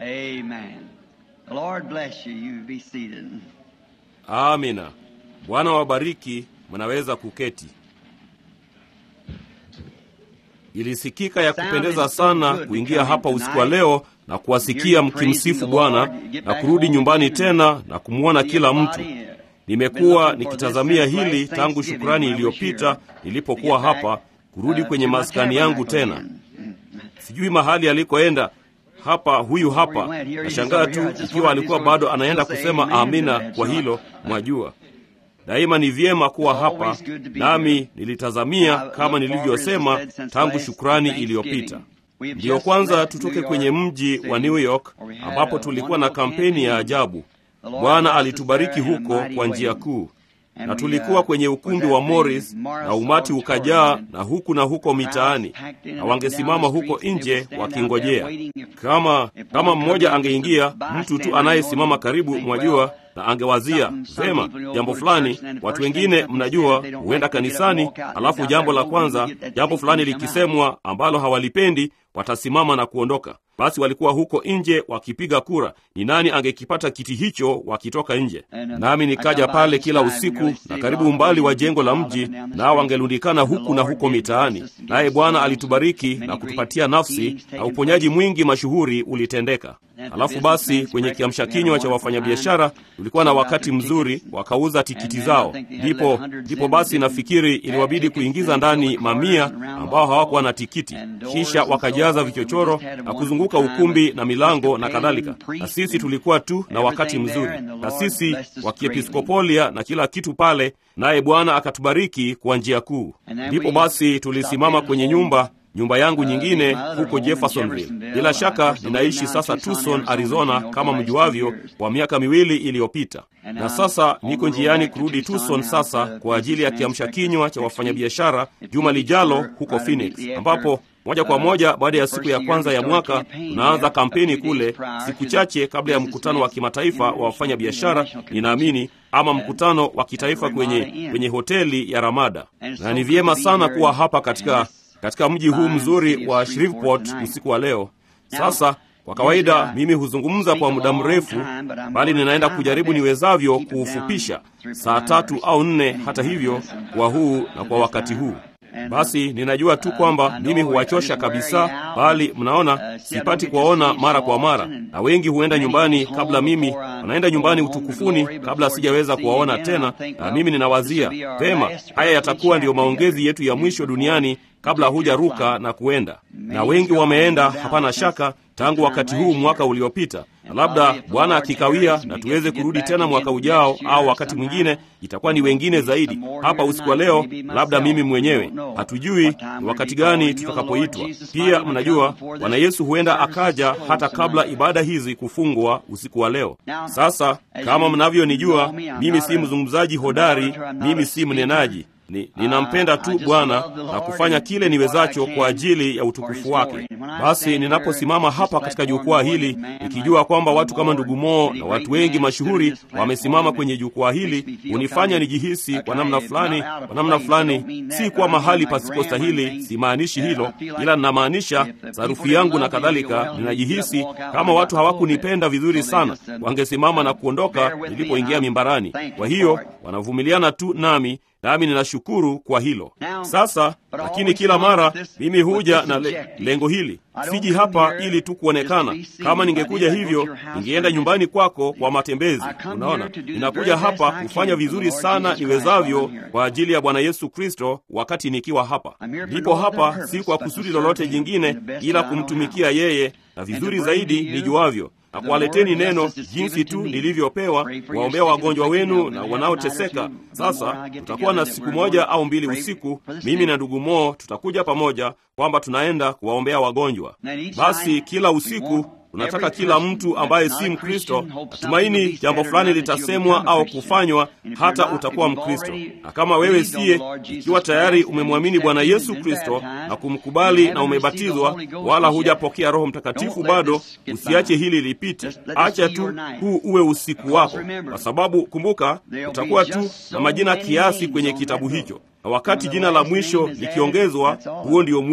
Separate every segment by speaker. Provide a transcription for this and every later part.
Speaker 1: Amen. The Lord bless you. You be seated.
Speaker 2: amina bwana wabariki mnaweza kuketi ilisikika ya kupendeza sana kuingia hapa usiku wa leo na kuwasikia mkimsifu bwana na kurudi nyumbani tena na kumwona kila mtu nimekuwa nikitazamia hili tangu shukrani iliyopita nilipokuwa hapa kurudi kwenye maskani yangu tena sijui mahali alikoenda hapa huyu hapa nashangaa tu ikiwa alikuwa bado anaenda kusema amina kwa hilo mwajua daima ni vyema kuwa hapa nami nilitazamia kama nilivyosema tangu shukrani iliyopita ndiyo kwanza tutoke kwenye mji wa new york ambapo tulikuwa na kampeni ya ajabu bwana alitubariki huko kwa njia kuu na tulikuwa kwenye ukumbi wa Morris na umati ukajaa na huku na huko mitaani, na wangesimama huko nje wakingojea. Kama kama mmoja angeingia, mtu tu anayesimama karibu, mwajua, na angewazia vema jambo fulani. Watu wengine mnajua, huenda kanisani, alafu jambo la kwanza, jambo fulani likisemwa ambalo hawalipendi, watasimama na kuondoka. Basi walikuwa huko nje wakipiga kura, ni nani angekipata kiti hicho wakitoka nje. Nami nikaja pale kila usiku na karibu umbali wa jengo la mji, nao wangelundikana huku na huko mitaani. Naye Bwana alitubariki na kutupatia nafsi, na uponyaji mwingi mashuhuri ulitendeka. Halafu basi kwenye kiamsha kinywa cha wafanyabiashara tulikuwa na wakati mzuri, wakauza tikiti zao. Ndipo ndipo basi nafikiri iliwabidi kuingiza ndani mamia ambao hawakuwa na tikiti, kisha wakajaza vichochoro na kuzunguka ukumbi na milango na kadhalika. Na sisi tulikuwa tu na wakati mzuri, na sisi wa kiepiskopolia na kila kitu pale, naye Bwana akatubariki kwa njia kuu. Ndipo basi tulisimama kwenye nyumba nyumba yangu nyingine huko Jeffersonville. Bila shaka ninaishi sasa Tucson, Arizona, kama mjuavyo, kwa miaka miwili iliyopita, na sasa niko njiani kurudi Tucson sasa kwa ajili ya kiamsha kinywa cha wafanyabiashara juma lijalo huko Phoenix, ambapo moja kwa moja baada ya siku ya kwanza ya mwaka tunaanza kampeni kule, siku chache kabla ya mkutano wa kimataifa wa wafanya biashara, ninaamini ama mkutano wa kitaifa kwenye, kwenye hoteli ya Ramada, na ni vyema sana kuwa hapa katika katika mji huu mzuri wa Shreveport usiku wa leo. Sasa kwa kawaida mimi huzungumza kwa muda mrefu, bali ninaenda kujaribu niwezavyo kuufupisha saa tatu au nne, hata hivyo kwa huu na kwa wakati huu. Basi ninajua tu kwamba mimi huwachosha kabisa, bali mnaona sipati kuwaona mara kwa mara, na wengi huenda nyumbani kabla mimi, wanaenda nyumbani utukufuni kabla sijaweza kuwaona tena, na mimi ninawazia vema, haya yatakuwa ndiyo maongezi yetu ya mwisho duniani kabla hujaruka na kuenda. Na wengi wameenda, hapana shaka, tangu wakati huu mwaka uliopita, na labda Bwana akikawia na tuweze kurudi tena mwaka ujao au wakati mwingine, itakuwa ni wengine zaidi hapa usiku wa leo, labda mimi mwenyewe. Hatujui ni wakati gani tutakapoitwa. Pia mnajua Bwana Yesu huenda akaja hata kabla ibada hizi kufungwa usiku wa leo. Sasa kama mnavyonijua, mimi si mzungumzaji hodari, mimi si mnenaji ni, ninampenda tu Bwana na kufanya kile niwezacho kwa ajili ya utukufu wake. Basi ninaposimama hapa katika jukwaa hili nikijua kwamba watu kama ndugu Moo na watu wengi mashuhuri wamesimama kwenye jukwaa hili, hunifanya nijihisi kwa namna fulani, kwa namna fulani, si kwa mahali pasipostahili. Simaanishi hilo, ila ninamaanisha sarufi yangu na kadhalika. Ninajihisi kama watu hawakunipenda vizuri sana, wangesimama na kuondoka nilipoingia mimbarani. Kwa hiyo wanavumiliana tu nami nami ninashukuru kwa hilo. Sasa lakini kila mara mimi huja na le, lengo hili. Siji hapa ili tu kuonekana. Kama ningekuja hivyo, ningeenda nyumbani kwako kwa matembezi. Unaona, ninakuja hapa kufanya vizuri sana niwezavyo kwa ajili ya Bwana Yesu Kristo wakati nikiwa hapa. Ndipo hapa si kwa kusudi lolote jingine, ila kumtumikia yeye na vizuri zaidi nijuavyo na kuwaleteni neno jinsi tu nilivyopewa, kuwaombea wagonjwa wenu na wanaoteseka. Sasa tutakuwa na siku moja au mbili usiku, mimi na ndugu Moo tutakuja pamoja, kwamba tunaenda kuwaombea wagonjwa. Basi kila usiku tunataka kila mtu ambaye si Mkristo natumaini jambo fulani litasemwa au kufanywa, hata utakuwa Mkristo. Na kama wewe siye, ikiwa tayari umemwamini Bwana Yesu Kristo na kumkubali na umebatizwa, wala hujapokea Roho Mtakatifu bado, usiache hili lipite. Acha tu huu uwe usiku wako, kwa sababu kumbuka, utakuwa tu na majina kiasi kwenye kitabu hicho na wakati jina la mwisho likiongezwa, huo ndio mwisho.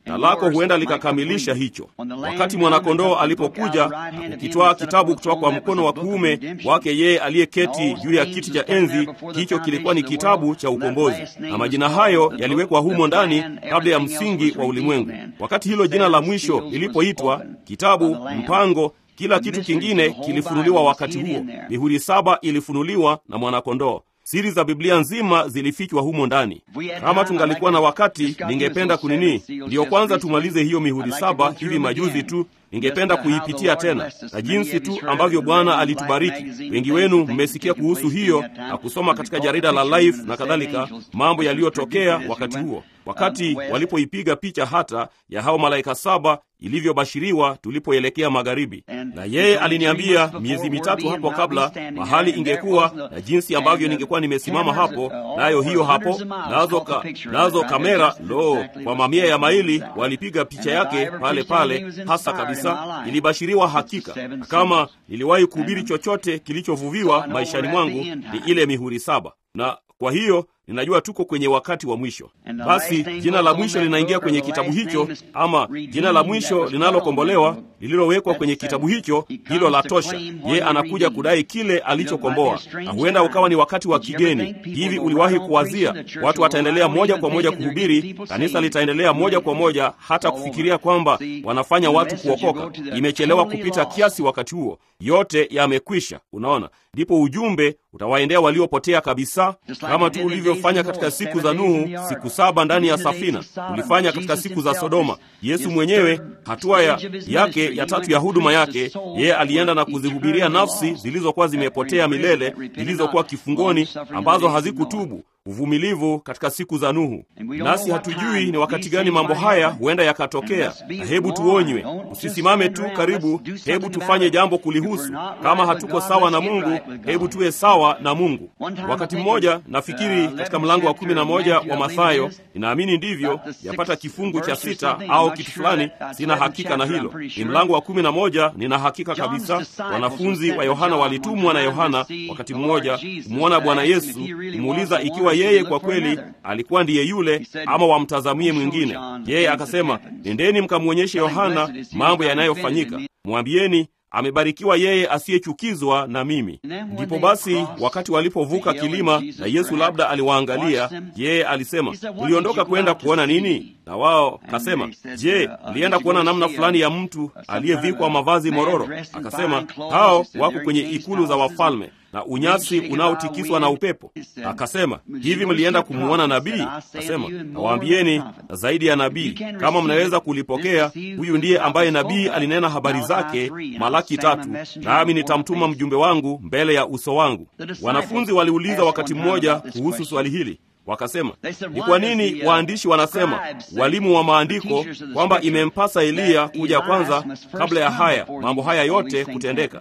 Speaker 2: na lako huenda likakamilisha hicho. Wakati mwanakondoo alipokuja na kukitwaa kitabu kutoka kwa mkono wa kuume wake yeye aliyeketi juu ya kiti cha enzi, hicho kilikuwa ni kitabu cha ukombozi, na majina hayo yaliwekwa humo ndani kabla ya msingi wa ulimwengu. Wakati hilo jina la mwisho lilipoitwa kitabu, mpango kila kitu kingine kilifunuliwa wakati huo. Mihuri saba ilifunuliwa na mwanakondoo. Siri za Biblia nzima zilifichwa humo ndani. Kama tungalikuwa na wakati, ningependa kunini, ndiyo kwanza tumalize hiyo mihuri saba hivi majuzi tu. Ningependa kuipitia tena na jinsi tu ambavyo Bwana alitubariki. Wengi wenu mmesikia kuhusu hiyo na kusoma katika jarida la Life na kadhalika, mambo yaliyotokea wakati huo, wakati walipoipiga picha hata ya hao malaika saba ilivyobashiriwa tulipoelekea magharibi. Na yeye aliniambia miezi mitatu hapo kabla mahali ingekuwa na jinsi ambavyo ningekuwa nimesimama hapo, nayo hiyo hapo, nazo, ka, nazo kamera lo, kwa mamia ya maili walipiga picha yake pale pale, hasa kabisa ilibashiriwa hakika. Na kama niliwahi kuhubiri chochote kilichovuviwa maishani mwangu ni ile mihuri saba, na kwa hiyo ninajua tuko kwenye wakati wa mwisho. Basi jina la mwisho linaingia kwenye kitabu hicho, ama jina la mwisho linalokombolewa lililowekwa kwenye kitabu hicho, hilo la tosha. Yeye anakuja kudai kile alichokomboa, na huenda ukawa ni wakati wa kigeni. Hivi uliwahi kuwazia watu wataendelea moja kwa moja kuhubiri, kanisa litaendelea moja kwa moja hata kufikiria kwamba wanafanya watu kuokoka? Imechelewa kupita kiasi. Wakati huo yote yamekwisha. Unaona, ndipo ujumbe utawaendea waliopotea kabisa, kama tu ulivyofanya katika siku za Nuhu, siku saba ndani ya safina, ulifanya katika siku za Sodoma. Yesu mwenyewe, hatua ya yake ya tatu ya huduma yake, yeye alienda na kuzihubiria nafsi zilizokuwa zimepotea milele, zilizokuwa kifungoni, ambazo hazikutubu uvumilivu katika siku za Nuhu. Nasi hatujui ni wakati gani mambo haya huenda yakatokea, na hebu tuonywe, usisimame tu karibu, hebu tufanye jambo kulihusu. Kama hatuko sawa na Mungu, hebu tuwe sawa na Mungu. Wakati mmoja nafikiri katika mlango wa kumi na moja wa Mathayo, ninaamini ndivyo, yapata kifungu cha sita au kitu fulani, sina hakika na hilo. Ni mlango wa kumi na moja, nina hakika kabisa. Wanafunzi wa Yohana walitumwa na Yohana wakati mmoja kumwona Bwana Yesu, kumuuliza ikiwa yeye kwa kweli alikuwa ndiye yule ama wamtazamie mwingine. Yeye akasema, nendeni mkamwonyeshe Yohana mambo yanayofanyika, mwambieni amebarikiwa yeye asiyechukizwa na mimi. Ndipo basi wakati walipovuka kilima na Yesu labda aliwaangalia, yeye alisema, uliondoka kwenda kuona nini? Na wao kasema, je, alienda kuona namna fulani ya mtu aliyevikwa mavazi mororo? Akasema, hao wako kwenye ikulu za wafalme na unyasi unaotikiswa na upepo. Akasema, hivi mlienda kumwona nabii? Akasema, nawaambieni na zaidi ya nabii, kama mnaweza kulipokea, huyu ndiye ambaye nabii alinena habari zake Malaki tatu, nami nitamtuma mjumbe wangu mbele ya uso wangu. Wanafunzi waliuliza wakati mmoja kuhusu swali hili Wakasema, ni kwa nini waandishi wanasema, walimu wa maandiko, kwamba imempasa Eliya kuja kwanza kabla ya haya mambo haya yote kutendeka?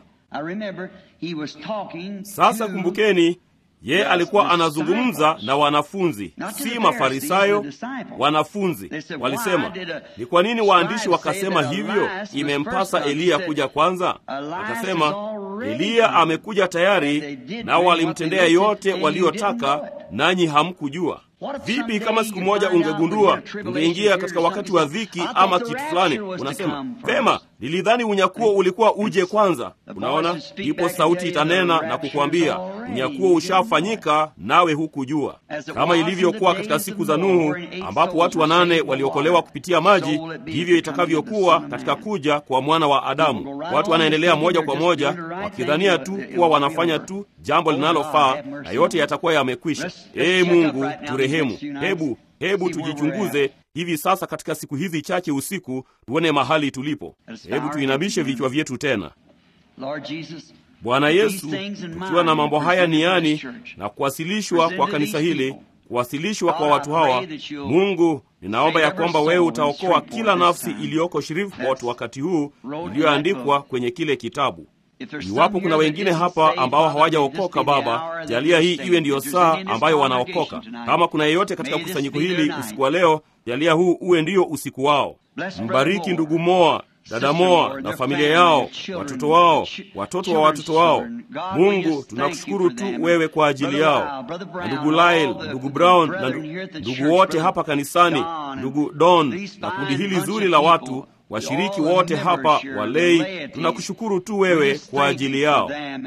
Speaker 2: Sasa kumbukeni, ye alikuwa anazungumza na wanafunzi, si Mafarisayo. Wanafunzi walisema, ni kwa nini waandishi wakasema hivyo, imempasa Eliya kuja kwanza? Wakasema, Eliya amekuja tayari, nao walimtendea yote waliyotaka, nanyi hamkujua. Vipi kama siku moja ungegundua, ungeingia katika wakati wa dhiki ama kitu fulani, unasema vema, nilidhani unyakuo ulikuwa uje kwanza. Unaona, ndipo sauti itanena na kukwambia unyakuo ushafanyika, nawe hukujua. Kama ilivyokuwa katika siku za Nuhu, ambapo watu wanane waliokolewa kupitia maji, ndivyo itakavyokuwa katika kuja kwa mwana wa Adamu. Watu wanaendelea moja kwa moja wakidhania tu kuwa wanafanya tu jambo linalofaa na yote yatakuwa yamekwisha. Ee Mungu turehemu. Hebu hebu tujichunguze hivi sasa katika siku hizi chache usiku, tuone mahali tulipo. Hebu tuinamishe vichwa vyetu tena. Bwana Yesu, tukiwa na mambo haya niani na kuwasilishwa kwa kanisa hili, kuwasilishwa kwa watu hawa, Mungu, ninaomba ya kwamba wewe utaokoa kila nafsi iliyoko Shreveport wakati huu iliyoandikwa kwenye kile kitabu. Iwapo kuna wengine hapa ambao hawajaokoka, Baba, jalia hii iwe ndiyo saa ambayo wanaokoka. Kama kuna yeyote katika kusanyiko hili usiku wa leo, jalia huu uwe ndiyo usiku wao. Mbariki ndugu Moa, dada Moa na familia yao, watoto wao, watoto wa watoto wao. Mungu, tunakushukuru tu wewe kwa ajili yao, na ndugu Lyle, ndugu Brown na ndugu wote hapa kanisani, ndugu Don na kundi hili zuri la watu washiriki wote hapa walei, tunakushukuru tu wewe kwa ajili yao.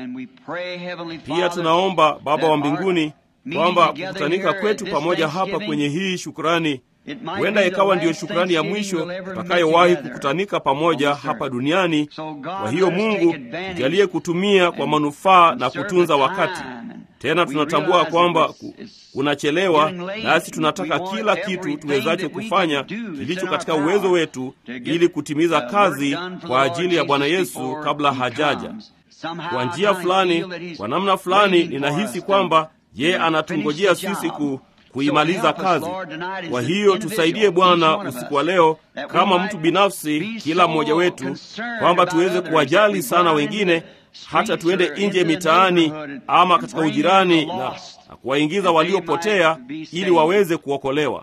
Speaker 2: Pia tunaomba Baba wa mbinguni kwamba kukutanika kwetu pamoja hapa kwenye hii shukrani huenda ikawa ndiyo shukrani ya mwisho tutakayowahi kukutanika pamoja hapa duniani. Kwa hiyo Mungu tujalie kutumia kwa manufaa na kutunza wakati. Tena tunatambua kwamba kunachelewa, nasi tunataka kila kitu tuwezacho kufanya kilicho katika uwezo wetu ili kutimiza kazi kwa ajili ya Bwana Yesu kabla hajaja. Kwa njia fulani, kwa namna fulani, ninahisi kwamba yeye anatungojea sisi ku kuimaliza kazi. Kwa hiyo tusaidie Bwana usiku wa leo, kama mtu binafsi, kila mmoja wetu, kwamba tuweze kuwajali sana wengine, hata tuende nje mitaani ama katika ujirani na, na kuwaingiza waliopotea ili waweze kuokolewa.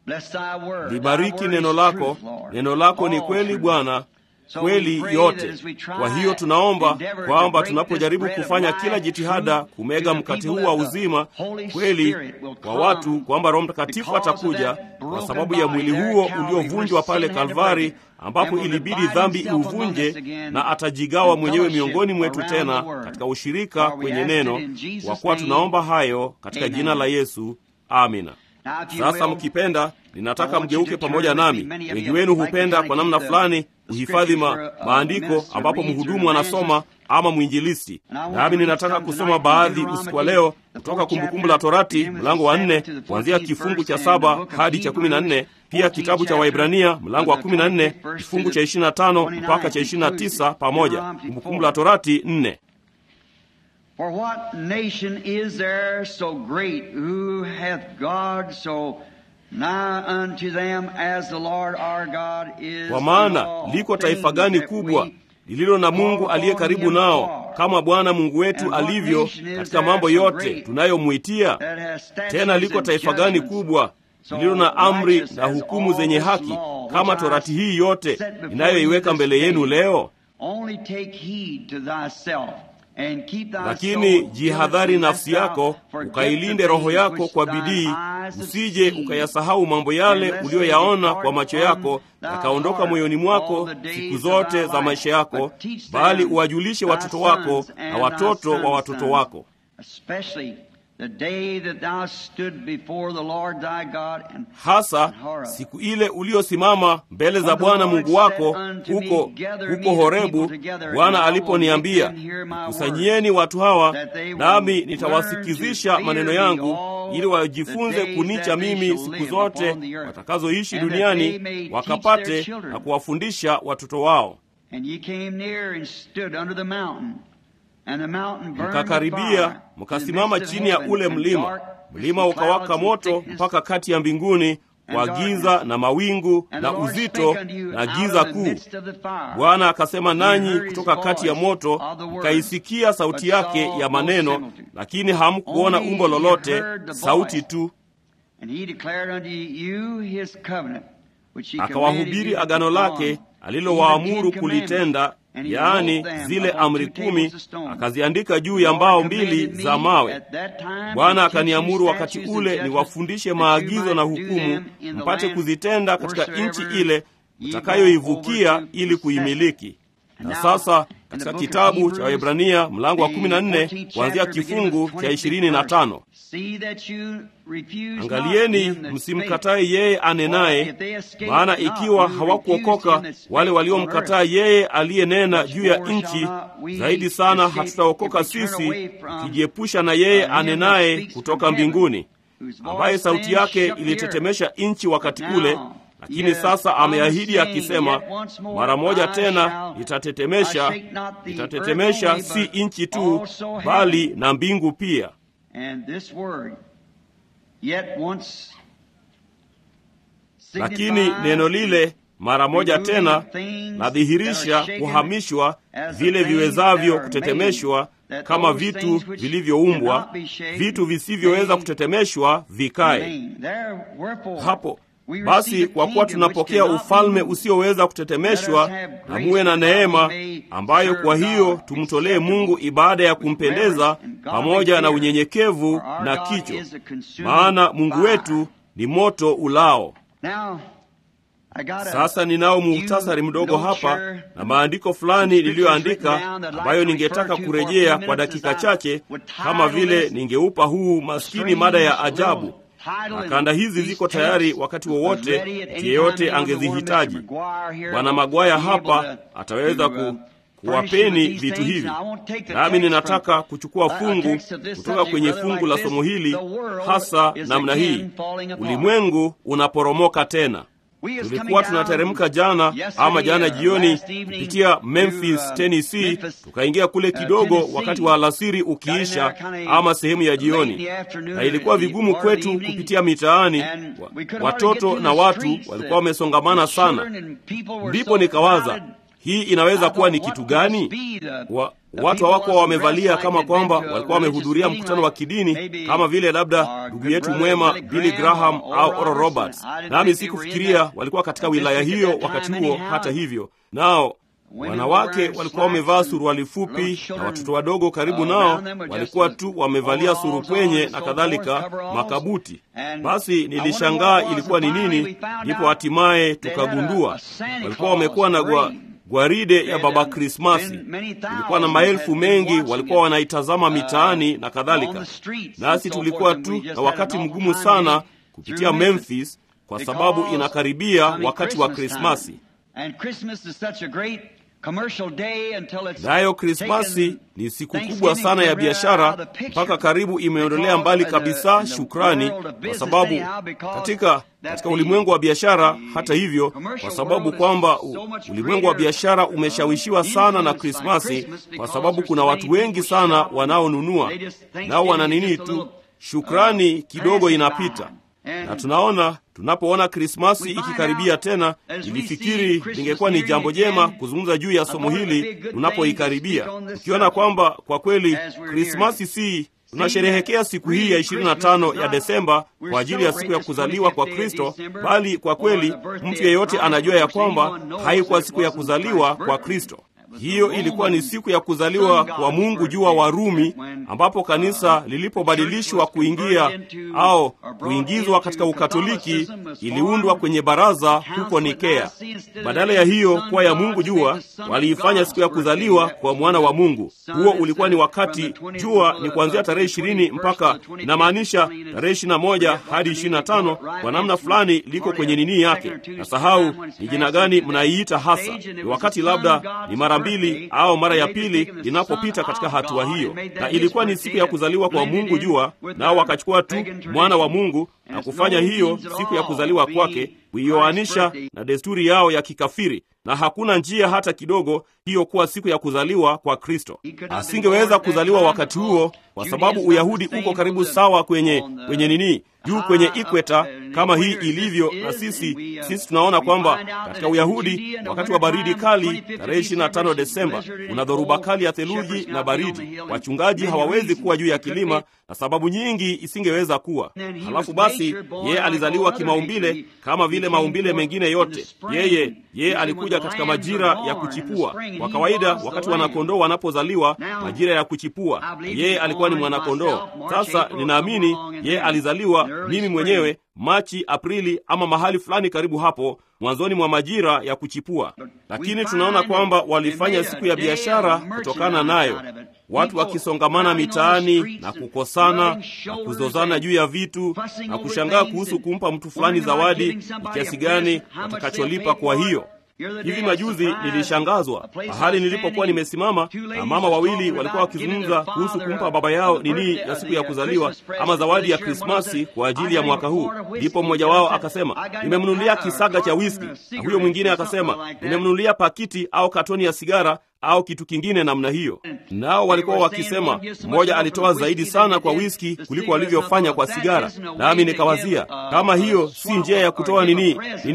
Speaker 2: Libariki neno lako. Neno lako ni kweli Bwana, kweli yote. Kwa hiyo tunaomba kwamba tunapojaribu kufanya kila jitihada kumega mkate huu wa uzima kweli kwa watu, kwamba Roho Mtakatifu atakuja kwa sababu ya mwili huo uliovunjwa pale Kalvari, ambapo ilibidi dhambi iuvunje, na atajigawa mwenyewe miongoni mwetu tena katika ushirika kwenye neno, kwa kuwa tunaomba hayo katika jina la Yesu, amina. Sasa mkipenda, ninataka mgeuke pamoja nami. Wengi wenu hupenda kwa namna fulani kuhifadhi ma, maandiko ambapo mhudumu anasoma ama mwinjilisti. Nami ninataka kusoma baadhi usiku wa leo kutoka Kumbukumbu la Torati mlango wa nne kuanzia kifungu cha saba hadi cha kumi na nne pia kitabu cha Waibrania mlango wa kumi na nne kifungu cha ishirini na tano mpaka cha ishirini na tisa pamoja. Kumbukumbu la Torati nne.
Speaker 1: For what nation is there so great who hath God so nigh unto them as the Lord our God is?
Speaker 2: Kwa maana liko taifa gani kubwa lililo na Mungu aliye karibu nao kama Bwana Mungu wetu alivyo katika mambo yote tunayomwitia? Tena liko taifa gani kubwa lililo na amri na hukumu zenye haki kama torati hii yote inayoiweka mbele yenu leo?
Speaker 1: Only take heed to thyself
Speaker 2: lakini jihadhari nafsi yako, ukailinde roho yako kwa bidii, usije ukayasahau mambo yale uliyoyaona kwa macho yako yakaondoka moyoni mwako siku zote za maisha yako, bali uwajulishe watoto wako na watoto wa watoto wako hasa siku ile uliosimama mbele za Bwana Mungu wako huko huko Horebu, Bwana aliponiambia, kusanyieni watu hawa, nami nitawasikizisha maneno yangu, ili wajifunze kunicha mimi siku zote watakazoishi duniani, wakapate na kuwafundisha watoto wao. Mkakaribia mkasimama chini ya ule mlima, mlima ukawaka moto mpaka kati ya mbinguni kwa giza na mawingu na uzito na giza kuu. Bwana akasema nanyi kutoka kati ya moto, mkaisikia sauti yake ya maneno, lakini hamkuona umbo lolote, sauti tu. Akawahubiri agano lake alilowaamuru kulitenda yaani zile amri kumi, akaziandika juu ya mbao mbili za mawe. Bwana akaniamuru wakati ule niwafundishe maagizo na hukumu, mpate kuzitenda katika nchi ile mtakayoivukia ili kuimiliki. Na sasa katika kitabu cha Waebrania mlango wa 14 kuanzia kifungu cha 25, angalieni msimkatae yeye anenaye, maana ikiwa hawakuokoka wale waliomkataa yeye aliyenena juu ya nchi, zaidi sana hatutaokoka sisi, tukijiepusha na yeye anenaye kutoka mbinguni, ambaye sauti yake ilitetemesha nchi wakati ule lakini sasa ameahidi akisema, mara moja tena nitatetemesha, nitatetemesha si nchi tu, bali na mbingu pia. Lakini neno lile mara moja tena nadhihirisha kuhamishwa vile viwezavyo kutetemeshwa kama vitu vilivyoumbwa, vitu visivyoweza kutetemeshwa vikae hapo. Basi kwa kuwa tunapokea ufalme usioweza kutetemeshwa, na muwe na neema ambayo kwa hiyo tumtolee Mungu ibada ya kumpendeza pamoja na unyenyekevu na kicho, maana Mungu wetu ni moto ulao. Sasa ninao muhtasari mdogo hapa na maandiko fulani niliyoandika ambayo ningetaka kurejea kwa dakika chache, kama vile ningeupa huu maskini mada ya ajabu na kanda hizi ziko tayari wakati wowote mtu yeyote angezihitaji. Bwana Magwaya hapa ataweza ku, kuwapeni vitu hivi, nami ninataka kuchukua fungu kutoka kwenye fungu la somo hili, hasa namna hii: ulimwengu unaporomoka tena. Tulikuwa tunateremka jana ama jana jioni kupitia Memphis, Tennessee, tukaingia kule kidogo wakati wa alasiri ukiisha ama sehemu ya jioni, na ilikuwa vigumu kwetu kupitia mitaani. Watoto na watu walikuwa wamesongamana sana, ndipo nikawaza hii inaweza kuwa ni kitu gani? Wa, watu hawakuwa wamevalia kama kwamba walikuwa wamehudhuria mkutano wa kidini kama vile labda ndugu yetu mwema Billy Graham au Oral Roberts, nami sikufikiria walikuwa katika wilaya hiyo wakati huo. Hata hivyo, nao wanawake walikuwa wamevaa suruali fupi na watoto wadogo karibu nao walikuwa tu wamevalia surupwenye na kadhalika, makabuti. Basi nilishangaa ilikuwa ni nini, ndipo hatimaye tukagundua walikuwa wamekuwa na gwa gwaride ya Baba Krismasi. Kulikuwa na maelfu mengi walikuwa wanaitazama mitaani na kadhalika, nasi tulikuwa tu na wakati mgumu sana kupitia Memphis kwa sababu inakaribia wakati wa Krismasi. Nayo Krismasi ni siku kubwa sana ya biashara, mpaka karibu imeondolea mbali kabisa shukrani, kwa sababu katika katika ulimwengu wa biashara. Hata hivyo, kwa sababu kwamba ulimwengu wa biashara umeshawishiwa sana na Krismasi, kwa sababu kuna watu wengi sana wanaonunua, nao wana nini tu, shukrani kidogo inapita na tunaona tunapoona Krismasi ikikaribia tena, nilifikiri lingekuwa ni jambo jema kuzungumza juu ya somo hili tunapoikaribia, ukiona kwamba kwa kweli Krismasi si tunasherehekea siku hii ya 25 ya Desemba kwa ajili ya siku ya kuzaliwa kwa Kristo, bali kwa kweli mtu yeyote anajua ya kwamba haikuwa siku ya kuzaliwa kwa Kristo. Hiyo ilikuwa ni siku ya kuzaliwa kwa Mungu juu wa Warumi, ambapo kanisa lilipobadilishwa kuingia au kuingizwa katika Ukatoliki, iliundwa kwenye baraza huko Nikea. Badala ya hiyo kuwa ya Mungu jua, waliifanya siku ya kuzaliwa kwa mwana wa Mungu. Huo ulikuwa ni wakati jua ni kuanzia tarehe ishirini mpaka inamaanisha tarehe ishirini na moja hadi ishirini na tano kwa namna fulani liko kwenye nini yake, na sahau ni jina gani mnaiita hasa. Ni wakati labda ni mara mbili au mara ya pili linapopita katika hatua hiyo, na ilikuwa ni siku ya kuzaliwa kwa Mungu jua, nao wakachukua tu mwana wa Mungu na kufanya hiyo siku ya kuzaliwa kwake kuioanisha na desturi yao ya kikafiri, na hakuna njia hata kidogo hiyo kuwa siku ya kuzaliwa kwa Kristo. Asingeweza kuzaliwa wakati huo kwa sababu Uyahudi uko karibu sawa kwenye kwenye nini juu kwenye ikweta kama hii ilivyo, na sisi sisi tunaona kwamba katika Uyahudi wakati wa baridi kali tarehe 25 Desemba kuna dhoruba kali ya theluji na baridi. Wachungaji hawawezi kuwa juu ya kilima na sababu nyingi isingeweza kuwa. Halafu basi yeye alizaliwa kimaumbile kama vile maumbile mengine yote. Yeye yeye alikuja katika majira ya kuchipua. Kwa kawaida wakati wanakondoo wanapozaliwa majira ya kuchipua, yeye alikuwa ni mwanakondoo. Sasa ninaamini yeye alizaliwa mimi mwenyewe Machi, Aprili ama mahali fulani karibu hapo mwanzoni mwa majira ya kuchipua, lakini tunaona kwamba walifanya siku ya biashara kutokana nayo, watu wakisongamana mitaani na kukosana na kuzozana juu ya vitu na kushangaa kuhusu kumpa mtu fulani zawadi ni kiasi gani watakacholipa kwa hiyo. Hivi majuzi nilishangazwa mahali nilipokuwa nimesimama na mama wawili walikuwa wakizungumza kuhusu kumpa baba yao nini ya siku ya kuzaliwa ama zawadi ya Krismasi kwa ajili ya mwaka huu. Ndipo mmoja wao akasema, nimemnunulia kisaga cha wiski, na huyo mwingine akasema, nimemnunulia pakiti au katoni ya sigara au kitu kingine namna hiyo. Nao walikuwa wakisema, mmoja alitoa zaidi sana kwa wiski kuliko walivyofanya kwa sigara. Nami nikawazia kama hiyo si njia ya kutoa nini nini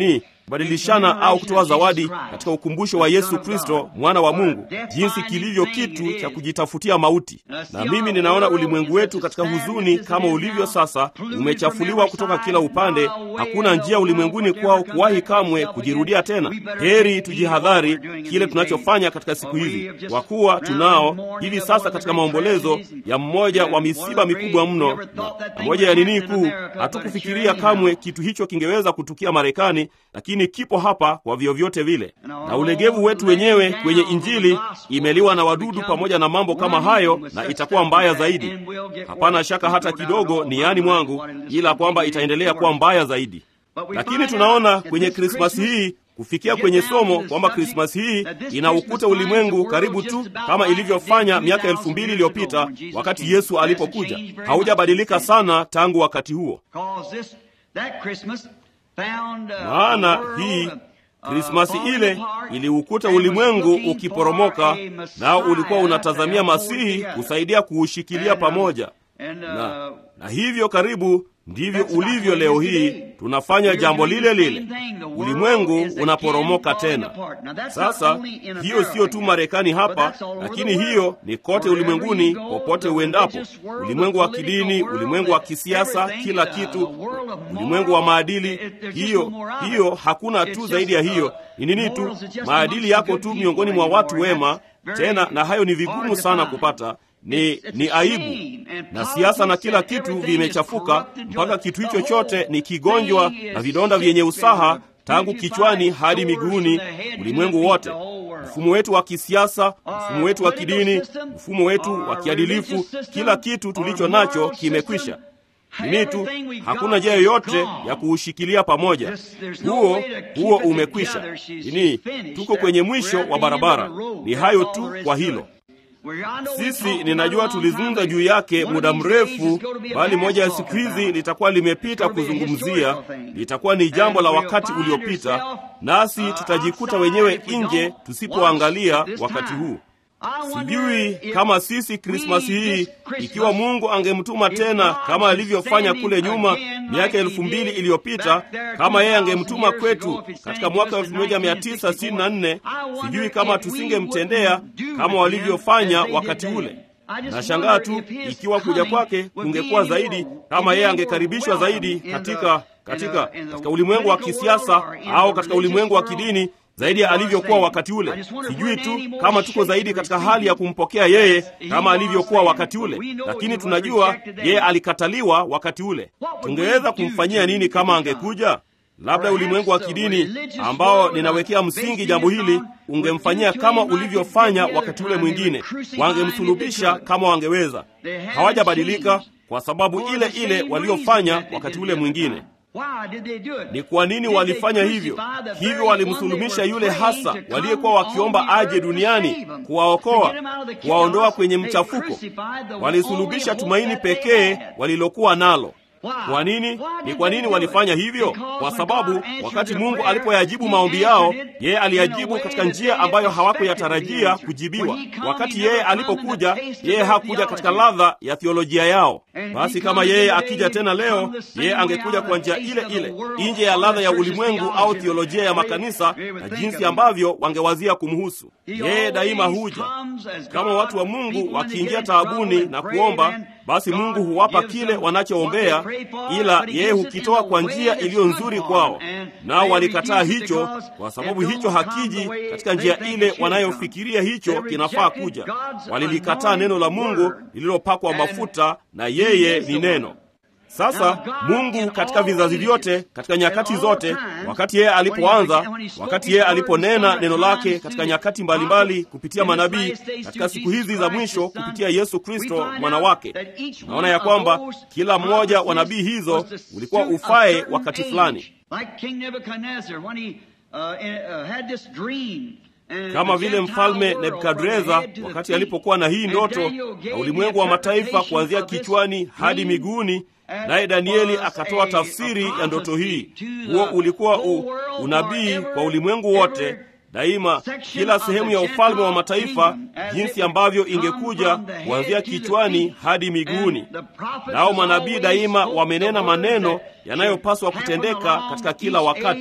Speaker 2: kubadilishana au kutoa zawadi katika ukumbusho wa Yesu Kristo mwana wa Mungu, jinsi kilivyo kitu cha kujitafutia mauti. Na mimi ninaona ulimwengu wetu katika huzuni kama ulivyo sasa, umechafuliwa kutoka kila upande. Hakuna njia ulimwenguni kwao kuwahi kamwe kujirudia tena. Heri tujihadhari kile tunachofanya katika siku hizi, kwa kuwa tunao hivi sasa katika maombolezo ya mmoja wa misiba mikubwa mno na moja ya nini kuu. Hatukufikiria kamwe kitu hicho kingeweza kutukia Marekani, lakini kipo hapa kwa vyovyote vile. Na ulegevu wetu wenyewe kwenye Injili imeliwa na wadudu pamoja na mambo kama hayo, na itakuwa mbaya zaidi. Hapana shaka hata kidogo niani mwangu, ila kwamba itaendelea kuwa mbaya zaidi. Lakini tunaona kwenye Krismasi hii kufikia kwenye somo kwamba Krismasi hii inaukuta ulimwengu karibu tu kama ilivyofanya miaka elfu mbili iliyopita wakati Yesu alipokuja. Haujabadilika sana tangu wakati huo, maana hii Krismasi ile iliukuta ulimwengu ukiporomoka, nao ulikuwa unatazamia Masihi kusaidia kuushikilia pamoja na, na hivyo karibu ndivyo ulivyo leo hii. Tunafanya jambo lile lile, ulimwengu unaporomoka tena. Sasa hiyo siyo tu Marekani hapa, lakini hiyo ni kote ulimwenguni, popote uendapo, ulimwengu wa kidini, ulimwengu wa kisiasa, kila kitu, ulimwengu wa maadili. Hiyo hiyo, hakuna tu zaidi ya hiyo. Ni nini tu? Maadili yako tu miongoni mwa watu wema, tena na hayo ni vigumu sana kupata ni ni aibu na siasa na kila kitu vimechafuka, mpaka kitu hicho chote ni kigonjwa na vidonda vyenye usaha tangu kichwani hadi miguuni, ulimwengu wote. Mfumo wetu wa kisiasa, mfumo wetu wa kidini, mfumo wetu wa kiadilifu, kila kitu tulicho nacho kimekwisha. Nini tu, hakuna njia yoyote ya kuushikilia pamoja. Huo huo umekwisha. Nini, tuko kwenye mwisho wa barabara. Ni hayo tu kwa hilo. Sisi ninajua tulizungumza juu yake muda mrefu, bali moja ya siku hizi litakuwa limepita kuzungumzia, litakuwa ni jambo la wakati uliopita, nasi tutajikuta wenyewe nje tusipoangalia wakati huu. Sijui kama sisi Krismasi hii, ikiwa Mungu angemtuma tena kama alivyofanya kule nyuma miaka elfu mbili iliyopita, kama yeye angemtuma kwetu katika mwaka elfu moja mia tisa sitini na nne, sijui kama tusingemtendea kama walivyofanya wakati ule. Nashangaa tu ikiwa kuja kwake kungekuwa zaidi, kama yeye angekaribishwa zaidi katika katika katika ulimwengu wa kisiasa au katika ulimwengu wa kidini zaidi ya alivyokuwa wakati ule. Sijui tu kama tuko zaidi katika hali ya kumpokea yeye kama alivyokuwa wakati ule, lakini tunajua yeye alikataliwa wakati ule. Tungeweza kumfanyia nini kama angekuja? Labda ulimwengu wa kidini ambao ninawekea msingi jambo hili ungemfanyia kama ulivyofanya wakati ule mwingine, wangemsulubisha kama wangeweza. Hawajabadilika kwa sababu ile ile waliofanya wakati ule mwingine. Ni kwa nini walifanya hivyo? Hivyo walimsulumisha yule hasa waliyekuwa wakiomba aje duniani kuwaokoa, kuwaondoa kwenye mchafuko. Walisulubisha tumaini pekee walilokuwa nalo. Kwa nini? Ni kwa nini walifanya hivyo? Kwa sababu wakati Mungu alipoyajibu maombi yao, yeye aliyajibu katika njia ambayo hawakuyatarajia kujibiwa. Wakati yeye alipokuja, yeye hakuja katika ladha ya theolojia yao. Basi kama yeye akija tena leo, yeye angekuja kwa njia ile ile, nje ya ladha ya ulimwengu au theolojia ya makanisa na jinsi ambavyo wangewazia kumhusu yeye. Daima huja kama watu wa Mungu wakiingia taabuni na kuomba basi Mungu huwapa kile wanachoombea, ila yeye hukitoa kwa njia iliyo nzuri kwao. Nao walikataa hicho, kwa sababu hicho hakiji katika njia ile wanayofikiria hicho kinafaa kuja. Walilikataa neno la Mungu lililopakwa mafuta, na yeye ni neno. Sasa Mungu katika vizazi vyote, katika nyakati zote, wakati yeye alipoanza, wakati yeye aliponena neno lake katika nyakati mbalimbali kupitia manabii, katika siku hizi za mwisho kupitia Yesu Kristo mwana wake, naona ya kwamba kila mmoja wa nabii hizo ulikuwa ufae wakati fulani kama vile mfalme Nebukadreza wakati alipokuwa na hii ndoto na ulimwengu wa mataifa kuanzia kichwani hadi miguuni, naye Danieli akatoa tafsiri ya ndoto hii. Huo ulikuwa u, unabii kwa ulimwengu wote daima, kila sehemu ya ufalme wa mataifa, jinsi ambavyo ingekuja kuanzia kichwani hadi miguuni. Nao manabii daima wamenena maneno yanayopaswa kutendeka katika kila wakati.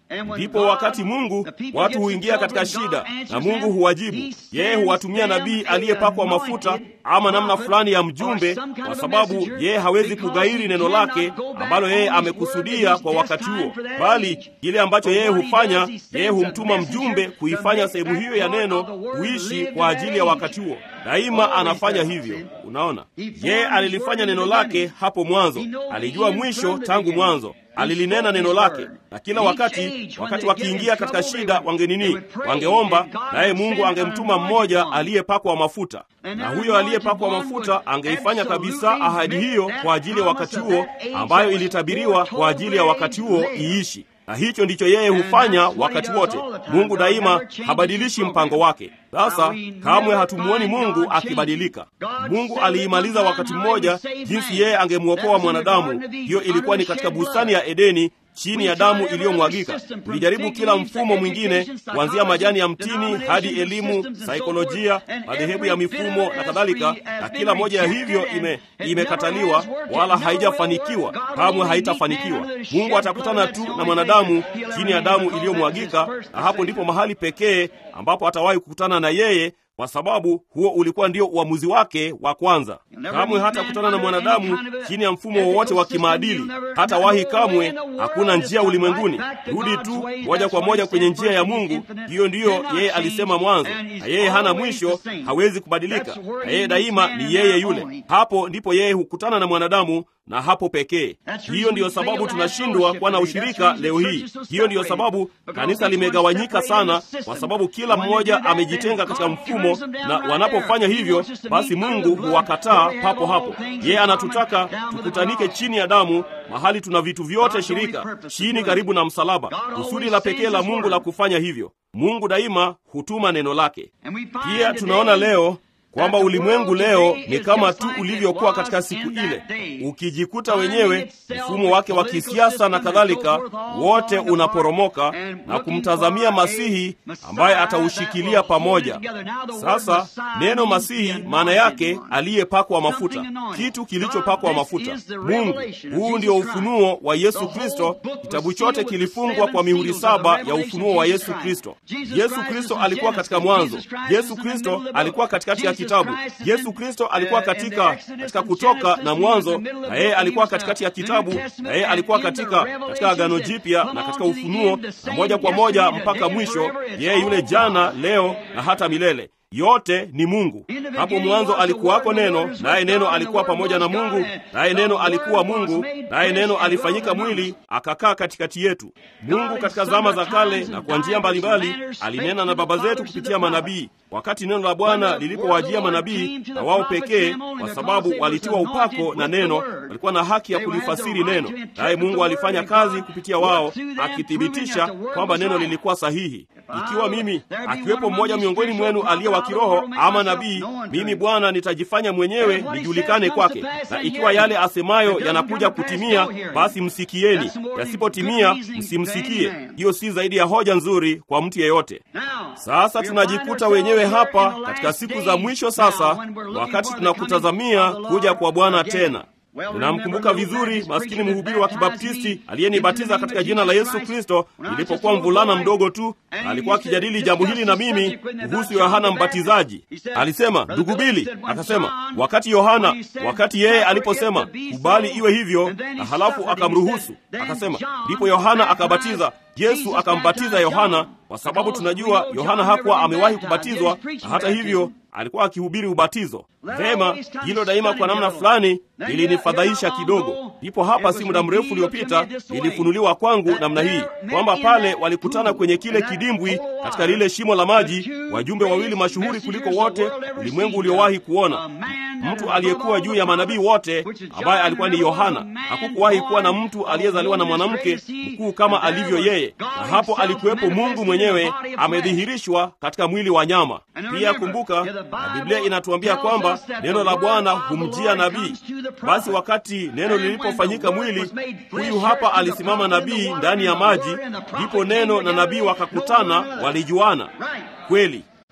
Speaker 2: ndipo wakati Mungu watu huingia katika shida na Mungu huwajibu. Yeye huwatumia nabii aliyepakwa mafuta ama namna fulani ya mjumbe, kwa sababu yeye hawezi kughairi neno lake ambalo yeye amekusudia kwa wakati huo, bali kile ambacho yeye hufanya, yeye humtuma mjumbe kuifanya sehemu hiyo ya neno kuishi kwa ajili ya wakati huo. Daima anafanya hivyo. Unaona, yeye alilifanya neno lake hapo mwanzo, alijua mwisho tangu mwanzo alilinena neno lake, na kila wakati, wakati wakiingia katika shida, wangenini, wangeomba, naye Mungu angemtuma mmoja aliyepakwa mafuta, na huyo aliyepakwa mafuta angeifanya kabisa ahadi hiyo kwa ajili ya wakati huo, ambayo ilitabiriwa kwa ajili ya wakati huo iishi na hicho ndicho yeye hufanya wakati wote. Mungu daima habadilishi mpango wake. Sasa kamwe hatumuoni Mungu akibadilika. Mungu aliimaliza wakati mmoja jinsi yeye angemwokoa mwanadamu. Hiyo ilikuwa ni katika bustani ya Edeni chini ya damu iliyomwagika. Tulijaribu kila mfumo mwingine, kuanzia majani ya mtini hadi elimu, saikolojia, madhehebu ya mifumo na kadhalika, na kila moja ya hivyo ime imekataliwa, wala haijafanikiwa, kamwe haitafanikiwa. Mungu atakutana tu na mwanadamu chini ya damu iliyomwagika, na hapo ndipo mahali pekee ambapo atawahi kukutana na yeye kwa sababu huo ulikuwa ndio uamuzi wake wa kwanza. Kamwe hata kutana na mwanadamu chini ya mfumo wowote wa kimaadili, hata wahi kamwe. Hakuna njia ulimwenguni, rudi tu moja kwa moja kwenye njia ya Mungu. Hiyo ndiyo yeye alisema mwanzo, na yeye hana mwisho, hawezi kubadilika, na yeye daima ni yeye yule. Hapo ndipo yeye hukutana na mwanadamu na hapo pekee. Hiyo ndiyo sababu tunashindwa kuwa na ushirika leo hii. Hiyo ndiyo sababu kanisa limegawanyika sana, kwa sababu kila mmoja amejitenga katika mfumo, na wanapofanya hivyo, basi Mungu huwakataa papo hapo. Yeye anatutaka tukutanike chini ya damu, mahali tuna vitu vyote shirika, chini karibu na msalaba. Kusudi la pekee la Mungu la kufanya hivyo, Mungu daima hutuma neno lake. Pia tunaona leo kwamba ulimwengu leo ni kama tu ulivyokuwa katika siku ile. Ukijikuta wenyewe mfumo wake wa kisiasa na kadhalika, wote unaporomoka na kumtazamia Masihi ambaye ataushikilia pamoja. Sasa neno Masihi maana yake aliyepakwa mafuta, kitu kilichopakwa mafuta. Mungu, huu ndio ufunuo wa Yesu Kristo. Kitabu chote kilifungwa kwa mihuri saba ya ufunuo wa Yesu Kristo. Yesu Kristo alikuwa katika mwanzo. Yesu Kristo alikuwa katikati ya kitabu. Yesu Kristo alikuwa katika katika Kutoka na Mwanzo, na yeye alikuwa katikati ya kitabu, na yeye alikuwa katika katika Agano Jipya na katika Ufunuo, na moja kwa moja mpaka mwisho, yeye yule jana, leo na hata milele. Yote ni Mungu. Hapo mwanzo alikuwako Neno, naye Neno alikuwa pamoja na Mungu, naye Neno alikuwa Mungu, naye Neno alifanyika mwili akakaa katikati yetu. Mungu katika zama za kale na kwa njia mbalimbali alinena na baba zetu kupitia manabii. Wakati neno la Bwana lilipowajia manabii, na wao pekee, kwa sababu walitiwa upako na neno, walikuwa na haki ya kulifasiri neno, naye Mungu alifanya kazi kupitia wao, akithibitisha kwamba neno lilikuwa sahihi. Ikiwa mimi akiwepo mmoja miongoni mwenu aliye wa kiroho ama nabii, mimi Bwana nitajifanya mwenyewe nijulikane kwake, na ikiwa yale asemayo yanakuja kutimia, basi msikieni; yasipotimia, msimsikie. Hiyo si zaidi ya hoja nzuri kwa mtu yeyote. Sasa tunajikuta wenyewe hapa katika siku za mwisho, sasa wakati tunakutazamia kuja kwa Bwana tena. Ninamkumbuka vizuri maskini mhubiri wa Kibaptisti aliyenibatiza katika jina la Yesu Kristo nilipokuwa mvulana mdogo tu. Alikuwa akijadili jambo hili na mimi kuhusu Yohana Mbatizaji. Alisema, ndugu Bili, akasema wakati Yohana, wakati yeye aliposema kubali iwe hivyo, na halafu akamruhusu, akasema ndipo Yohana akabatiza. Yesu akambatiza Yohana kwa sababu tunajua Yohana hakuwa amewahi kubatizwa, na hata hivyo alikuwa akihubiri ubatizo. Vema, hilo daima kwa namna fulani lilinifadhaisha kidogo. Ndipo hapa si muda mrefu uliopita lilifunuliwa kwangu namna hii kwamba pale walikutana kwenye kile kidimbwi katika lile shimo la maji, wajumbe wawili mashuhuri kuliko wote ulimwengu uliowahi kuona, mtu aliyekuwa juu ya manabii wote, ambaye alikuwa ni Yohana. Hakukuwahi kuwa na mtu aliyezaliwa na mwanamke mkuu kama alivyo yeye, na hapo alikuwepo Mungu mwenyewe amedhihirishwa katika mwili wa nyama. Pia kumbuka, na Biblia inatuambia kwamba neno la Bwana humjia nabii. Basi wakati neno lilipofanyika mwili, huyu hapa alisimama nabii ndani ya maji, ndipo neno na nabii wakakutana, walijuana kweli.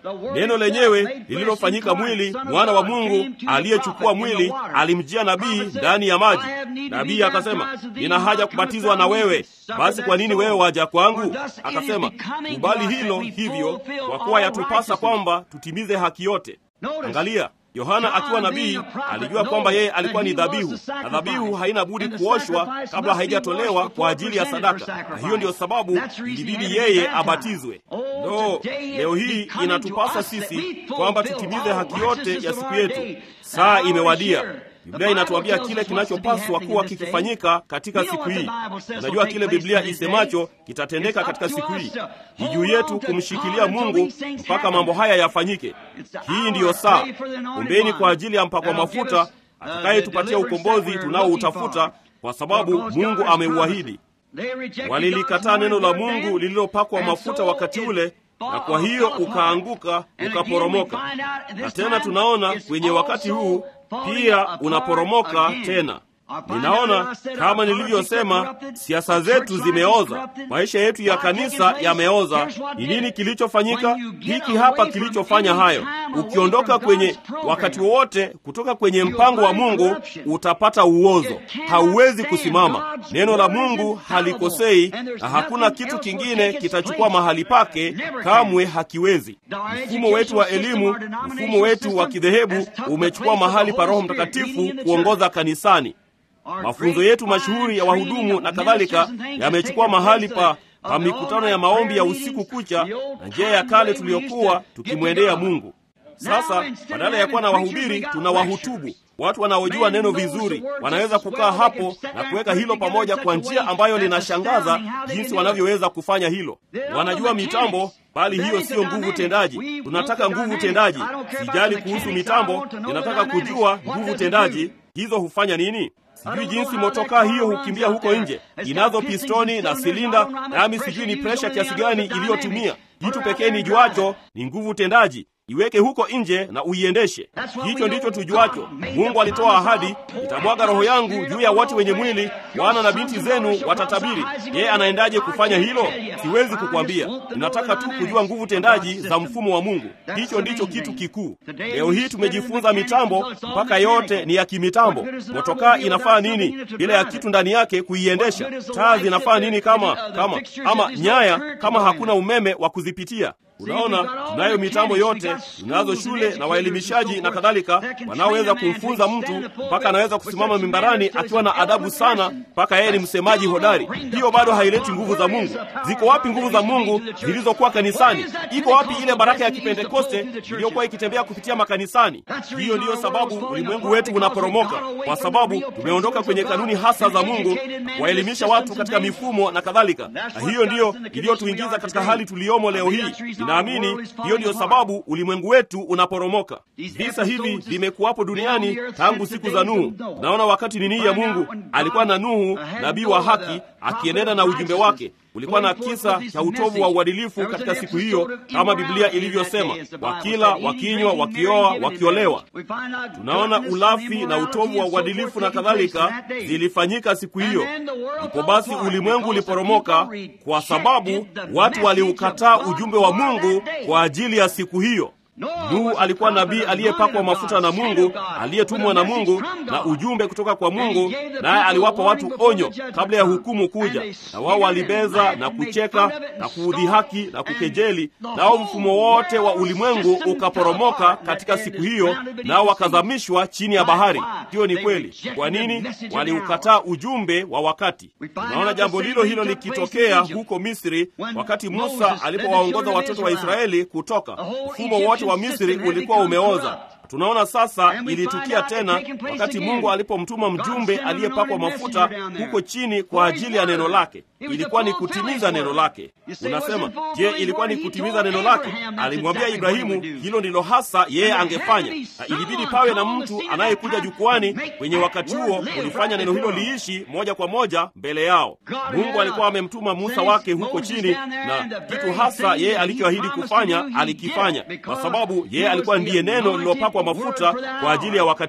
Speaker 2: neno lenyewe lililofanyika mwili, mwana wa Mungu aliyechukua mwili, alimjia nabii ndani ya maji. Nabii akasema, nina haja kubatizwa na wewe, basi kwa nini wewe waja kwangu? Akasema, kubali hilo hivyo, kwa kuwa yatupasa kwamba tutimize haki yote. Angalia, Yohana akiwa nabii alijua kwamba yeye alikuwa ni dhabihu, na dhabihu haina budi kuoshwa kabla haijatolewa kwa ajili ya sadaka, na hiyo ndiyo sababu ilibidi yeye abatizwe. No, leo hii inatupasa sisi kwamba tutimize haki yote ya siku yetu. Saa imewadia. Biblia inatuambia kile kinachopaswa kuwa kikifanyika katika siku hii. Unajua kile Biblia isemacho kitatendeka katika siku hii. Ni juu yetu kumshikilia Mungu mpaka mambo haya yafanyike. Hii ndiyo saa. Ombeni kwa ajili ya mpakwa mafuta atakayetupatia ukombozi tunaoutafuta, kwa sababu Mungu ameuahidi. Walilikataa neno la Mungu lililopakwa mafuta wakati ule na kwa hiyo ukaanguka ukaporomoka. Na tena tunaona kwenye wakati huu pia unaporomoka tena. Ninaona kama nilivyosema, siasa zetu zimeoza, maisha yetu ya kanisa yameoza. Ni nini kilichofanyika? Hiki hapa kilichofanya hayo. Ukiondoka kwenye wakati wowote kutoka kwenye mpango wa Mungu utapata uozo, hauwezi kusimama. Neno la Mungu halikosei, na hakuna kitu kingine kitachukua mahali pake, kamwe hakiwezi. Mfumo wetu wa elimu, mfumo wetu wa kidhehebu umechukua mahali pa Roho Mtakatifu kuongoza kanisani. Mafunzo yetu mashuhuri ya wahudumu na kadhalika yamechukua mahali pa, pa mikutano ya maombi ya usiku kucha na njia ya kale tuliyokuwa tukimwendea Mungu. Sasa badala ya kuwa na wahubiri, tuna wahutubu, watu wanaojua neno vizuri. Wanaweza kukaa hapo na kuweka hilo pamoja kwa njia ambayo linashangaza jinsi wanavyoweza kufanya hilo. Wanajua mitambo, bali hiyo siyo nguvu tendaji. Tunataka nguvu tendaji. Sijali kuhusu mitambo, ninataka kujua nguvu tendaji. Hizo hufanya nini? Sijui jinsi motokaa hiyo hukimbia huko nje, inazo pistoni na silinda, nami sijui ni presha kiasi gani iliyotumia. Kitu pekee ni juacho ni nguvu tendaji. Iweke huko nje na uiendeshe. Hicho ndicho tujuacho. Mungu alitoa ahadi, nitamwaga roho yangu juu ya wote wenye mwili, wana na binti zenu watatabiri. Yeye anaendaje kufanya hilo? Siwezi kukwambia. Ninataka tu kujua nguvu tendaji za mfumo wa Mungu. Hicho ndicho kitu kikuu. Leo hii tumejifunza mitambo mpaka yote ni ya kimitambo. Motokaa inafaa nini bila ya kitu ndani yake kuiendesha? Taa zinafaa nini kama kama ama nyaya kama hakuna umeme wa kuzipitia? Unaona, tunayo mitambo yote, tunazo shule na waelimishaji na kadhalika, wanaoweza kumfunza mtu mpaka anaweza kusimama mimbarani akiwa na adabu sana, mpaka yeye ni msemaji hodari. Hiyo bado haileti nguvu za Mungu. Ziko wapi nguvu za Mungu zilizokuwa kanisani? Iko wapi ile baraka ya Kipentekoste iliyokuwa ikitembea kupitia makanisani? Hiyo ndiyo sababu ulimwengu wetu unaporomoka, kwa sababu tumeondoka kwenye kanuni hasa za Mungu, waelimisha watu katika mifumo na kadhalika, na hiyo ndiyo iliyotuingiza katika hali tuliyomo leo hii. Ninaamini hiyo ndiyo sababu ulimwengu wetu unaporomoka. Visa hivi vimekuwapo duniani tangu siku za Nuhu. Naona wakati nini ya Mungu alikuwa na Nuhu, nabii wa haki, akienenda na ujumbe wake. Ulikuwa na kisa cha utovu wa uadilifu katika siku hiyo, kama Biblia ilivyosema, wakila, wakinywa, wakioa, wakiolewa. Tunaona ulafi na utovu wa uadilifu na kadhalika zilifanyika siku hiyo. Ndipo basi ulimwengu uliporomoka kwa sababu watu waliukataa ujumbe wa Mungu kwa ajili ya siku hiyo. Nuhu alikuwa nabii aliyepakwa mafuta na Mungu, aliyetumwa na Mungu na ujumbe kutoka kwa Mungu, naye aliwapa watu onyo kabla ya hukumu kuja, na wao walibeza na kucheka na kuudhihaki na kukejeli, nao mfumo wote wa ulimwengu ukaporomoka katika siku hiyo, nao wakazamishwa chini ya bahari. Hiyo ni kweli. Kwa nini? Waliukataa ujumbe wa wakati. Tunaona jambo lilo hilo likitokea huko Misri wakati Musa alipowaongoza watoto wa Israeli kutoka. Mfumo wote wa Misri ulikuwa umeoza. Tunaona sasa ilitukia tena wakati Mungu alipomtuma mjumbe aliyepakwa mafuta huko chini kwa ajili ya neno lake. Ilikuwa ni kutimiza neno lake. Unasema, je, ilikuwa ni kutimiza neno lake? Alimwambia Ibrahimu hilo ndilo hasa yeye angefanya, na ilibidi pawe na mtu anayekuja jukwani kwenye wakati huo kulifanya neno hilo liishi moja kwa moja mbele yao. Mungu alikuwa amemtuma Musa wake huko chini, na kitu hasa yeye alichoahidi kufanya alikifanya, kwa sababu yeye alikuwa ndiye neno lililopakwa mafuta kwa ajili ya wakati huo.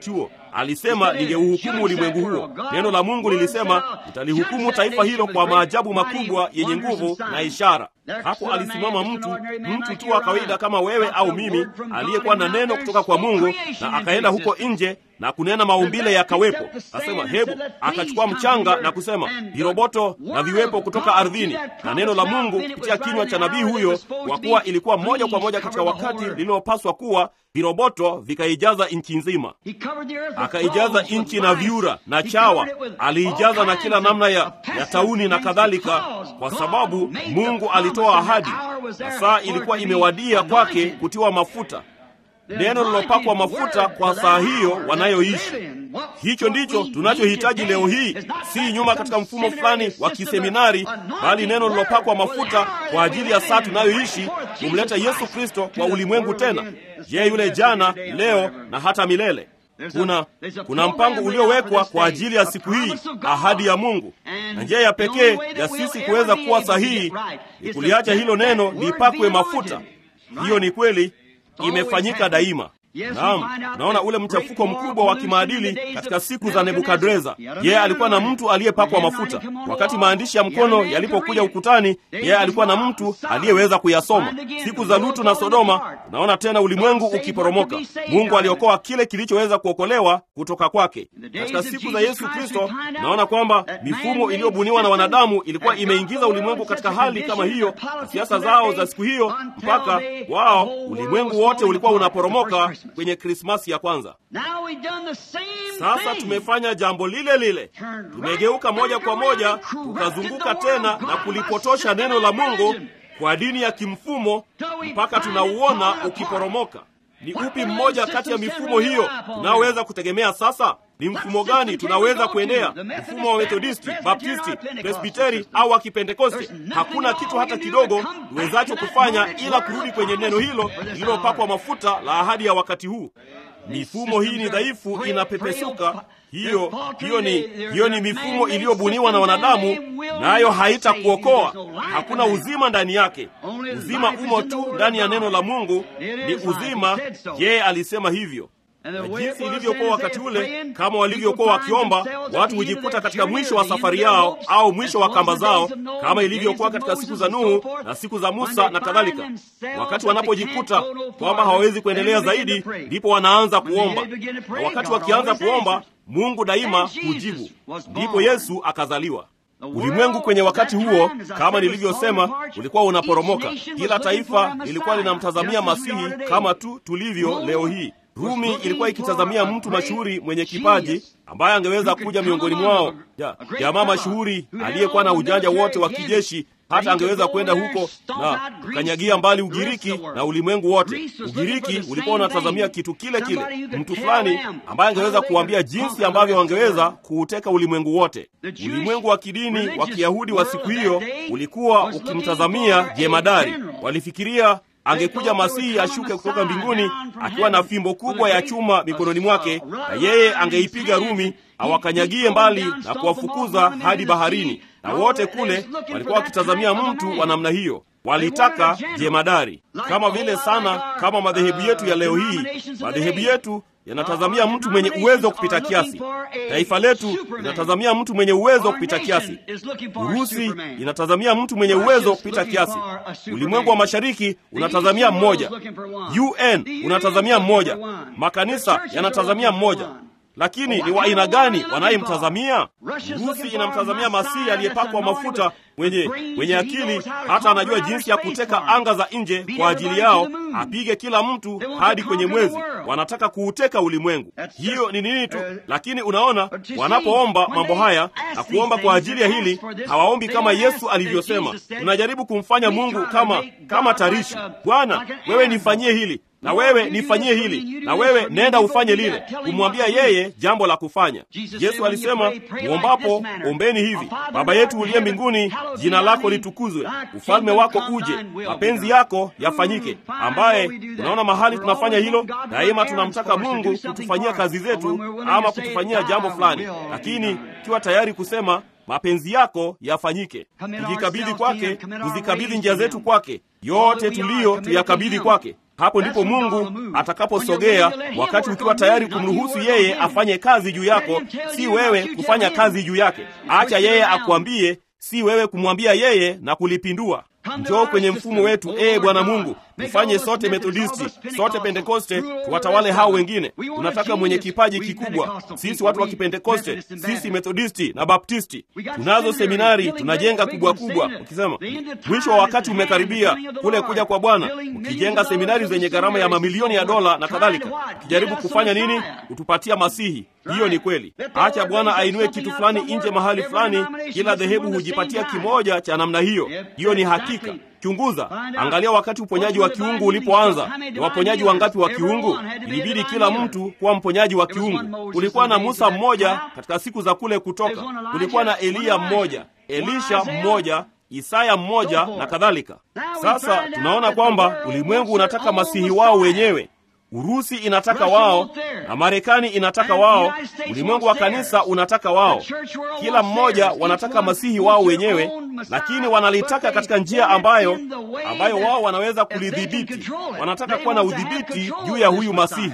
Speaker 2: alisema ningeuhukumu ulimwengu huo. Neno la Mungu lilisema nitalihukumu taifa hilo kwa maajabu makubwa yenye nguvu na ishara. Hapo alisimama mtu, mtu tu wa kawaida kama wewe au mimi, aliyekuwa na neno kutoka kwa Mungu, na akaenda huko nje na kunena maumbile yakawepo. Asema hebu, akachukua mchanga na kusema viroboto na viwepo kutoka ardhini, na neno la Mungu kupitia kinywa cha nabii huyo, kwa kuwa ilikuwa moja kwa moja katika wakati lililopaswa kuwa, viroboto vikaijaza nchi nzima. Akaijaza nchi na vyura na chawa, aliijaza na kila namna ya, ya tauni na kadhalika, kwa sababu Mungu alitoa ahadi na saa ilikuwa imewadia kwake kutiwa mafuta neno lilopakwa mafuta kwa saa hiyo wanayoishi. Hicho ndicho tunachohitaji leo hii, si nyuma katika mfumo fulani wa kiseminari, bali neno lilopakwa mafuta kwa ajili ya saa tunayoishi, kumleta Yesu Kristo kwa ulimwengu tena, yeye yule jana, leo na hata milele. Kuna, kuna mpango uliowekwa kwa ajili ya siku hii, ahadi ya Mungu, na njia ya pekee ya sisi kuweza kuwa sahihi ni kuliacha hilo neno lipakwe mafuta. Hiyo ni kweli imefanyika daima. Naam, naona ule mchafuko mkubwa wa kimaadili katika siku za Nebukadreza. Yeye alikuwa na mtu aliyepakwa mafuta. Wakati maandishi ya mkono yalipokuja ukutani, yeye alikuwa na mtu aliyeweza kuyasoma. Siku za Lutu na Sodoma, naona tena ulimwengu ukiporomoka. Mungu aliokoa kile kilichoweza kuokolewa kutoka kwake. Katika siku za Yesu Kristo, naona kwamba mifumo iliyobuniwa na wanadamu ilikuwa imeingiza ulimwengu katika hali kama hiyo, na siasa zao za siku hiyo, mpaka wao ulimwengu wote ulikuwa unaporomoka kwenye Krismasi ya kwanza. Sasa tumefanya jambo lile lile, tumegeuka moja kwa moja, tukazunguka tena na kulipotosha neno la Mungu kwa dini ya kimfumo mpaka tunauona ukiporomoka. Ni upi mmoja kati ya mifumo hiyo tunaoweza kutegemea sasa? Ni mfumo gani tunaweza kuendea? Mfumo wa Methodisti, Baptisti, Presbiteri au wa Kipentekoste? Hakuna kitu hata kidogo tuwezacho kufanya ila kurudi kwenye neno hilo lililopakwa mafuta la ahadi ya wakati huu. Mifumo hii ni dhaifu, inapepesuka. Hiyo hiyo ni hiyo ni mifumo iliyobuniwa na wanadamu, nayo haitakuokoa. Hakuna uzima ndani yake. Uzima umo tu ndani ya neno la Mungu, ni uzima. Yeye alisema hivyo na jinsi ilivyokuwa wakati ule, kama walivyokuwa wakiomba, watu hujikuta katika mwisho wa safari yao au mwisho wa kamba zao, kama ilivyokuwa katika siku za Nuhu na siku za Musa na kadhalika. Wakati wanapojikuta kwamba hawawezi kuendelea zaidi, ndipo wanaanza kuomba, na wakati wakianza kuomba, Mungu daima hujibu. Ndipo Yesu akazaliwa. Ulimwengu kwenye wakati huo, kama nilivyosema, ulikuwa unaporomoka. Kila taifa lilikuwa linamtazamia Masihi kama tu tulivyo leo hii. Rumi ilikuwa ikitazamia mtu mashuhuri mwenye kipaji ambaye angeweza kuja miongoni mwao, jamaa mashuhuri aliyekuwa na ujanja wote wa kijeshi, hata angeweza kwenda huko na kukanyagia mbali Ugiriki na ulimwengu wote. Ugiriki ulikuwa unatazamia kitu kile kile, mtu fulani ambaye angeweza kuambia jinsi ambavyo wangeweza kuuteka ulimwengu wote. Ulimwengu wa kidini wa Kiyahudi wa siku hiyo ulikuwa ukimtazamia jemadari. Walifikiria angekuja Masihi ashuke kutoka mbinguni akiwa na fimbo kubwa ya chuma mikononi mwake, na yeye angeipiga Rumi awakanyagie mbali na kuwafukuza hadi baharini. Na wote kule walikuwa wakitazamia mtu wa namna hiyo, walitaka jemadari, kama vile sana kama madhehebu yetu ya leo hii. Madhehebu yetu yanatazamia mtu mwenye uwezo kupita kiasi. Taifa letu linatazamia mtu mwenye uwezo kupita kiasi. Urusi inatazamia mtu mwenye uwezo kupita kiasi. Ulimwengu wa mashariki unatazamia mmoja. UN unatazamia mmoja. Makanisa yanatazamia mmoja. Lakini ni wa aina gani wanayemtazamia? Urusi inamtazamia Masihi aliyepakwa mafuta, mwenye mwenye akili, hata anajua jinsi ya kuteka anga za nje kwa ajili yao, apige kila mtu hadi kwenye mwezi. Wanataka kuuteka ulimwengu. Hiyo ni nini tu, lakini unaona, wanapoomba mambo haya na kuomba kwa ajili ya hili, hawaombi kama Yesu alivyosema. Tunajaribu kumfanya Mungu kama kama tarishi. Bwana, wewe nifanyie hili na wewe nifanyie hili, na wewe nenda ufanye lile, kumwambia yeye jambo la kufanya. Yesu alisema, muombapo ombeni hivi: Baba yetu uliye mbinguni, jina lako litukuzwe, ufalme wako uje, mapenzi yako yafanyike. Ambaye unaona mahali tunafanya hilo daima, tunamtaka Mungu kutufanyia kazi zetu ama kutufanyia jambo fulani, lakini tukiwa tayari kusema mapenzi yako yafanyike, tujikabidhi kwake, tuzikabidhi njia zetu kwake, yote tuliyo tuyakabidhi kwake hapo ndipo mungu atakaposogea wakati ukiwa tayari kumruhusu yeye afanye kazi juu yako si wewe kufanya kazi juu yake acha yeye akuambie si wewe kumwambia yeye na kulipindua njoo kwenye mfumo wetu ee bwana mungu tufanye sote methodisti sote pentekoste tuwatawale hao wengine tunataka mwenye kipaji kikubwa sisi watu wa kipentekoste sisi methodisti na baptisti tunazo seminari tunajenga kubwa kubwa ukisema mwisho wa wakati umekaribia kule kuja kwa bwana ukijenga seminari zenye gharama ya mamilioni ya dola na kadhalika ukijaribu kufanya nini kutupatia masihi hiyo ni kweli acha bwana ainue kitu fulani nje mahali fulani kila dhehebu hujipatia kimoja cha namna hiyo hiyo ni hakika chunguza angalia wakati uponyaji wa kiungu ulipoanza ni waponyaji wangapi wa kiungu ilibidi kila mtu kuwa mponyaji wa kiungu kulikuwa na musa mmoja katika siku za kule kutoka kulikuwa na eliya mmoja elisha mmoja isaya mmoja na kadhalika sasa tunaona kwamba ulimwengu unataka masihi wao wenyewe urusi inataka wao na marekani inataka wao ulimwengu wa kanisa unataka wao kila mmoja wanataka masihi wao wenyewe lakini wanalitaka katika njia ambayo ambayo wao wanaweza kulidhibiti wanataka kuwa na udhibiti juu ya huyu masihi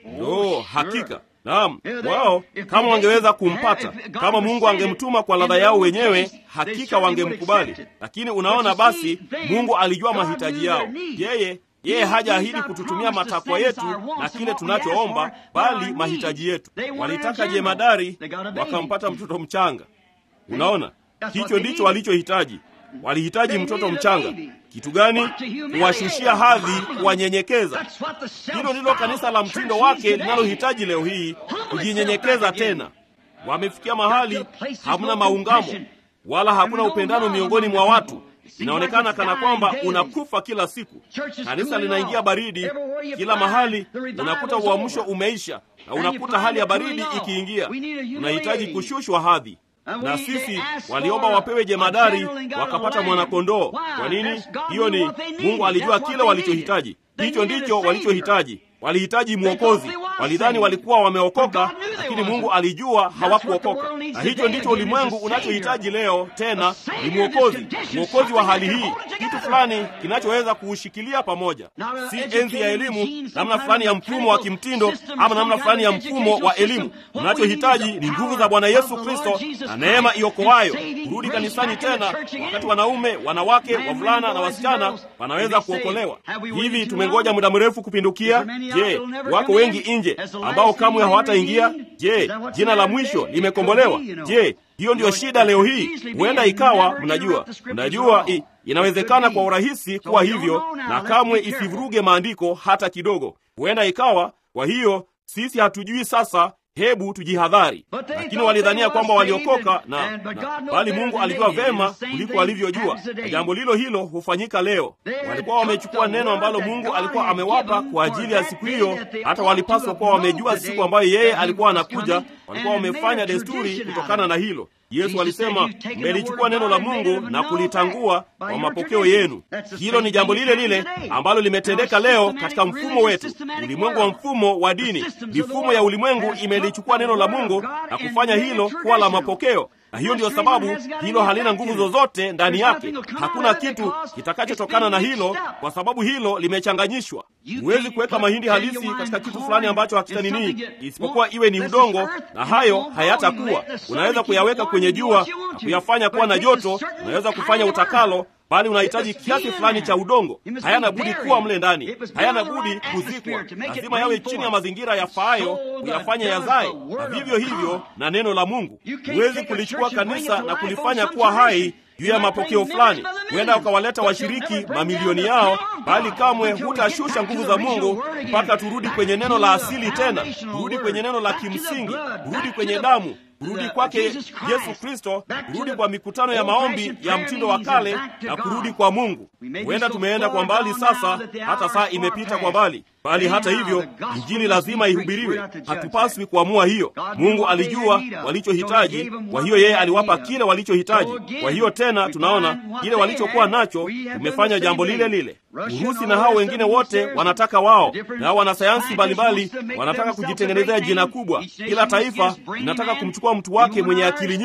Speaker 2: no hakika naam wao kama wangeweza kumpata kama mungu angemtuma kwa ladha yao wenyewe hakika wangemkubali lakini unaona basi mungu alijua mahitaji yao yeye yeye hajaahidi kututumia matakwa yetu na kile tunachoomba bali mahitaji yetu walitaka jemadari wakampata mtoto mchanga unaona hicho ndicho walichohitaji walihitaji mtoto mchanga kitu gani kuwashushia hadhi kuwanyenyekeza hilo ndilo kanisa la mtindo wake linalohitaji leo hii kujinyenyekeza tena wamefikia mahali hamna maungamo wala hakuna upendano miongoni mwa watu inaonekana kana kwamba unakufa kila siku kanisa linaingia baridi kila mahali unakuta uamsho umeisha na unakuta hali ya baridi ikiingia unahitaji kushushwa hadhi na sisi waliomba wapewe jemadari wakapata mwanakondoo kwa nini hiyo ni mungu alijua kile walichohitaji hicho ndicho walichohitaji walihitaji mwokozi walidhani walikuwa wameokoka lakini mungu alijua hawakuokoka na hicho ndicho ulimwengu unachohitaji leo tena ni mwokozi mwokozi wa hali hii kitu fulani kinachoweza kuushikilia pamoja si enzi ya elimu namna fulani ya mfumo wa kimtindo ama namna fulani ya mfumo wa elimu unachohitaji ni nguvu za bwana yesu kristo na neema iokoayo kurudi kanisani tena wakati wanaume wanawake wavulana na wasichana wanaweza kuokolewa hivi tumengoja muda mrefu kupindukia je wako wengi nje ambao kamwe hawataingia je jina la mwisho limekombolewa je hiyo ndiyo shida leo hii huenda ikawa mnajua mnajua i, inawezekana kwa urahisi kuwa hivyo na kamwe isivuruge maandiko hata kidogo huenda ikawa kwa hiyo sisi hatujui sasa hebu tujihadhari lakini walidhania kwamba waliokoka na, na bali mungu alijua vema kuliko alivyojua na jambo lilo hilo hufanyika leo walikuwa wamechukua neno ambalo mungu alikuwa amewapa kwa ajili ya siku hiyo hata walipaswa kuwa wamejua siku ambayo yeye alikuwa anakuja walikuwa wamefanya desturi kutokana na hilo yesu alisema mmelichukua neno la mungu na kulitangua kwa mapokeo yenu hilo ni jambo lile lile ambalo limetendeka leo katika mfumo wetu ulimwengu wa mfumo wa dini mifumo ya ulimwengu imelichukua neno la mungu na kufanya hilo kuwa la mapokeo na hiyo ndiyo sababu hilo halina nguvu zozote ndani yake hakuna kitu kitakachotokana na hilo kwa sababu hilo limechanganyishwa huwezi kuweka mahindi halisi katika kitu fulani ambacho hakitanini isipokuwa iwe ni udongo na hayo hayatakuwa unaweza kuyaweka kwenye jua na kuyafanya kuwa na joto unaweza kufanya utakalo bali unahitaji kiasi fulani cha udongo hayana budi kuwa mle ndani hayana budi kuzikwa lazima yawe chini ya mazingira yafaayo kuyafanya yazae na vivyo hivyo na neno la mungu huwezi kulichukua kanisa na kulifanya kuwa hai juu ya mapokeo fulani huenda ukawaleta washiriki mamilioni yao bali kamwe hutashusha nguvu za mungu mpaka turudi kwenye neno la asili tena turudi kwenye neno la kimsingi turudi kwenye damu kurudi kwake yesu kristo kurudi kwa mikutano ya maombi ya mtindo wa kale na kurudi kwa mungu huenda tumeenda kwa mbali sasa hata saa imepita kwa mbali bali hata hivyo injili lazima ihubiriwe hatupaswi kuamua hiyo mungu alijua walichohitaji kwa hiyo yeye aliwapa kile walichohitaji kwa hiyo tena tunaona kile walichokuwa nacho tumefanya jambo lile lile urusi na hao wengine wote wanataka wao nao wanasayansi mbalimbali wanataka kujitengenezea jina kubwa kila taifa linataka kumchukua mtu wake mwenye akili nyingi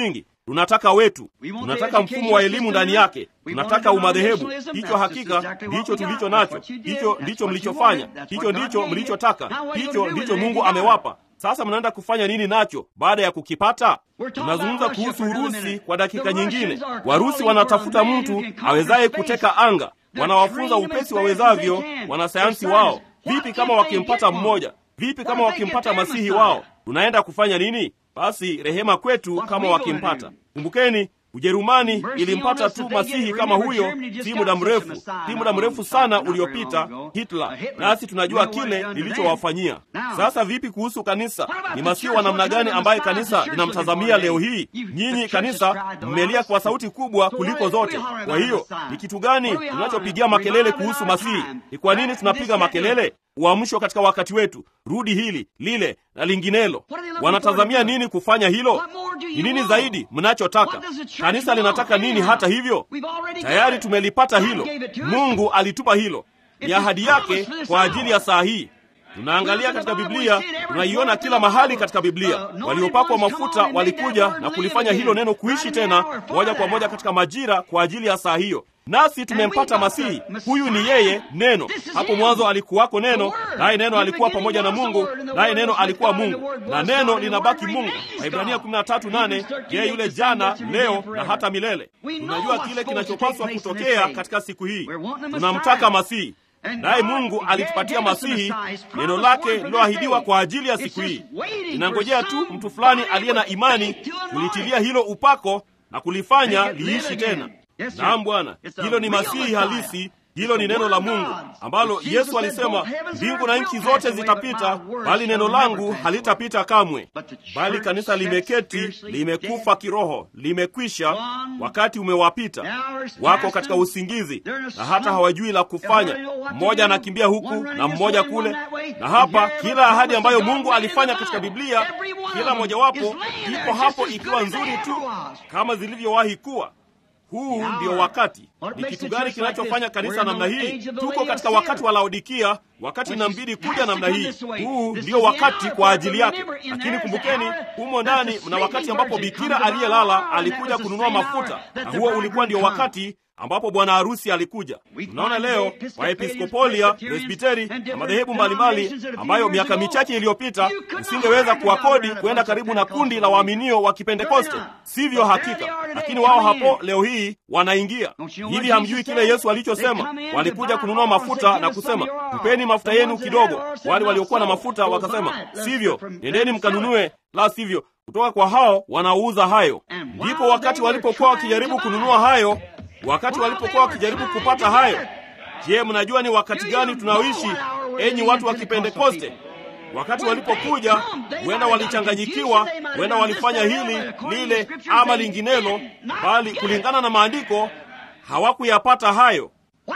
Speaker 2: tunataka wetu, tunataka mfumo wa elimu ndani yake, tunataka umadhehebu. Hicho hakika ndicho tulicho nacho, hicho ndicho mlichofanya, hicho ndicho mlichotaka, hicho ndicho Mungu amewapa. Sasa mnaenda kufanya nini nacho baada ya kukipata? Tunazungumza kuhusu Urusi kwa dakika nyingine. Warusi wanatafuta mtu awezaye kuteka anga, wanawafunza upesi wawezavyo wanasayansi wao. Vipi kama wakimpata mmoja? Vipi kama wakimpata masihi wao? Tunaenda kufanya nini? Basi rehema kwetu kama wakimpata. Kumbukeni, Ujerumani ilimpata tu masihi kama huyo si muda mrefu, si muda mrefu sana uliopita, Hitler. Nasi tunajua kile lilichowafanyia. Sasa vipi kuhusu kanisa? Ni masihi wa namna gani ambaye kanisa linamtazamia leo hii? Nyinyi kanisa mmelia kwa sauti kubwa kuliko zote. Kwa hiyo ni kitu gani tunachopigia makelele kuhusu masihi? Ni kwa nini tunapiga makelele? Uamsho katika wakati wetu, rudi hili lile na linginelo. Wanatazamia nini kufanya hilo? Ni nini zaidi mnachotaka? Kanisa linataka nini? Hata hivyo tayari tumelipata hilo. Mungu alitupa hilo, ni ahadi yake kwa ajili ya saa hii. Tunaangalia katika Biblia, tunaiona kila mahali katika Biblia. Waliopakwa mafuta walikuja na kulifanya hilo neno kuishi tena moja kwa moja katika majira kwa ajili ya saa hiyo. Nasi tumempata Masihi. Huyu ni yeye Neno. Hapo mwanzo alikuwako Neno, naye Neno alikuwa pamoja na Mungu, naye Neno alikuwa Mungu, na Neno linabaki Mungu. Waibrania 13:8, yeye yule jana, leo na hata milele. Tunajua kile kinachopaswa kutokea katika siku hii. Tunamtaka Masihi, naye Mungu alitupatia Masihi, neno lake liloahidiwa kwa ajili ya siku hii. Inangojea tu mtu fulani aliye na imani kulitilia hilo upako na kulifanya liishi tena. Naam Bwana, hilo ni Masihi halisi. Hilo ni neno la Mungu ambalo Yesu alisema, mbingu na nchi zote zitapita, bali neno langu halitapita kamwe. Bali kanisa limeketi, limekufa kiroho, limekwisha, wakati umewapita, wako katika usingizi na hata hawajui la kufanya. Mmoja anakimbia huku na mmoja kule na hapa. Kila ahadi ambayo Mungu alifanya katika Biblia, kila mojawapo iko hapo ikiwa nzuri tu kama zilivyowahi kuwa. Huu ndio wakati. Ni kitu gani kinachofanya kanisa namna hii? Tuko katika wakati wa Laodikia, wakati inambidi kuja namna hii. Huu ndio wakati kwa ajili yake. Lakini kumbukeni, humo ndani mna wakati ambapo bikira aliyelala alikuja kununua mafuta, na huo ulikuwa ndio wakati ambapo bwana harusi alikuja. Tunaona leo Waepiskopolia, Presbiteri na madhehebu mbalimbali ambayo miaka michache iliyopita usingeweza kuwakodi kwenda karibu na kundi la waaminio wa Kipentekoste, sivyo? Hakika, lakini wao hapo leo hii wanaingia hivi. Hamjui kile Yesu alichosema? Walikuja kununua mafuta na kusema, tupeni mafuta yenu kidogo. Wale waliokuwa na mafuta wakasema, sivyo, nendeni mkanunue, la sivyo kutoka kwa hao wanaouza hayo. Ndipo wakati walipokuwa wakijaribu kununua hayo wakati walipokuwa wakijaribu kupata hayo. Je, mnajua ni wakati gani tunaoishi, enyi watu wa Kipentekoste? Wakati walipokuja, huenda walichanganyikiwa, huenda walifanya hili lile ama linginelo, bali kulingana na maandiko hawakuyapata hayo.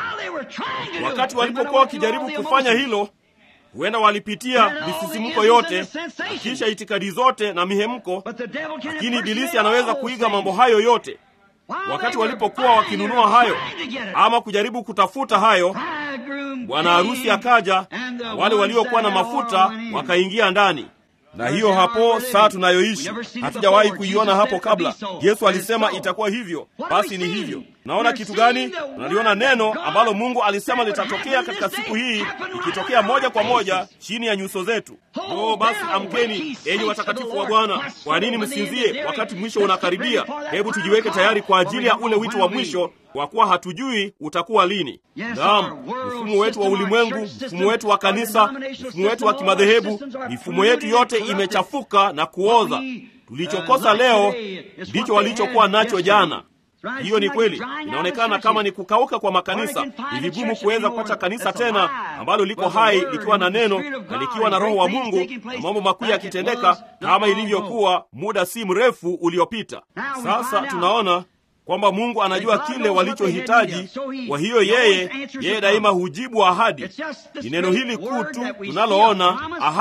Speaker 2: Wakati walipokuwa wakijaribu kufanya hilo, huenda walipitia misisimuko yote na kisha itikadi zote na mihemko, lakini Ibilisi anaweza kuiga mambo hayo yote wakati walipokuwa wakinunua hayo ama kujaribu kutafuta hayo, bwana harusi akaja, na wale waliokuwa na mafuta wakaingia ndani. Na hiyo hapo saa tunayoishi, hatujawahi kuiona hapo kabla. Yesu alisema itakuwa hivyo, basi ni hivyo. Naona kitu gani? Tunaliona neno ambalo Mungu alisema litatokea katika siku hii, ikitokea moja kwa moja chini ya nyuso zetu. Oh, basi amkeni, enyi watakatifu wa Bwana. Kwa nini msinzie wakati mwisho unakaribia? Hebu tujiweke tayari kwa ajili ya ule wito wa mwisho, kwa kuwa hatujui utakuwa lini. Naam, mfumo wetu wa ulimwengu, mfumo wetu wa kanisa, mfumo wetu wa kimadhehebu, mifumo yetu yote imechafuka na kuoza. Tulichokosa leo ndicho walichokuwa nacho jana. Hiyo ni kweli. Inaonekana kama ni kukauka kwa makanisa. Ni vigumu kuweza kupata kanisa tena ambalo liko hai likiwa na neno na likiwa na Roho wa Mungu na mambo makuu yakitendeka kama ilivyokuwa muda si mrefu uliopita. Sasa tunaona kwamba Mungu anajua kile walichohitaji. Kwa hiyo yeye yeye daima hujibu ahadi. Ni neno hili kuu tu tunaloona ahadi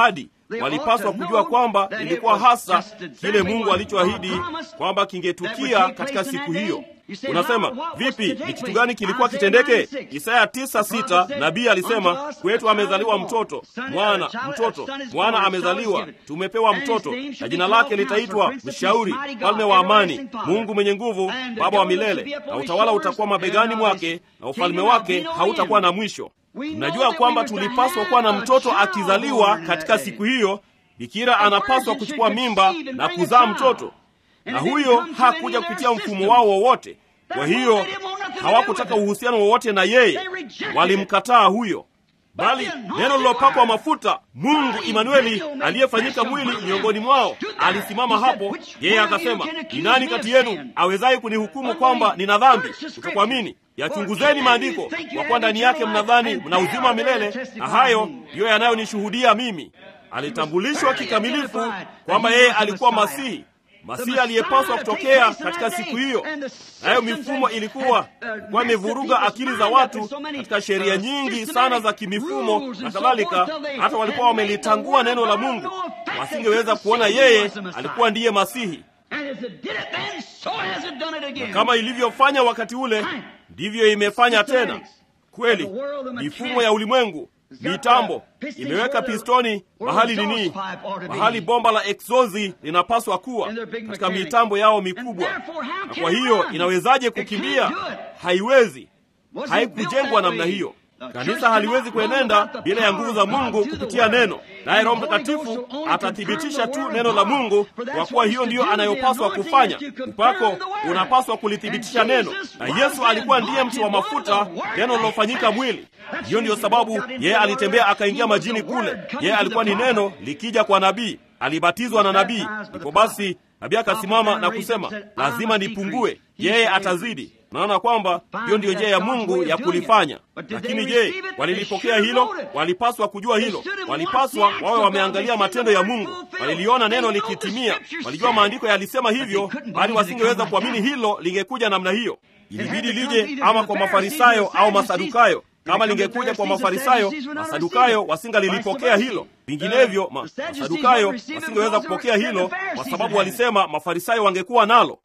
Speaker 2: walipaswa kujua kwamba ilikuwa hasa kile Mungu alichoahidi kwamba kingetukia katika siku hiyo. Unasema vipi? Ni kitu gani kilikuwa kitendeke? Isaya tisa sita nabii alisema, kwetu amezaliwa mtoto mwana, mtoto mwana amezaliwa, tumepewa mtoto, na jina lake litaitwa Mshauri, Mfalme wa Amani, Mungu mwenye nguvu, Baba wa milele, na utawala utakuwa mabegani mwake, na ufalme wake hautakuwa na mwisho. Mnajua kwamba tulipaswa kuwa na mtoto akizaliwa katika siku hiyo. Bikira anapaswa kuchukua mimba na kuzaa mtoto na huyo hakuja kupitia mfumo wao wowote. Kwa hiyo hawakutaka uhusiano wowote na yeye, walimkataa huyo, bali neno lilopakwa mafuta, Mungu Imanueli aliyefanyika mwili miongoni mwao, alisimama hapo. Yeye akasema, ni nani kati yenu awezaye kunihukumu kwamba nina dhambi? Kutokuamini. Yachunguzeni maandiko, kwa kuwa ndani yake mnadhani mna uzima wa milele, na hayo ndiyo yanayonishuhudia mimi. Alitambulishwa kikamilifu kwamba yeye alikuwa Masihi, Masihi aliyepaswa kutokea katika siku hiyo. Nayo mifumo ilikuwa ilikuwa imevuruga akili za watu katika sheria nyingi sana za kimifumo na kadhalika, hata walikuwa wamelitangua neno la Mungu, wasingeweza kuona yeye alikuwa ndiye Masihi. Na kama ilivyofanya wakati ule, ndivyo imefanya tena. Kweli, mifumo ya ulimwengu mitambo imeweka pistoni mahali nini, mahali bomba la eksozi linapaswa kuwa katika mitambo yao mikubwa. Na kwa hiyo inawezaje kukimbia? Haiwezi, haikujengwa namna hiyo. Kanisa haliwezi kuenenda bila ya nguvu za Mungu kupitia neno, naye Roho Mtakatifu atathibitisha tu neno la Mungu, kwa kuwa hiyo ndiyo anayopaswa kufanya. Upako unapaswa kulithibitisha neno, na Yesu alikuwa ndiye mti wa mafuta, neno lilofanyika mwili. Hiyo ndiyo sababu yeye alitembea akaingia majini kule. Yeye alikuwa ni neno likija kwa nabii, alibatizwa na nabii. Ndipo basi nabii akasimama na kusema, lazima nipungue, yeye atazidi. Naona kwamba hiyo ndiyo njia ya Mungu ya kulifanya. Lakini je, walilipokea hilo? Walipaswa kujua hilo, walipaswa wawe wameangalia matendo ya Mungu, waliliona neno likitimia, walijua maandiko yalisema hivyo, bali wasingeweza kuamini hilo lingekuja namna hiyo. Ilibidi lije ama kwa Mafarisayo au Masadukayo. Kama lingekuja kwa Mafarisayo, Masadukayo wasingalilipokea hilo. Vinginevyo ma, Masadukayo wasingeweza kupokea hilo, kwa sababu walisema Mafarisayo wangekuwa nalo.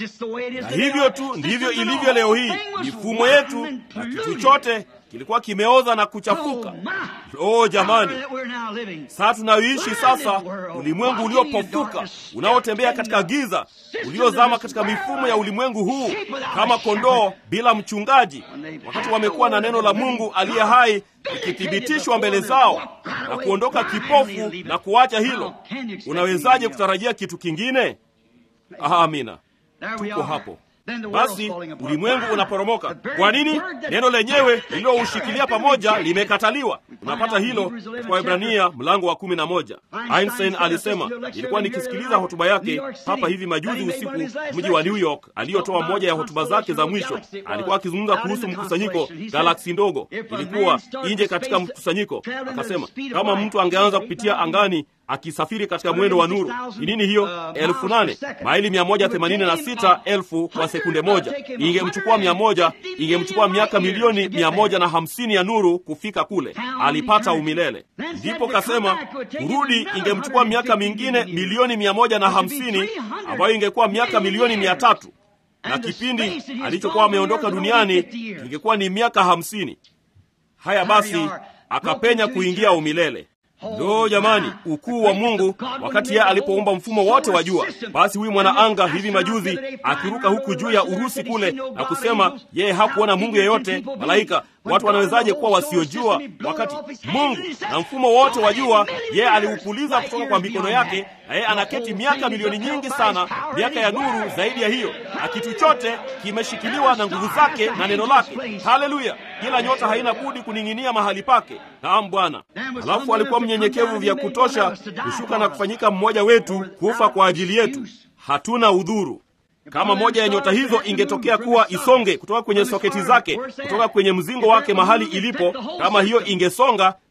Speaker 2: Na hivyo tu ndivyo ilivyo leo hii. Mifumo yetu na kitu chote kilikuwa kimeoza na kuchafuka. Oh jamani, saa tunayoishi sasa, ulimwengu uliopofuka unaotembea katika giza, uliozama katika mifumo ya ulimwengu huu kama kondoo bila mchungaji, wakati wamekuwa na neno la Mungu aliye hai likithibitishwa mbele zao na kuondoka kipofu na kuacha hilo. Unawezaje kutarajia kitu kingine? Amina, tuko hapo. Basi ulimwengu unaporomoka. Kwa nini? Neno lenyewe lililoushikilia pamoja limekataliwa. Unapata hilo kwa Waebrania mlango wa kumi na moja. Einstein alisema, nilikuwa nikisikiliza hotuba yake hapa hivi majuzi usiku, mji wa New York, aliyotoa moja ya hotuba zake za mwisho. Alikuwa akizungumza kuhusu mkusanyiko, galaksi ndogo ilikuwa nje katika mkusanyiko. Akasema kama mtu angeanza kupitia angani akisafiri katika mwendo wa nuru. Ni nini hiyo? elfu nane maili mia moja themanini na sita elfu kwa sekunde moja. Ingemchukua mia moja, ingemchukua miaka milioni mia moja na hamsini ya nuru kufika kule. Alipata umilele. Ndipo kasema kurudi ingemchukua miaka mingine milioni mia moja na hamsini ambayo ingekuwa miaka milioni mia tatu na kipindi alichokuwa ameondoka duniani ingekuwa ni miaka hamsini. Haya basi, akapenya kuingia umilele. Ndo jamani, ukuu wa Mungu wakati yeye alipoumba mfumo wote wa jua. Basi huyu mwanaanga hivi majuzi akiruka huku juu ya Urusi kule na kusema yeye hakuona Mungu yeyote, malaika. Watu wanawezaje kuwa wasiojua wakati Mungu na mfumo wote wa jua yeye aliupuliza kutoka kwa mikono yake, na yeye anaketi miaka milioni nyingi sana, miaka ya nuru zaidi ya hiyo, na kitu chote kimeshikiliwa na nguvu zake na neno lake. Haleluya! Kila nyota haina budi kuning'inia mahali pake. Naam Bwana. Alafu alikuwa mnyenyekevu vya kutosha kushuka na kufanyika mmoja wetu, kufa kwa ajili yetu. Hatuna udhuru. Kama moja ya nyota hizo ingetokea kuwa isonge kutoka kwenye soketi zake, kutoka kwenye mzingo wake mahali ilipo, kama hiyo ingesonga,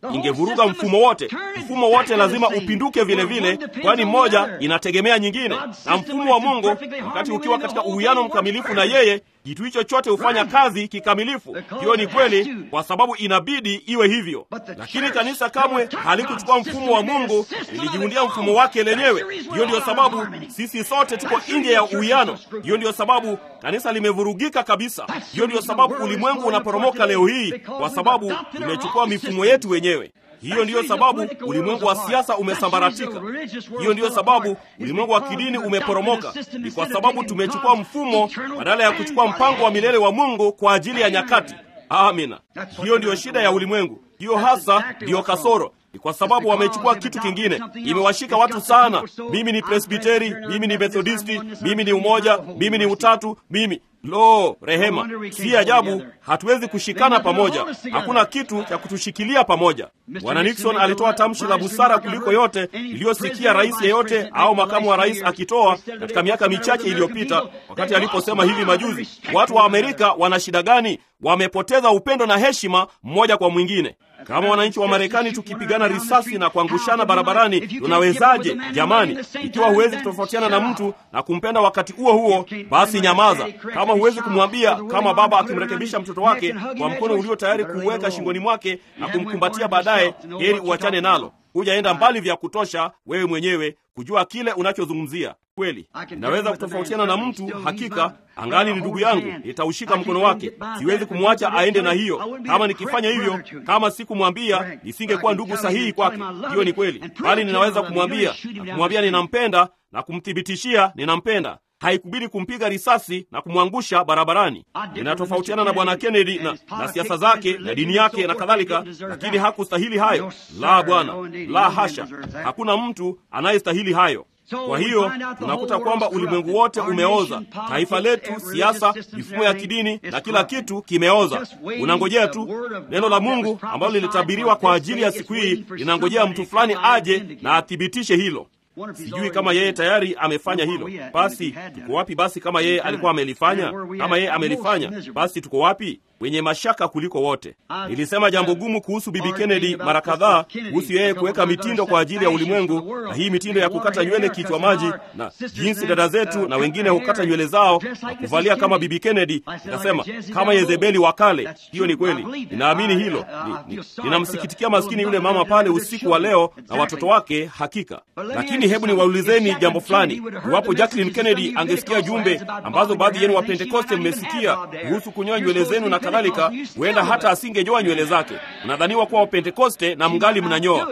Speaker 2: ingevuruga mfumo wote. Mfumo wote lazima upinduke vile vile, kwani mmoja inategemea nyingine. Na mfumo wa Mungu, wakati ukiwa katika uwiano mkamilifu na yeye, kitu hicho chote hufanya kazi kikamilifu. Hiyo ni kweli, kwa sababu inabidi iwe hivyo. Lakini kanisa kamwe halikuchukua mfumo wa Mungu, lilijiundia mfumo wake lenyewe. Hiyo ndiyo sababu sisi sote tuko nje ya uwiano. Hiyo ndiyo sababu kanisa limevurugika kabisa. Hiyo ndiyo sababu ulimwengu unaporomoka leo hii, kwa sababu tumechukua mifumo yetu wenyewe. Hiyo ndiyo sababu ulimwengu wa siasa umesambaratika. Hiyo ndiyo sababu ulimwengu wa kidini umeporomoka. Ni kwa sababu tumechukua mfumo badala ya kuchukua mpango wa milele wa Mungu kwa ajili ya nyakati. Amina. Hiyo ndiyo shida ya ulimwengu. Hiyo hasa ndiyo kasoro ni kwa sababu wamechukua kitu kingine. Imewashika watu sana. Mimi ni Presbiteri, mimi ni Methodisti, mimi ni umoja, mimi ni utatu, mimi Lo, rehema! Si ajabu hatuwezi kushikana pamoja. Hakuna kitu cha kutushikilia pamoja. Bwana Nixon alitoa tamshi la busara kuliko yote iliyosikia rais yeyote au makamu wa rais akitoa katika miaka michache iliyopita, wakati aliposema hivi majuzi, watu wa Amerika wana shida gani? Wamepoteza upendo na heshima mmoja kwa mwingine. Kama wananchi wa Marekani tukipigana risasi na kuangushana barabarani, tunawezaje jamani? Ikiwa huwezi kutofautiana na mtu na kumpenda wakati huo huo, basi nyamaza. Kama huwezi kumwambia, kama baba akimrekebisha mtoto wake kwa mkono ulio tayari kuuweka shingoni mwake na kumkumbatia baadaye, heri uachane nalo. Hujaenda mbali vya kutosha wewe mwenyewe kujua kile unachozungumzia. Kweli naweza kutofautiana na mtu, hakika angali ni ndugu yangu, nitaushika mkono wake. Siwezi kumwacha aende na hiyo. Kama nikifanya hivyo, kama sikumwambia, nisingekuwa ndugu sahihi kwake. Hiyo ni kweli, bali ninaweza kumwambia na kumwambia ninampenda na kumthibitishia ninampenda. Haikubidi kumpiga risasi na kumwangusha barabarani. Ninatofautiana na bwana Kennedy na, na siasa zake na dini yake na kadhalika, lakini hakustahili hayo. La, bwana, la hasha, hakuna mtu anayestahili hayo. Kwa hiyo tunakuta kwamba ulimwengu wote umeoza, taifa letu, siasa, mifumo ya kidini na kila kitu kimeoza. Unangojea tu neno la Mungu ambalo lilitabiriwa kwa ajili ya siku hii, linangojea mtu fulani aje na athibitishe hilo. Sijui kama yeye tayari amefanya hilo. Basi tuko wapi? Basi kama yeye alikuwa amelifanya, kama yeye amelifanya, basi tuko wapi? Wenye mashaka kuliko wote. Nilisema jambo gumu kuhusu Bibi Kennedy mara kadhaa, kuhusu yeye kuweka mitindo kwa ajili ya ulimwengu, na hii mitindo ya kukata nywele kichwa maji, na jinsi dada zetu na wengine hukata nywele zao na kuvalia kama Bibi Kennedy. Nikasema kama Yezebeli wa kale. Hiyo ni kweli, ninaamini hilo. Ninamsikitikia maskini yule mama pale usiku wa leo na watoto wake, hakika. Lakini hebu niwaulizeni jambo fulani. Iwapo Jacqueline Kennedy angesikia jumbe ambazo baadhi yenu wa Pentekoste mmesikia kuhusu kunyoa nywele zenu na kadhalika, huenda hata asingenyoa nywele zake. Mnadhaniwa kuwa Wapentekoste na mngali mnanyoa.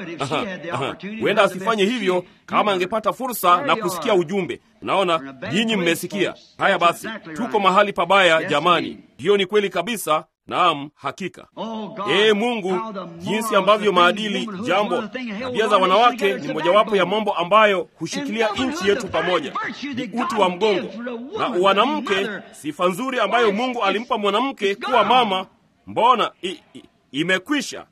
Speaker 2: Huenda asifanye hivyo kama angepata fursa na kusikia ujumbe. Unaona, nyinyi mmesikia haya. Basi tuko mahali pabaya jamani. Hiyo ni kweli kabisa. Naam, hakika. Ee Mungu, jinsi ambavyo maadili, jambo, tabia za wanawake ni mojawapo ya mambo ambayo hushikilia nchi yetu pamoja. Ni uti wa mgongo na wanamke, sifa nzuri ambayo Mungu alimpa mwanamke kuwa mama. Mbona i, i, imekwisha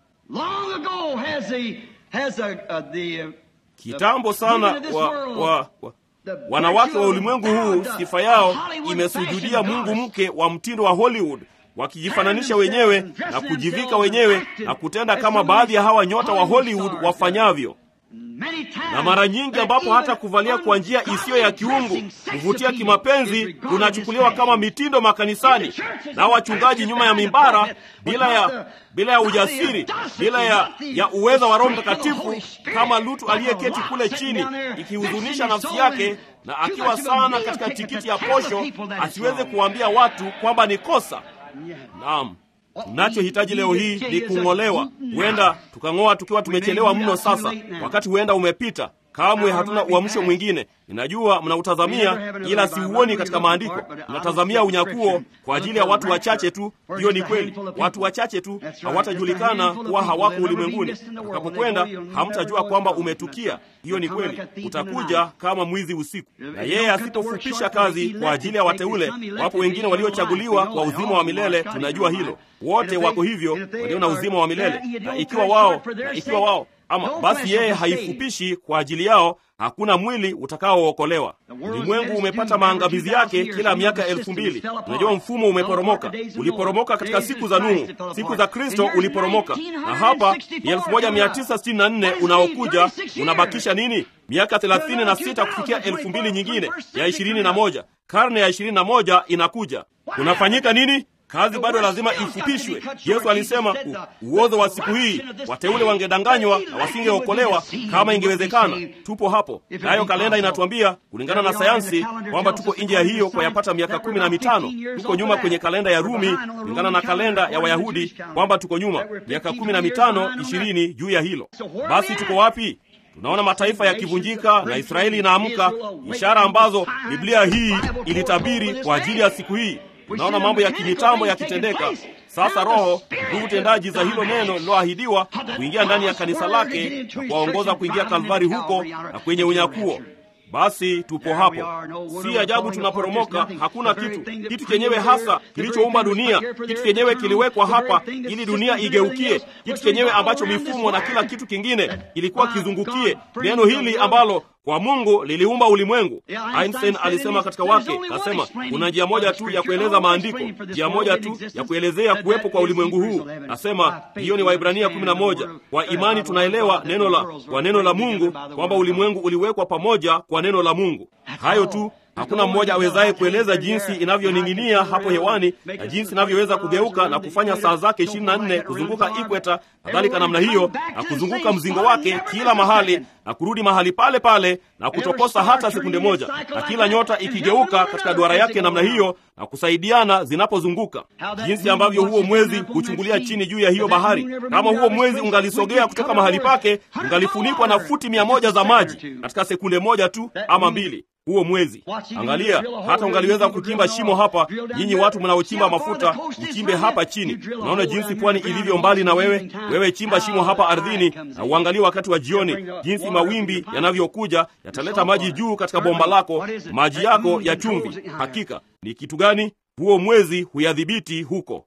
Speaker 2: kitambo sana. Wa, wa, wa, wanawake wa ulimwengu huu sifa yao imesujudia Mungu mke wa mtindo wa Hollywood wakijifananisha wenyewe na kujivika wenyewe na kutenda kama baadhi ya hawa nyota wa Hollywood wafanyavyo. Na mara nyingi ambapo hata kuvalia kwa njia isiyo ya kiungu, kuvutia kimapenzi, kunachukuliwa kama mitindo makanisani, na wachungaji nyuma ya mimbara, bila ya bila ya ujasiri, bila ya, ya uweza wa Roho Mtakatifu, kama Lutu aliyeketi kule chini, ikihuzunisha nafsi yake na akiwa sana katika tikiti ya posho, asiweze kuwaambia watu kwamba ni kosa. Naam, tunachohitaji leo hii ni kung'olewa. Huenda tukang'oa tukiwa tumechelewa mno. Sasa wakati huenda umepita. Kamwe hatuna uamsho mwingine. Ninajua mnautazamia, ila siuoni katika maandiko. Mnatazamia unyakuo kwa ajili ya watu wachache tu. Hiyo ni kweli, watu wachache tu hawatajulikana kuwa hawako ulimwenguni. Utakapokwenda hamtajua kwamba umetukia. Hiyo ni kweli, utakuja kama mwizi usiku. Na yeye asipofupisha kazi kwa ajili ya wateule, wapo wengine waliochaguliwa kwa uzima wa milele. Tunajua hilo, wote wako hivyo, walio na uzima wa milele. Na ikiwa wao na ikiwa wao ama basi yeye haifupishi kwa ajili yao hakuna mwili utakaookolewa ulimwengu umepata maangamizi yake kila miaka elfu mbili unajua mfumo umeporomoka uliporomoka katika siku za nuhu siku za kristo uliporomoka na hapa ni 1964 unaokuja unabakisha nini miaka 36 kufikia elfu mbili nyingine ya 21 karne ya 21 inakuja kunafanyika nini kazi bado lazima ifupishwe yesu alisema u, uozo wa siku hii wateule wangedanganywa na wasingeokolewa kama ingewezekana tupo hapo nayo kalenda inatuambia kulingana na sayansi kwamba tuko nje ya hiyo kwa yapata miaka kumi na mitano tuko nyuma kwenye kalenda ya rumi kulingana na kalenda ya wayahudi kwamba tuko nyuma miaka kumi na mitano ishirini juu ya hilo basi tuko wapi tunaona mataifa yakivunjika na israeli inaamka ishara ambazo biblia hii ilitabiri kwa ajili ya siku hii tunaona mambo ya kimitambo yakitendeka sasa roho nguvu tendaji za hilo neno lililoahidiwa kuingia ndani ya kanisa lake na kuwaongoza kuingia kalvari huko na kwenye unyakuo basi tupo hapo si ajabu tunaporomoka hakuna kitu kitu chenyewe hasa kilichoumba dunia kitu chenyewe kiliwekwa hapa ili dunia igeukie kitu chenyewe ambacho mifumo na kila kitu kingine ilikuwa kizungukie neno hili ambalo kwa mungu liliumba ulimwengu einstein alisema katika wake kasema kuna njia moja tu ya kueleza maandiko njia moja tu ya kuelezea kuwepo kwa ulimwengu huu nasema hiyo ni waibrania 11 kwa imani tunaelewa neno la kwa neno la mungu kwamba ulimwengu uliwekwa pamoja kwa neno la mungu hayo tu hakuna mmoja awezaye kueleza jinsi inavyoning'inia hapo hewani na jinsi inavyoweza kugeuka na kufanya saa zake ishirini na nne kuzunguka ikweta kadhalika namna hiyo na kuzunguka mzingo wake kila mahali na kurudi mahali pale pale na kutokosa hata sekunde moja na kila nyota ikigeuka katika duara yake namna hiyo na kusaidiana zinapozunguka jinsi ambavyo huo mwezi huchungulia chini juu ya hiyo bahari kama huo mwezi ungalisogea kutoka mahali pake ungalifunikwa na futi mia moja za maji katika sekunde moja tu ama mbili huo mwezi angalia hata ungaliweza kuchimba shimo hapa nyinyi watu mnaochimba mafuta uchimbe hapa chini unaona jinsi pwani ilivyo mbali na wewe wewe chimba shimo hapa ardhini na uangalie wakati wa jioni jinsi mawimbi yanavyokuja yataleta maji juu katika bomba lako maji yako ya chumvi hakika ni kitu gani huo mwezi huyadhibiti huko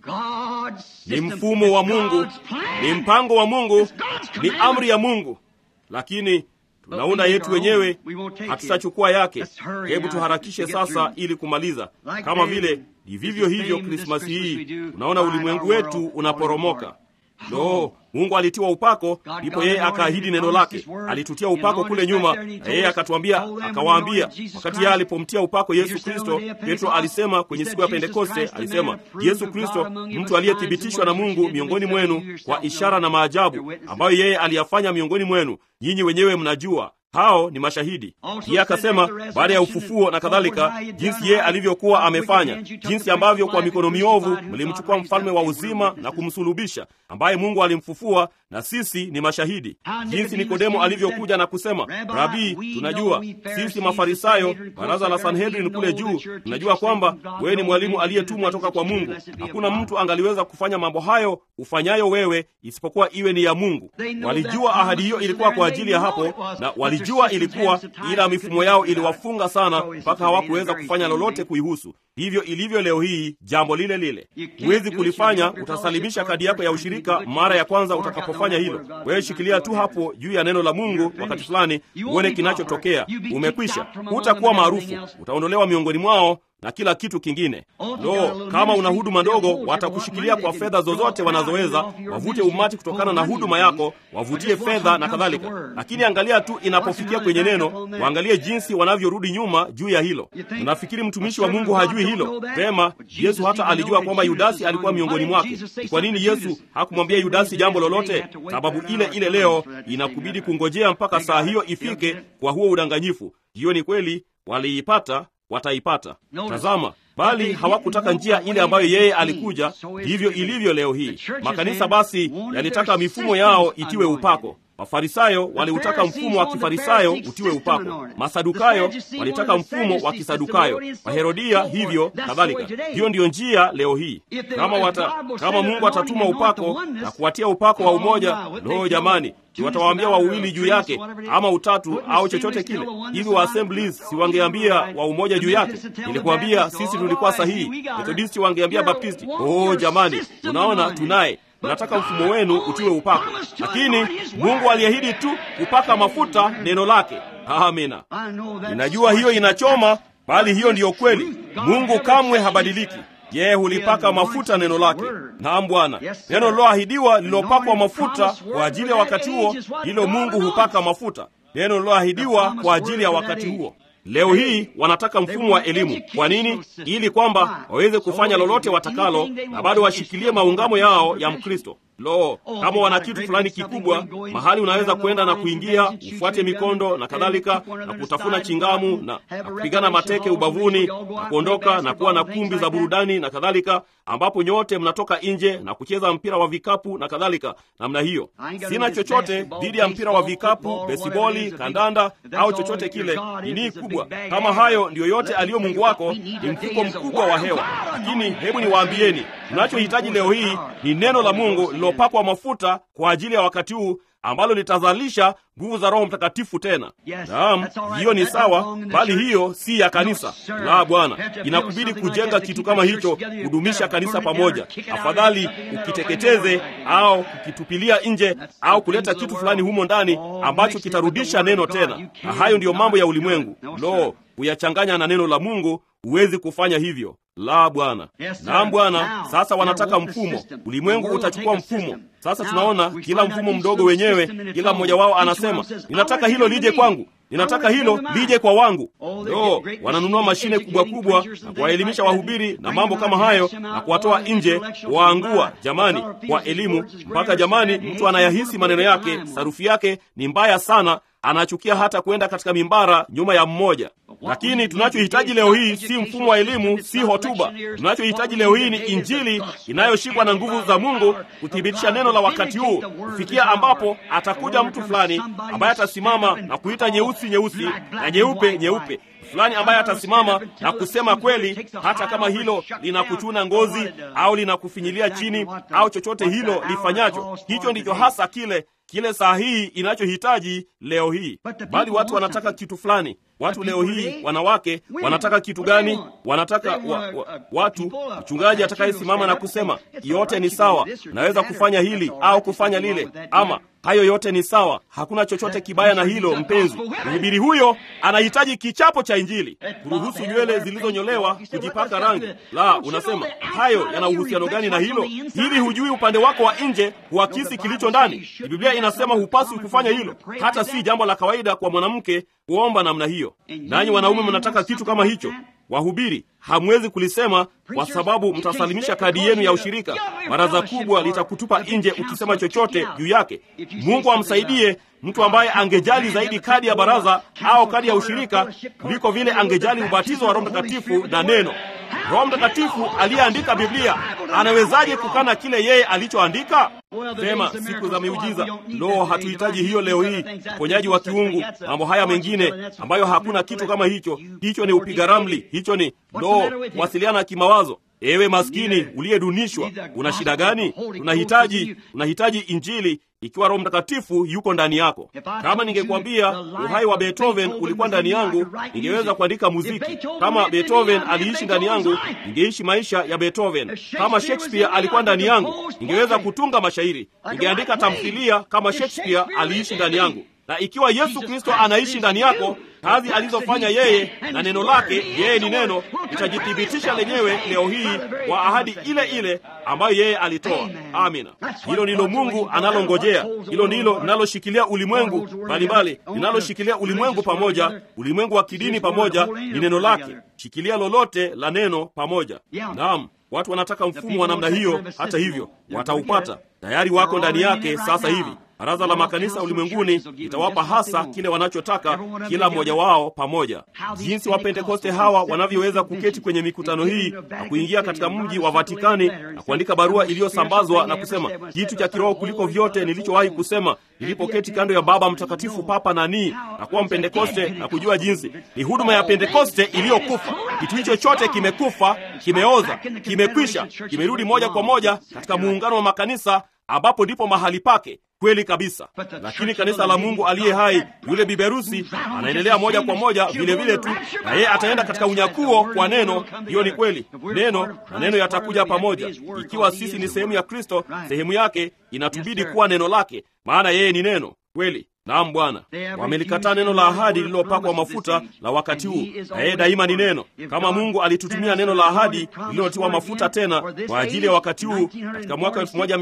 Speaker 2: ni mfumo wa mungu ni mpango wa mungu ni amri ya mungu lakini tunaunda yetu wenyewe hatutachukua yake hebu tuharakishe sasa ili kumaliza kama vile ni vivyo hivyo krismasi hii unaona ulimwengu wetu unaporomoka lo mungu alitiwa upako ndipo yeye akaahidi neno lake alitutia upako kule nyuma na yeye akatuambia akawaambia wakati yeye alipomtia upako yesu kristo petro alisema kwenye siku ya pentekoste alisema yesu kristo mtu aliyethibitishwa na mungu miongoni mwenu kwa ishara na maajabu ambayo yeye aliyafanya miongoni mwenu nyinyi wenyewe mnajua hao ni mashahidi pia akasema baada ya ufufuo na kadhalika jinsi yeye alivyokuwa amefanya jinsi ambavyo kwa mikono miovu mlimchukua mfalme wa uzima na kumsulubisha ambaye mungu alimfufua na sisi ni mashahidi jinsi nikodemo alivyokuja na kusema rabii tunajua sisi mafarisayo baraza la sanhedrin kule juu tunajua kwamba wewe ni mwalimu aliyetumwa toka kwa mungu hakuna mtu angaliweza kufanya mambo hayo ufanyayo wewe isipokuwa iwe ni ya mungu walijua ahadi hiyo ilikuwa kwa ajili ya hapo na walijua ilikuwa ila mifumo yao iliwafunga sana mpaka hawakuweza kufanya lolote kuihusu hivyo ilivyo leo hii jambo lile lile huwezi kulifanya utasalimisha kadi yako ya ushirika mara ya kwanza utakapofanya hilo wewe shikilia tu hapo juu ya neno la mungu wakati fulani uone kinachotokea umekwisha hutakuwa maarufu utaondolewa miongoni mwao na kila kitu kingine lo kama una huduma ndogo watakushikilia kwa fedha zozote wanazoweza wavute umati kutokana na huduma yako wavutie fedha na kadhalika lakini angalia tu inapofikia kwenye neno waangalie jinsi wanavyorudi nyuma juu ya hilo unafikiri mtumishi wa mungu hajui hilo pema yesu hata alijua kwamba yudasi alikuwa miongoni mwake ni kwa nini yesu hakumwambia yudasi jambo lolote sababu ile ile leo inakubidi kungojea mpaka saa hiyo ifike kwa huo udanganyifu hiyo ni kweli waliipata wataipata tazama bali hawakutaka njia ile ambayo yeye alikuja ndivyo ilivyo leo hii makanisa basi yalitaka mifumo yao itiwe upako mafarisayo waliutaka mfumo wa kifarisayo utiwe upako masadukayo walitaka mfumo wa kisadukayo waherodia hivyo kadhalika hiyo ndiyo njia leo hii kama wata, kama mungu atatuma upako na kuwatia upako wa umoja loo jamani watawaambia wawili juu yake ama utatu au chochote kile hivi wa assemblies si wangeambia wa umoja juu yake nilikuambia sisi tulikuwa sahihi methodisti wangeambia baptisti oh jamani tunaona tunaye mnataka mfumo wenu utiwe upako, lakini Mungu aliahidi tu kupaka mafuta neno lake. Amina. Ninajua hiyo inachoma, bali hiyo ndiyo kweli. Mungu kamwe habadiliki. Yeye hulipaka mafuta neno lake. Naam Bwana, neno liloahidiwa lililopakwa mafuta kwa ajili ya wakati huo, hilo Mungu hupaka mafuta. Neno liloahidiwa kwa ajili ya wakati huo. Leo hii wanataka mfumo wa elimu. Kwa nini? Ili kwamba waweze kufanya lolote watakalo na bado washikilie maungamo yao ya Mkristo. Lo, kama wana kitu fulani kikubwa mahali unaweza kwenda na kuingia, ufuate mikondo na kadhalika, na kutafuna chingamu na, na kupigana mateke ubavuni na kuondoka na kuwa na kumbi za burudani na kadhalika, ambapo nyote mnatoka nje na kucheza mpira wa vikapu na kadhalika namna hiyo. Sina chochote dhidi ya mpira wa vikapu, besiboli, kandanda au chochote kile. Nini kubwa kama hayo ndiyo yote aliyo Mungu wako, ni mfuko mkubwa wa hewa. Lakini hebu niwaambieni, tunachohitaji leo hii ni neno la Mungu lililopakwa mafuta kwa ajili ya wakati huu ambalo litazalisha nguvu za Roho Mtakatifu tena. Naam, hiyo ni sawa, bali hiyo si ya kanisa la Bwana. Inakubidi kujenga kitu kama hicho, kudumisha kanisa pamoja. Afadhali ukiteketeze au kukitupilia nje au kuleta kitu fulani humo ndani ambacho kitarudisha neno tena, na hayo ndiyo mambo ya ulimwengu. Lo, kuyachanganya na neno la Mungu, huwezi kufanya hivyo. La, Bwana. Naam, Bwana. Sasa wanataka mfumo, ulimwengu utachukua mfumo. Sasa tunaona kila mfumo mdogo wenyewe, kila mmoja wao anasema ninataka hilo lije kwangu, ninataka hilo lije kwa wangu. Lo, wananunua mashine kubwa kubwa na kuwaelimisha wahubiri na mambo kama hayo na kuwatoa nje, waangua jamani, kwa elimu mpaka jamani, mtu anayahisi maneno yake, sarufi yake ni mbaya sana anachukia hata kwenda katika mimbara nyuma ya mmoja. Lakini tunachohitaji leo hii si mfumo wa elimu, si hotuba. Tunachohitaji leo hii ni Injili inayoshikwa na nguvu za Mungu kuthibitisha neno la wakati huu, kufikia ambapo atakuja mtu fulani ambaye atasimama na kuita nyeusi nyeusi na nyeupe nyeupe fulani ambaye atasimama na kusema kweli, hata kama hilo linakuchuna ngozi au linakufinyilia chini au chochote hilo lifanyacho. Hicho ndicho hasa kile kile saa hii inachohitaji leo hii. Bali watu wanataka kitu fulani. Watu leo hii, wanawake wanataka kitu gani? Wanataka wa, wa, watu mchungaji atakayesimama na kusema yote ni sawa, naweza kufanya hili au kufanya lile, ama hayo yote ni sawa, hakuna chochote kibaya na hilo. Mpenzi mhubiri huyo anahitaji kichapo cha Injili, kuruhusu nywele zilizonyolewa kujipaka rangi. La, unasema hayo yana uhusiano gani na hilo? Hili hujui upande wako wa nje huakisi kilicho ndani. Biblia inasema hupaswi kufanya hilo, hata si jambo la kawaida kwa mwanamke kuomba namna hiyo. Nanyi wanaume mnataka kitu kama hicho. Wahubiri hamwezi kulisema kwa sababu mtasalimisha kadi yenu ya ushirika. Baraza kubwa litakutupa nje ukisema chochote juu yake. Mungu amsaidie mtu ambaye angejali zaidi kadi ya baraza au kadi ya ushirika kuliko vile angejali ubatizo wa Roho Mtakatifu na neno. Roho Mtakatifu aliyeandika Biblia anawezaje kukana kile yeye alichoandika? Sema siku za miujiza. Lo, hatuhitaji hiyo leo hii, uponyaji wa kiungu, mambo haya mengine ambayo hakuna kitu kama hicho. Hicho ni upiga ramli, hicho ni lo, kuwasiliana kimawazo. Ewe maskini uliyedunishwa, una shida gani? Tunahitaji, unahitaji Injili ikiwa Roho Mtakatifu yuko ndani yako. Kama ningekwambia uhai wa Beethoven ulikuwa ndani yangu, ningeweza kuandika muziki. Kama Beethoven aliishi ndani yangu, ningeishi maisha ya Beethoven. Kama Shakespeare alikuwa ndani yangu, ningeweza kutunga mashairi, ningeandika tamthilia kama Shakespeare aliishi ndani yangu. Na ikiwa Yesu Kristo anaishi ndani yako, kazi alizofanya yeye na neno lake, yeye ni neno, litajithibitisha lenyewe leo hii kwa ahadi ile ile ambayo yeye alitoa. Amina. Hilo ndilo Mungu analongojea. Hilo ndilo linaloshikilia ulimwengu mbalimbali, linaloshikilia ulimwengu pamoja, ulimwengu wa kidini pamoja, ni neno lake. Shikilia lolote la neno pamoja. Naam. Watu wanataka mfumo wa namna hiyo. Hata hivyo, wataupata tayari, wako ndani yake sasa hivi. Baraza la makanisa ulimwenguni litawapa hasa kile wanachotaka, kila mmoja wao pamoja. Jinsi Wapentekoste hawa wanavyoweza kuketi kwenye mikutano hii na kuingia katika mji wa Vatikani na kuandika barua iliyosambazwa na kusema kitu cha kiroho kuliko vyote nilichowahi kusema nilipoketi kando ya Baba Mtakatifu Papa nani na kuwa Mpentekoste na kujua jinsi ni huduma ya Pentekoste iliyokufa. Kitu hicho chote kimekufa, kimeoza, kimekwisha, kimerudi moja kwa moja katika muungano wa makanisa ambapo ndipo mahali pake. kweli kabisa, lakini kanisa la Mungu aliye hai, yule biberusi anaendelea moja kwa moja vile vile tu, na yeye ataenda katika unyakuo kwa neno. Hiyo ni kweli, neno na neno yatakuja pamoja. Ikiwa sisi ni sehemu ya Kristo, sehemu yake inatubidi kuwa neno lake, maana yeye ni neno kweli. Naam Bwana, wamelikataa neno la ahadi lililopakwa mafuta la wakati huu, na yeye daima ni neno. Kama Mungu alitutumia neno la ahadi lililotiwa mafuta tena kwa ajili ya wakati huu katika mwaka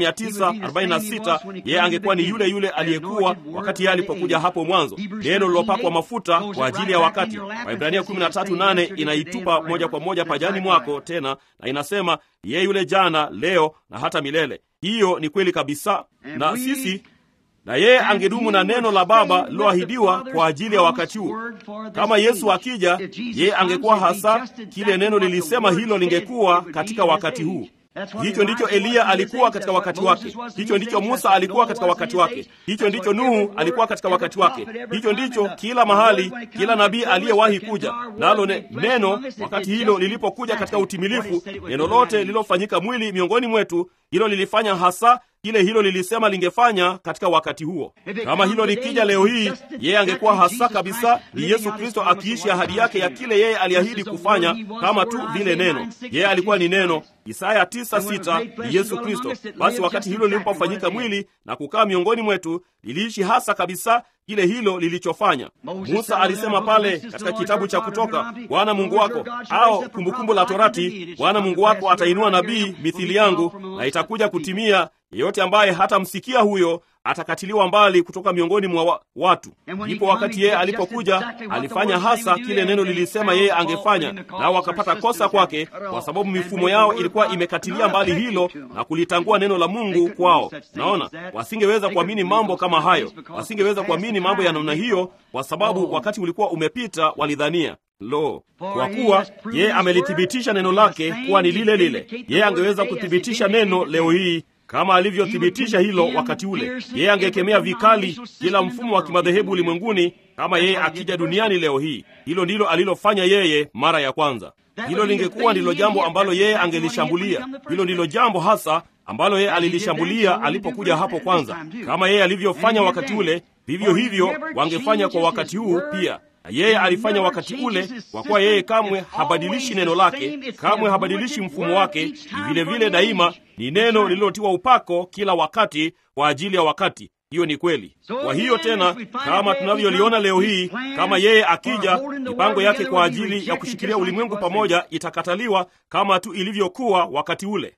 Speaker 2: 1946 yeye angekuwa ni yule yule aliyekuwa wakati yeye alipokuja hapo mwanzo, neno lililopakwa mafuta kwa ajili ya wakati. Waibrania 13:8 inaitupa moja kwa moja pajani mwako tena, na inasema yeye yule jana, leo na hata milele. Hiyo ni kweli kabisa, na sisi na yeye angedumu na neno la Baba liloahidiwa kwa ajili ya wakati huu. Kama Yesu akija, yeye angekuwa hasa kile neno lilisema hilo lingekuwa katika wakati huu. Hicho ndicho Eliya alikuwa katika wakati wake. Hicho ndicho Musa alikuwa katika wakati wake. Hicho ndicho Nuhu alikuwa katika wakati wake. Hicho ndicho kila mahali, kila nabii aliyewahi kuja nalo. Ne, neno wakati hilo lilipokuja katika utimilifu, neno lote lililofanyika mwili miongoni mwetu, hilo lilifanya hasa kile hilo lilisema lingefanya katika wakati huo. Kama hilo likija leo hii, yeye angekuwa hasa kabisa ni Yesu Kristo akiishi ahadi yake ya kile yeye aliahidi kufanya, kama tu vile neno. Yeye alikuwa ni neno. Isaya 9:6 ni Yesu Kristo. Basi wakati hilo lilipofanyika mwili na kukaa miongoni mwetu, liliishi hasa kabisa kile hilo lilichofanya. Musa alisema pale katika kitabu cha Kutoka, Bwana Mungu wako au Kumbukumbu la Torati, Bwana Mungu wako atainua nabii mithili yangu, na itakuja kutimia, yeyote ambaye hatamsikia huyo atakatiliwa mbali kutoka miongoni mwa watu. Ndipo wakati yeye alipokuja alifanya hasa kile neno lilisema yeye angefanya, nao wakapata kosa kwake, kwa sababu mifumo yao ilikuwa imekatilia mbali hilo na kulitangua neno la Mungu kwao. Naona wasingeweza kuamini mambo kama hayo, wasingeweza kuamini mambo ya namna hiyo, kwa sababu wakati ulikuwa umepita, walidhania Lo, kwa kuwa yeye amelithibitisha neno lake kuwa ni lile lile, yeye angeweza kuthibitisha neno leo hii kama alivyothibitisha hilo wakati ule. Yeye angekemea vikali kila mfumo wa kimadhehebu ulimwenguni kama yeye akija duniani leo hii. Hilo ndilo alilofanya yeye mara ya kwanza. Hilo lingekuwa ndilo jambo ambalo yeye angelishambulia. Hilo ndilo jambo hasa ambalo yeye alilishambulia alipokuja hapo kwanza. Kama yeye alivyofanya wakati ule, vivyo hivyo wangefanya kwa wakati huu pia na yeye alifanya wakati ule, kwa kuwa yeye kamwe habadilishi neno lake, kamwe habadilishi mfumo wake. Ni vile vile daima ni neno lililotiwa upako kila wakati kwa ajili ya wakati. Hiyo ni kweli. Kwa hiyo tena, kama tunavyoliona leo hii, kama yeye akija, mipango yake kwa ajili ya kushikilia ulimwengu pamoja itakataliwa kama tu ilivyokuwa wakati ule.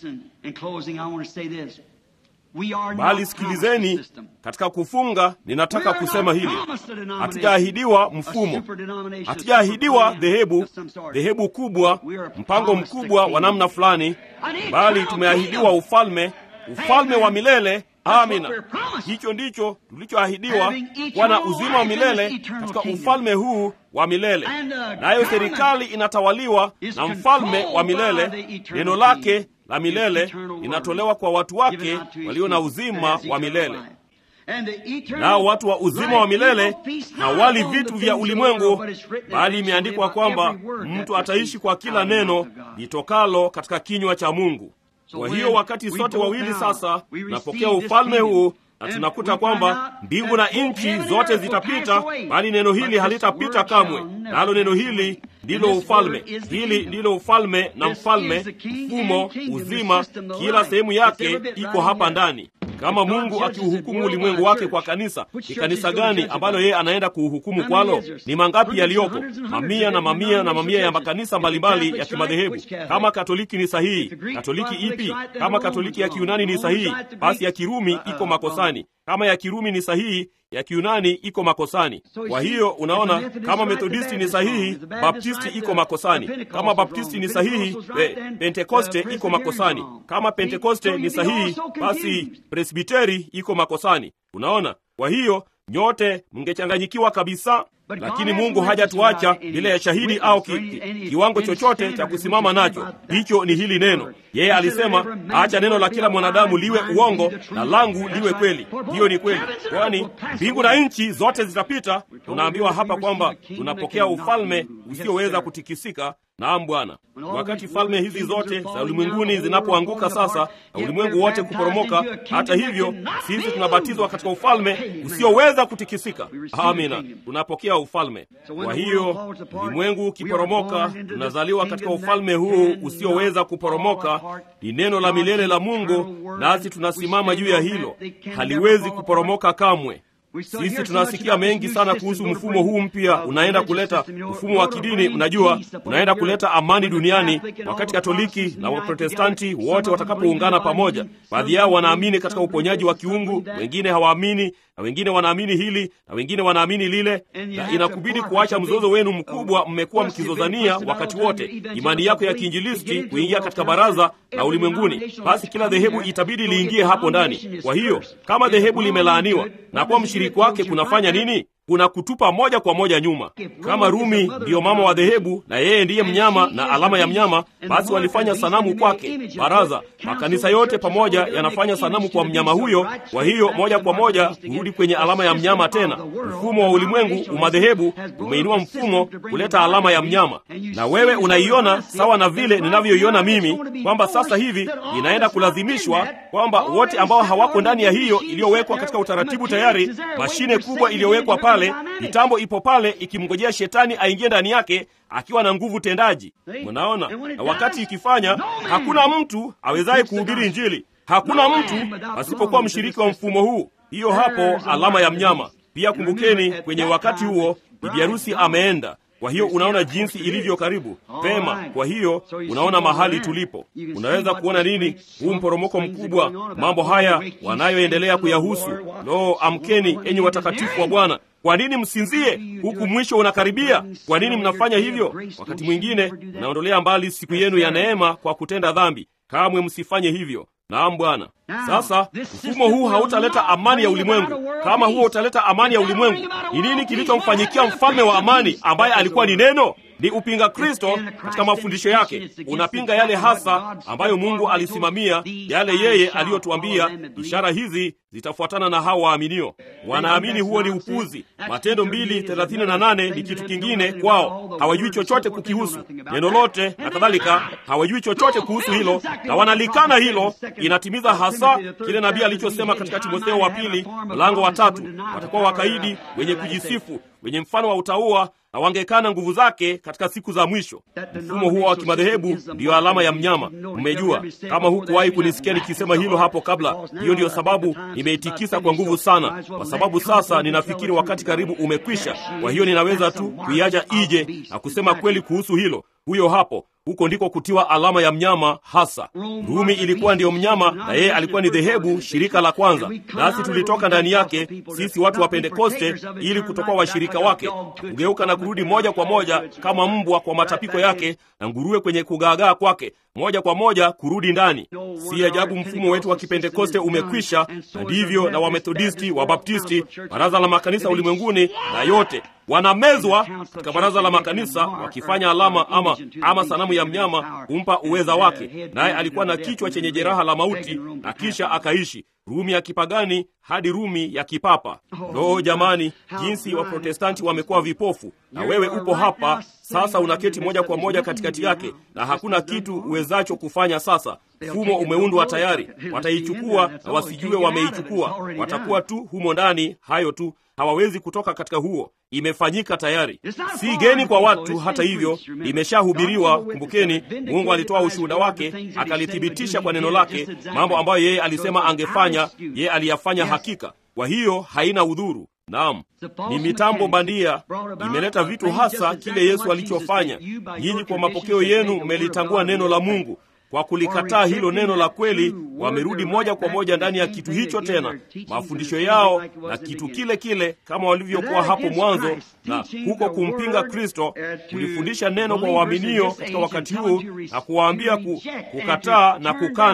Speaker 2: Bali sikilizeni, katika kufunga, ninataka kusema hili: hatujaahidiwa mfumo, hatujaahidiwa dhehebu, dhehebu kubwa, mpango mkubwa wa namna fulani, bali tumeahidiwa ufalme, ufalme wa milele. Amina, hicho ndicho tulichoahidiwa, kuwa na uzima wa milele katika ufalme huu wa milele, nayo serikali inatawaliwa na mfalme wa milele. Neno lake la milele linatolewa kwa watu wake walio na uzima wa milele. Nao watu wa uzima wa milele hawali vitu vya ulimwengu, bali imeandikwa kwamba mtu ataishi kwa kila neno litokalo katika kinywa cha Mungu. Kwa hiyo wakati sote wawili sasa tunapokea ufalme huu na tunakuta kwamba mbingu na nchi zote zitapita, bali neno hili halitapita kamwe. Nalo neno hili ndilo ufalme. Hili ndilo ufalme na mfalme, mfumo, uzima, kila sehemu yake iko hapa ndani. Kama Mungu akiuhukumu ulimwengu wake kwa kanisa, ni kanisa gani ambalo yeye anaenda kuuhukumu kwalo? Ni mangapi yaliyoko? Mamia na mamia na mamia ya makanisa mbalimbali ya kimadhehebu. Kama Katoliki ni sahihi, Katoliki ipi? Kama Katoliki ya Kiunani ni sahihi, basi ya Kirumi iko makosani. Kama ya Kirumi ni sahihi, ya Kiunani iko makosani. Kwa hiyo unaona, kama Methodisti ni sahihi, Baptisti iko makosani. Kama Baptisti ni sahihi, pe, Pentekoste iko makosani. Kama Pentekoste ni sahihi, basi Presbiteri iko makosani. Unaona, kwa hiyo nyote mngechanganyikiwa kabisa. lakini Mungu hajatuacha bila ya shahidi au ki, ki, kiwango chochote cha kusimama nacho. Hicho ni hili neno. Yeye alisema, acha neno la kila mwanadamu liwe uongo na langu liwe kweli. Hiyo ni kweli, kwani mbingu na nchi zote zitapita. Tunaambiwa hapa kwamba tunapokea ufalme usioweza kutikisika. Naam Bwana, wakati falme hizi zote za ulimwenguni zinapoanguka sasa na ulimwengu wote kuporomoka, hata hivyo sisi tunabatizwa katika ufalme usioweza kutikisika. Amina, tunapokea ufalme. Kwa hiyo ulimwengu ukiporomoka, tunazaliwa katika ufalme huu usioweza kuporomoka. Ni neno la milele la Mungu, nasi tunasimama juu ya hilo, haliwezi kuporomoka kamwe. Sisi tunasikia mengi sana kuhusu mfumo huu mpya unaenda kuleta mfumo wa kidini, mnajua, unaenda kuleta amani duniani, wakati Katoliki na Waprotestanti wote watakapoungana pamoja. Baadhi yao wanaamini katika uponyaji wa kiungu, wengine hawaamini, na wengine wanaamini hili na wengine wanaamini lile, na inakubidi kuacha mzozo wenu mkubwa mmekuwa mkizozania wakati wote, imani yako ya kiinjilisti kuingia katika baraza la ulimwenguni. Basi kila dhehebu itabidi liingie hapo ndani. Kwa hiyo kama dhehebu limelaaniwa na kuwa mshiriki wake kunafanya nini? Kuna kutupa moja kwa moja nyuma. Kama Rumi ndiyo mama wa dhehebu na yeye ndiye mnyama na alama ya mnyama, basi walifanya sanamu kwake. Baraza, makanisa yote pamoja yanafanya sanamu kwa mnyama huyo. Kwa hiyo moja kwa moja kurudi kwenye alama ya mnyama tena. Mfumo wa ulimwengu umadhehebu umeinua mfumo kuleta alama ya mnyama, na wewe unaiona sawa na vile ninavyoiona mimi, kwamba sasa hivi inaenda kulazimishwa kwamba wote ambao hawako ndani ya hiyo iliyowekwa katika utaratibu tayari, mashine kubwa iliyowekwa pale mitambo ipo pale ikimngojea shetani aingie ndani yake akiwa na nguvu tendaji. Mnaona, na wakati ikifanya, hakuna mtu awezaye kuhubiri Injili, hakuna mtu asipokuwa mshiriki wa mfumo huu. Hiyo hapo alama ya mnyama. Pia kumbukeni, kwenye wakati huo bibi harusi ameenda. Kwa hiyo unaona jinsi ilivyo karibu pema. Kwa hiyo unaona mahali tulipo, unaweza kuona nini huu mporomoko mkubwa, mambo haya wanayoendelea kuyahusu. Lo, amkeni enyi watakatifu wa Bwana! Kwa nini msinzie huku mwisho unakaribia? Kwa nini mnafanya hivyo? Wakati mwingine mnaondolea mbali siku yenu ya neema kwa kutenda dhambi. Kamwe msifanye hivyo. Naam Bwana. Sasa mfumo huu hautaleta amani ya ulimwengu. Kama huo utaleta amani ya ulimwengu, ni nini kilichomfanyikia mfalme wa amani ambaye alikuwa ni neno? Ni upinga Kristo katika mafundisho yake, unapinga yale hasa ambayo Mungu alisimamia, yale yeye aliyotuambia, ishara hizi zitafuatana na hao waaminio. Wanaamini huo ni upuzi. Matendo mbili thelathini na nane ni kitu kingine kwao, hawajui chochote kukihusu neno lote na kadhalika, hawajui chochote kuhusu hilo na wanalikana hilo. Inatimiza hasa kile nabii alichosema katika Timotheo wa pili mlango wa tatu, watakuwa wakaidi, wenye kujisifu, wenye mfano wa utauwa na wangekana nguvu zake katika siku za mwisho. Mfumo huo wa kimadhehebu ndiyo alama ya mnyama. Mmejua, kama hukuwahi kunisikia nikisema hilo hapo kabla, hiyo ndiyo sababu nimeitikisa kwa nguvu sana, kwa sababu sasa ninafikiri wakati karibu umekwisha. Kwa hiyo ninaweza tu kuiacha ije na kusema kweli kuhusu hilo. Huyo hapo huko ndiko kutiwa alama ya mnyama hasa. Rumi ilikuwa ndiyo mnyama, na yeye alikuwa ni dhehebu, shirika la kwanza, nasi tulitoka ndani yake, sisi watu wa Pentekoste, ili kutokuwa washirika wake, kugeuka na kurudi moja kwa moja kama mbwa kwa matapiko yake na nguruwe kwenye kugaagaa kwake, moja kwa moja kurudi ndani. Si ajabu mfumo wetu wa Kipentekoste umekwisha, na ndivyo na Wamethodisti, Wabaptisti, baraza la makanisa ulimwenguni na yote wanamezwa katika baraza la makanisa wakifanya alama ama, ama sanamu ya mnyama kumpa uweza wake, naye alikuwa na kichwa chenye jeraha la mauti na kisha akaishi. Rumi ya kipagani hadi Rumi ya kipapa. Loo jamani, jinsi Waprotestanti wamekuwa vipofu! Na wewe upo hapa sasa, unaketi moja kwa moja katikati yake, na hakuna kitu uwezacho kufanya. Sasa mfumo umeundwa tayari, wataichukua na wasijue wameichukua, watakuwa tu humo ndani. Hayo tu, hawawezi kutoka katika huo. Imefanyika tayari, si geni kwa watu. Hata hivyo, imeshahubiriwa. Kumbukeni, Mungu alitoa ushuhuda wake, akalithibitisha kwa neno lake. Mambo ambayo yeye alisema angefanya, yeye aliyafanya hakika. Kwa hiyo haina udhuru. Naam, ni mitambo bandia imeleta vitu hasa kile Yesu alichofanya. Nyinyi kwa mapokeo yenu mmelitangua neno la Mungu kwa kulikataa hilo neno la kweli, wamerudi moja kwa moja ndani ya kitu hicho tena, mafundisho yao na kitu kile kile kama walivyokuwa hapo mwanzo, na huko kumpinga Kristo, kulifundisha neno kwa waaminio katika wakati huu na kuwaambia ku, kukataa na kukana.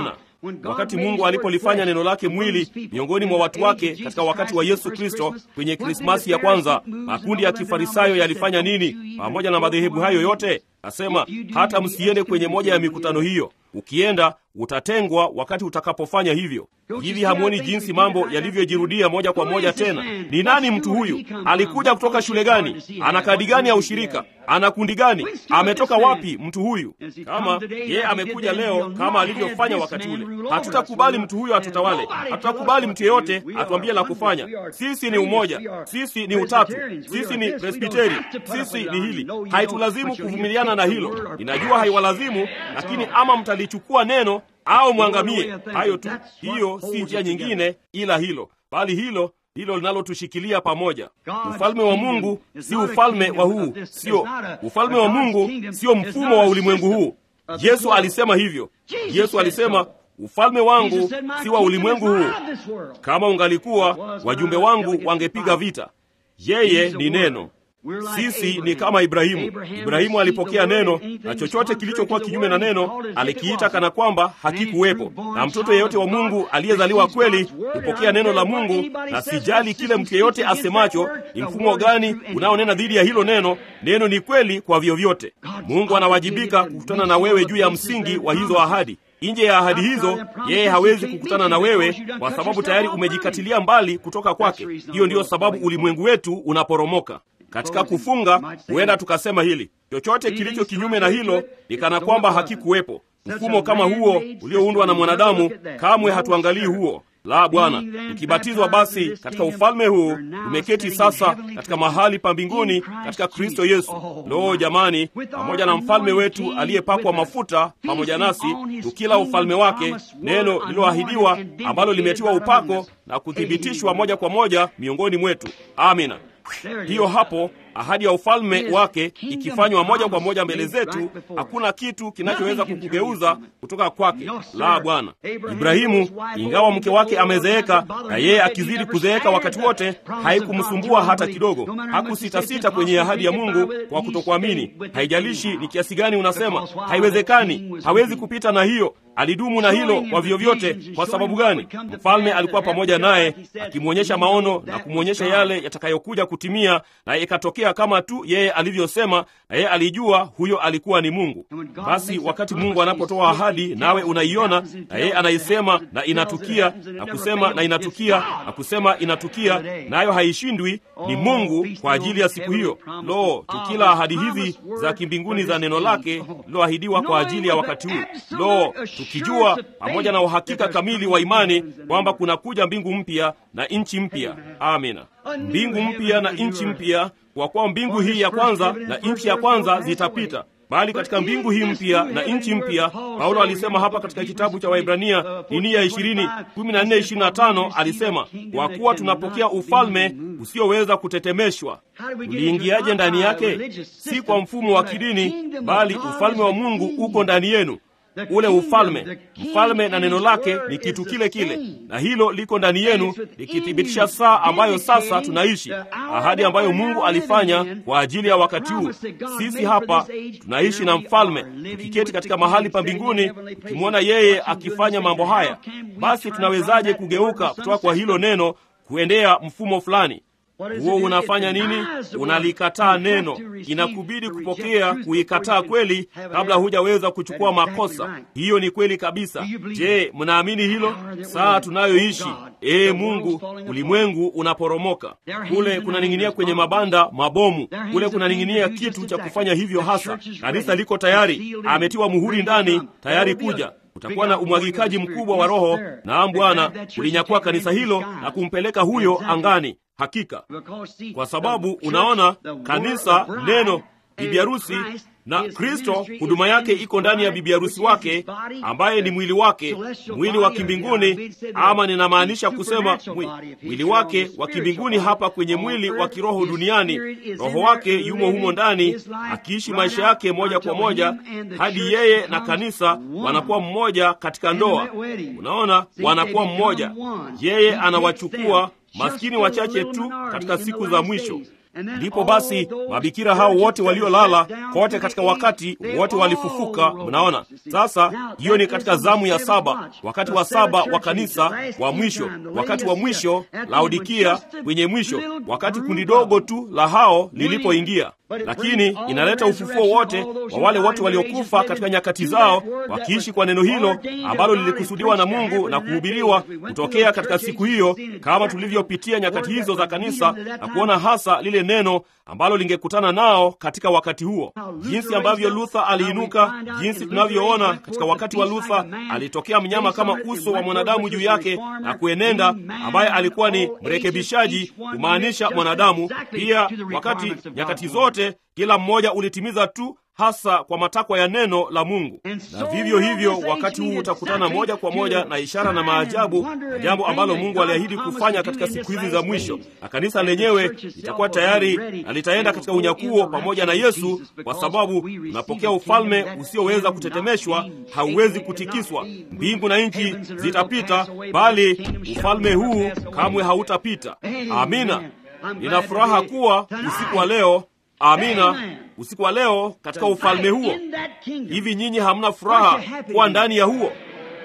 Speaker 2: wakati mungu alipolifanya neno lake mwili miongoni mwa watu wake katika wakati wa yesu kristo kwenye krismasi ya kwanza makundi ya kifarisayo yalifanya nini pamoja na madhehebu hayo yote asema hata msiende kwenye moja ya mikutano hiyo ukienda utatengwa wakati utakapofanya hivyo hivi hamwoni jinsi mambo yalivyojirudia moja kwa moja tena ni nani mtu huyu alikuja kutoka shule gani ana kadi gani ya ushirika ana kundi gani ametoka wapi mtu huyu kama yeye amekuja leo kama alivyofanya wakati ule hatutakubali mtu huyo atutawale hatutakubali mtu yeyote atuambie la kufanya sisi ni umoja sisi ni utatu sisi ni presbiteri sisi ni hili haitulazimu kuvumiliana na hilo ninajua haiwalazimu lakini ama mtalichukua neno au mwangamie hayo tu hiyo si njia nyingine ila hilo bali hilo hilo linalotushikilia pamoja ufalme wa mungu si ufalme wa huu sio ufalme wa mungu sio mfumo wa ulimwengu huu yesu alisema hivyo yesu alisema ufalme wangu si wa ulimwengu huu kama ungalikuwa wajumbe wangu wangepiga vita yeye ni neno sisi ni kama ibrahimu ibrahimu alipokea neno na chochote kilichokuwa kinyume na neno alikiita kana kwamba hakikuwepo na mtoto yeyote wa mungu aliyezaliwa kweli hupokea neno la mungu na sijali kile mtu yeyote asemacho ni mfumo gani unaonena dhidi ya hilo neno neno ni kweli kwa vyovyote mungu anawajibika kukutana na wewe juu ya msingi wa hizo ahadi nje ya ahadi hizo yeye hawezi kukutana na wewe kwa sababu tayari umejikatilia mbali kutoka kwake hiyo ndiyo sababu ulimwengu wetu unaporomoka katika kufunga huenda tukasema hili chochote kilicho kinyume na hilo ni kana kwamba hakikuwepo mfumo kama huo ulioundwa na mwanadamu kamwe hatuangalii huo la bwana tukibatizwa basi katika ufalme huu tumeketi sasa katika mahali pa mbinguni katika kristo yesu loo jamani pamoja na mfalme wetu aliyepakwa mafuta pamoja nasi tukila ufalme wake neno lililoahidiwa ambalo limetiwa upako na kuthibitishwa moja kwa moja miongoni mwetu amina hiyo hapo ahadi ya ufalme wake ikifanywa moja kwa moja mbele zetu hakuna kitu kinachoweza kukugeuza kutoka kwake la bwana ibrahimu ingawa mke wake amezeeka na yeye akizidi kuzeeka wakati wote haikumsumbua hata kidogo hakusitasita kwenye ahadi ya mungu kwa kutokuamini haijalishi ni kiasi gani unasema haiwezekani hawezi kupita na hiyo alidumu na hilo kwa vyovyote kwa sababu gani mfalme alikuwa pamoja naye akimwonyesha maono na kumwonyesha yale yatakayokuja kutimia na ikatokea kama tu yeye alivyosema na yeye alijua huyo alikuwa ni mungu basi wakati mungu anapotoa ahadi nawe unaiona na yeye anaisema na inatukia na kusema na inatukia na kusema inatukia nayo haishindwi ni mungu kwa ajili ya siku hiyo lo tukila ahadi hizi za kimbinguni za neno lake liloahidiwa kwa ajili ya wakati huu lo tukijua pamoja na uhakika kamili wa imani kwamba kunakuja mbingu mpya na nchi mpya amina mbingu mpya na nchi mpya kwa kuwa mbingu hii ya kwanza na nchi ya kwanza zitapita bali katika mbingu hii mpya na nchi mpya paulo alisema hapa katika kitabu cha waibrania dini ya ishirini kumi na nne ishirini na tano alisema kwa kuwa tunapokea ufalme usioweza kutetemeshwa uliingiaje ndani yake si kwa mfumo wa kidini bali ufalme wa mungu uko ndani yenu ule ufalme mfalme na neno lake ni kitu kile kile na hilo liko ndani yenu likithibitisha saa ambayo sasa tunaishi ahadi ambayo mungu alifanya kwa ajili ya wakati huu sisi hapa tunaishi na mfalme tukiketi katika mahali pa mbinguni tukimwona yeye akifanya mambo haya basi tunawezaje kugeuka kutoka kwa hilo neno kuendea mfumo fulani huo unafanya nini unalikataa neno inakubidi kupokea kuikataa kweli kabla hujaweza kuchukua makosa hiyo ni kweli kabisa je mnaamini hilo saa tunayoishi ee mungu ulimwengu unaporomoka kule kunaning'inia kwenye mabanda mabomu kule kunaning'inia kitu cha kufanya hivyo hasa kanisa liko tayari ametiwa muhuri ndani tayari kuja utakuwa na umwagikaji mkubwa wa roho naam bwana ulinyakua kanisa hilo na kumpeleka huyo angani hakika kwa sababu unaona kanisa neno bibi harusi na kristo huduma yake iko ndani ya bibi harusi wake ambaye ni mwili wake mwili wa kimbinguni ama ninamaanisha kusema mwili wake wa kimbinguni hapa kwenye mwili wa kiroho duniani roho wake yumo humo ndani akiishi maisha yake moja kwa moja hadi yeye na kanisa wanakuwa mmoja katika ndoa unaona wanakuwa mmoja yeye anawachukua maskini wachache tu katika siku za mwisho ndipo basi mabikira hao wote waliolala kote katika wakati wote walifufuka. Mnaona sasa, hiyo ni katika zamu ya saba, wakati wa saba wa kanisa wa mwisho, wakati wa mwisho Laodikia, kwenye mwisho, wakati kundi dogo tu la hao lilipoingia lakini inaleta ufufuo wote wa wale wote waliokufa katika nyakati zao, wakiishi kwa neno hilo ambalo lilikusudiwa na Mungu na kuhubiriwa kutokea katika siku hiyo, kama tulivyopitia nyakati hizo za kanisa na kuona hasa lile neno ambalo lingekutana nao katika wakati huo, jinsi ambavyo Luther aliinuka, jinsi tunavyoona katika wakati wa Luther alitokea mnyama kama uso wa mwanadamu juu yake na kuenenda, ambaye alikuwa ni mrekebishaji, kumaanisha mwanadamu pia. Wakati nyakati zote kila mmoja ulitimiza tu hasa kwa matakwa ya neno la Mungu. Na vivyo hivyo wakati huu utakutana moja kwa moja na ishara na maajabu, na jambo ambalo Mungu aliahidi kufanya katika siku hizi za mwisho, na kanisa lenyewe litakuwa tayari na litaenda katika unyakuo pamoja na Yesu, kwa sababu unapokea ufalme usioweza kutetemeshwa, hauwezi kutikiswa. Mbingu na nchi zitapita, bali ufalme huu kamwe hautapita. Amina. Nina furaha kuwa usiku wa leo Amina, usiku wa leo katika ufalme huo. Hivi nyinyi hamna furaha kuwa ndani ya huo?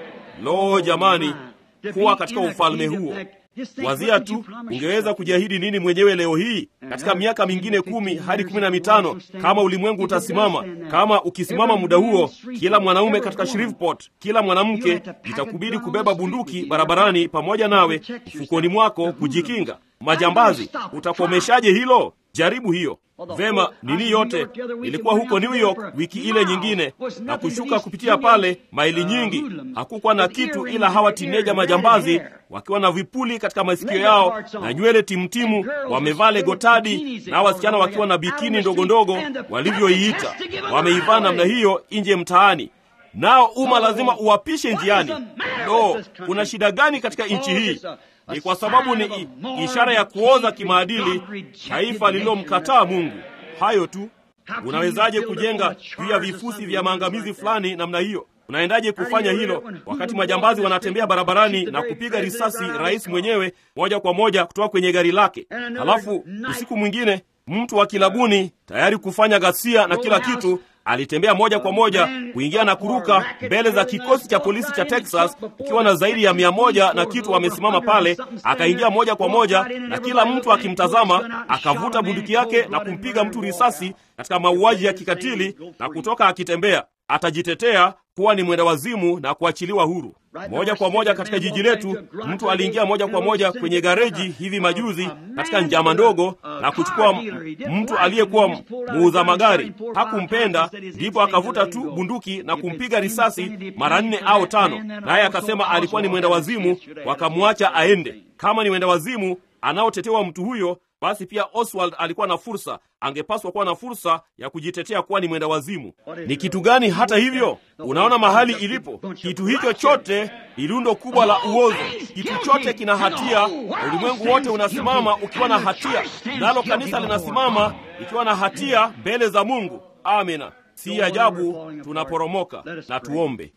Speaker 2: Lo, jamani, kuwa katika ufalme huo! Wazia tu, ungeweza kujiahidi nini mwenyewe leo hii katika miaka mingine kumi hadi kumi na mitano kama ulimwengu utasimama, kama ukisimama muda huo, kila mwanaume katika Shreveport, kila mwanamke itakubidi kubeba bunduki barabarani pamoja nawe mfukoni mwako kujikinga. Majambazi, utakomeshaje hilo? Jaribu hiyo. Vema, nini yote ilikuwa huko New York wiki ile nyingine, na kushuka kupitia pale maili nyingi, hakukuwa na kitu ila hawa tineja majambazi wakiwa na vipuli katika masikio yao na nywele timtimu, wamevaa legotadi, na wasichana wakiwa na bikini ndogo ndogo walivyoiita, wameivaa namna hiyo nje mtaani, nao umma lazima uwapishe njiani. Lo, kuna shida gani katika nchi hii? Ni kwa sababu ni ishara ya kuoza kimaadili, taifa lililomkataa Mungu. Hayo tu. Unawezaje kujenga juu ya vifusi vya maangamizi fulani namna hiyo? Unaendaje kufanya hilo wakati majambazi wanatembea barabarani na kupiga risasi rais mwenyewe moja kwa moja kutoka kwenye gari lake? Halafu usiku mwingine mtu wa kilabuni tayari kufanya ghasia na kila kitu alitembea moja kwa moja kuingia na kuruka mbele za kikosi cha polisi cha Texas ukiwa na zaidi ya mia moja na kitu wamesimama pale. Akaingia moja kwa moja na kila mtu akimtazama, akavuta bunduki yake na kumpiga mtu risasi katika mauaji ya kikatili na kutoka akitembea. Atajitetea kuwa ni mwenda wazimu na kuachiliwa huru. Moja kwa moja katika jiji letu, mtu aliingia moja kwa moja kwenye gareji hivi majuzi katika njama ndogo na kuchukua mtu aliyekuwa muuza magari. Hakumpenda, ndipo akavuta tu bunduki na kumpiga risasi mara nne au tano, naye akasema alikuwa ni mwenda wazimu, wakamwacha aende. Kama ni mwenda wazimu anaotetewa mtu huyo basi pia Oswald alikuwa na fursa, angepaswa kuwa na fursa ya kujitetea kuwa ni mwenda wazimu. Ni kitu gani? Hata hivyo, unaona mahali ilipo kitu hicho chote, ni lundo kubwa la uozo. Kitu chote kina hatia, na ulimwengu wote unasimama ukiwa na hatia, nalo kanisa linasimama ikiwa na hatia mbele za Mungu. Amina. Si ajabu tunaporomoka. Na tuombe.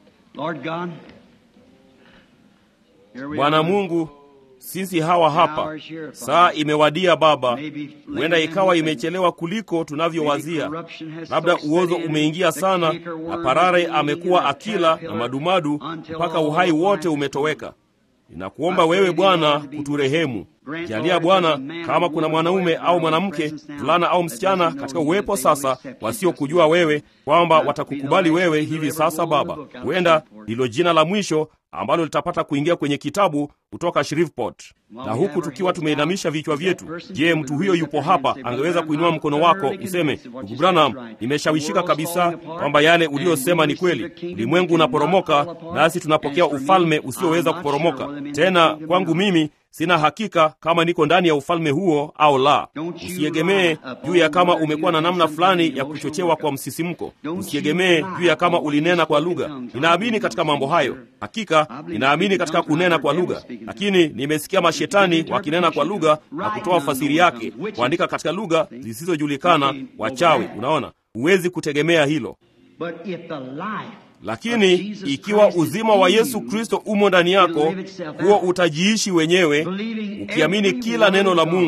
Speaker 2: Bwana Mungu, sisi hawa hapa, saa imewadia Baba. Huenda ikawa imechelewa kuliko tunavyowazia. Labda uozo umeingia sana, na parare amekuwa akila na madumadu mpaka uhai wote umetoweka. Ninakuomba wewe Bwana kuturehemu. Jalia Bwana, kama kuna mwanaume au mwanamke, mvulana au msichana katika uwepo sasa, wasiokujua wewe, kwamba watakukubali wewe hivi sasa Baba. Huenda ndilo jina la mwisho ambalo litapata kuingia kwenye kitabu kutoka Shreveport. Na huku tukiwa tumeinamisha vichwa vyetu, je, mtu huyo yupo hapa? Angeweza kuinua mkono wako useme, ndugu Branham, nimeshawishika kabisa kwamba yale uliyosema ni kweli. Ulimwengu unaporomoka, nasi tunapokea ufalme usioweza kuporomoka tena. Kwangu mimi sina hakika kama niko ndani ya ufalme huo au la. Usiegemee juu ya kama umekuwa na namna fulani ya kuchochewa kwa msisimko. Usiegemee juu ya kama ulinena kwa lugha. Ninaamini katika mambo hayo, hakika ninaamini katika kunena kwa lugha, lakini nimesikia mashetani wakinena kwa lugha na kutoa fasiri yake, kuandika katika lugha zisizojulikana, wachawi. Unaona, huwezi kutegemea hilo. Lakini ikiwa uzima wa Yesu Kristo umo ndani yako, huo utajiishi wenyewe, ukiamini kila neno la Mungu.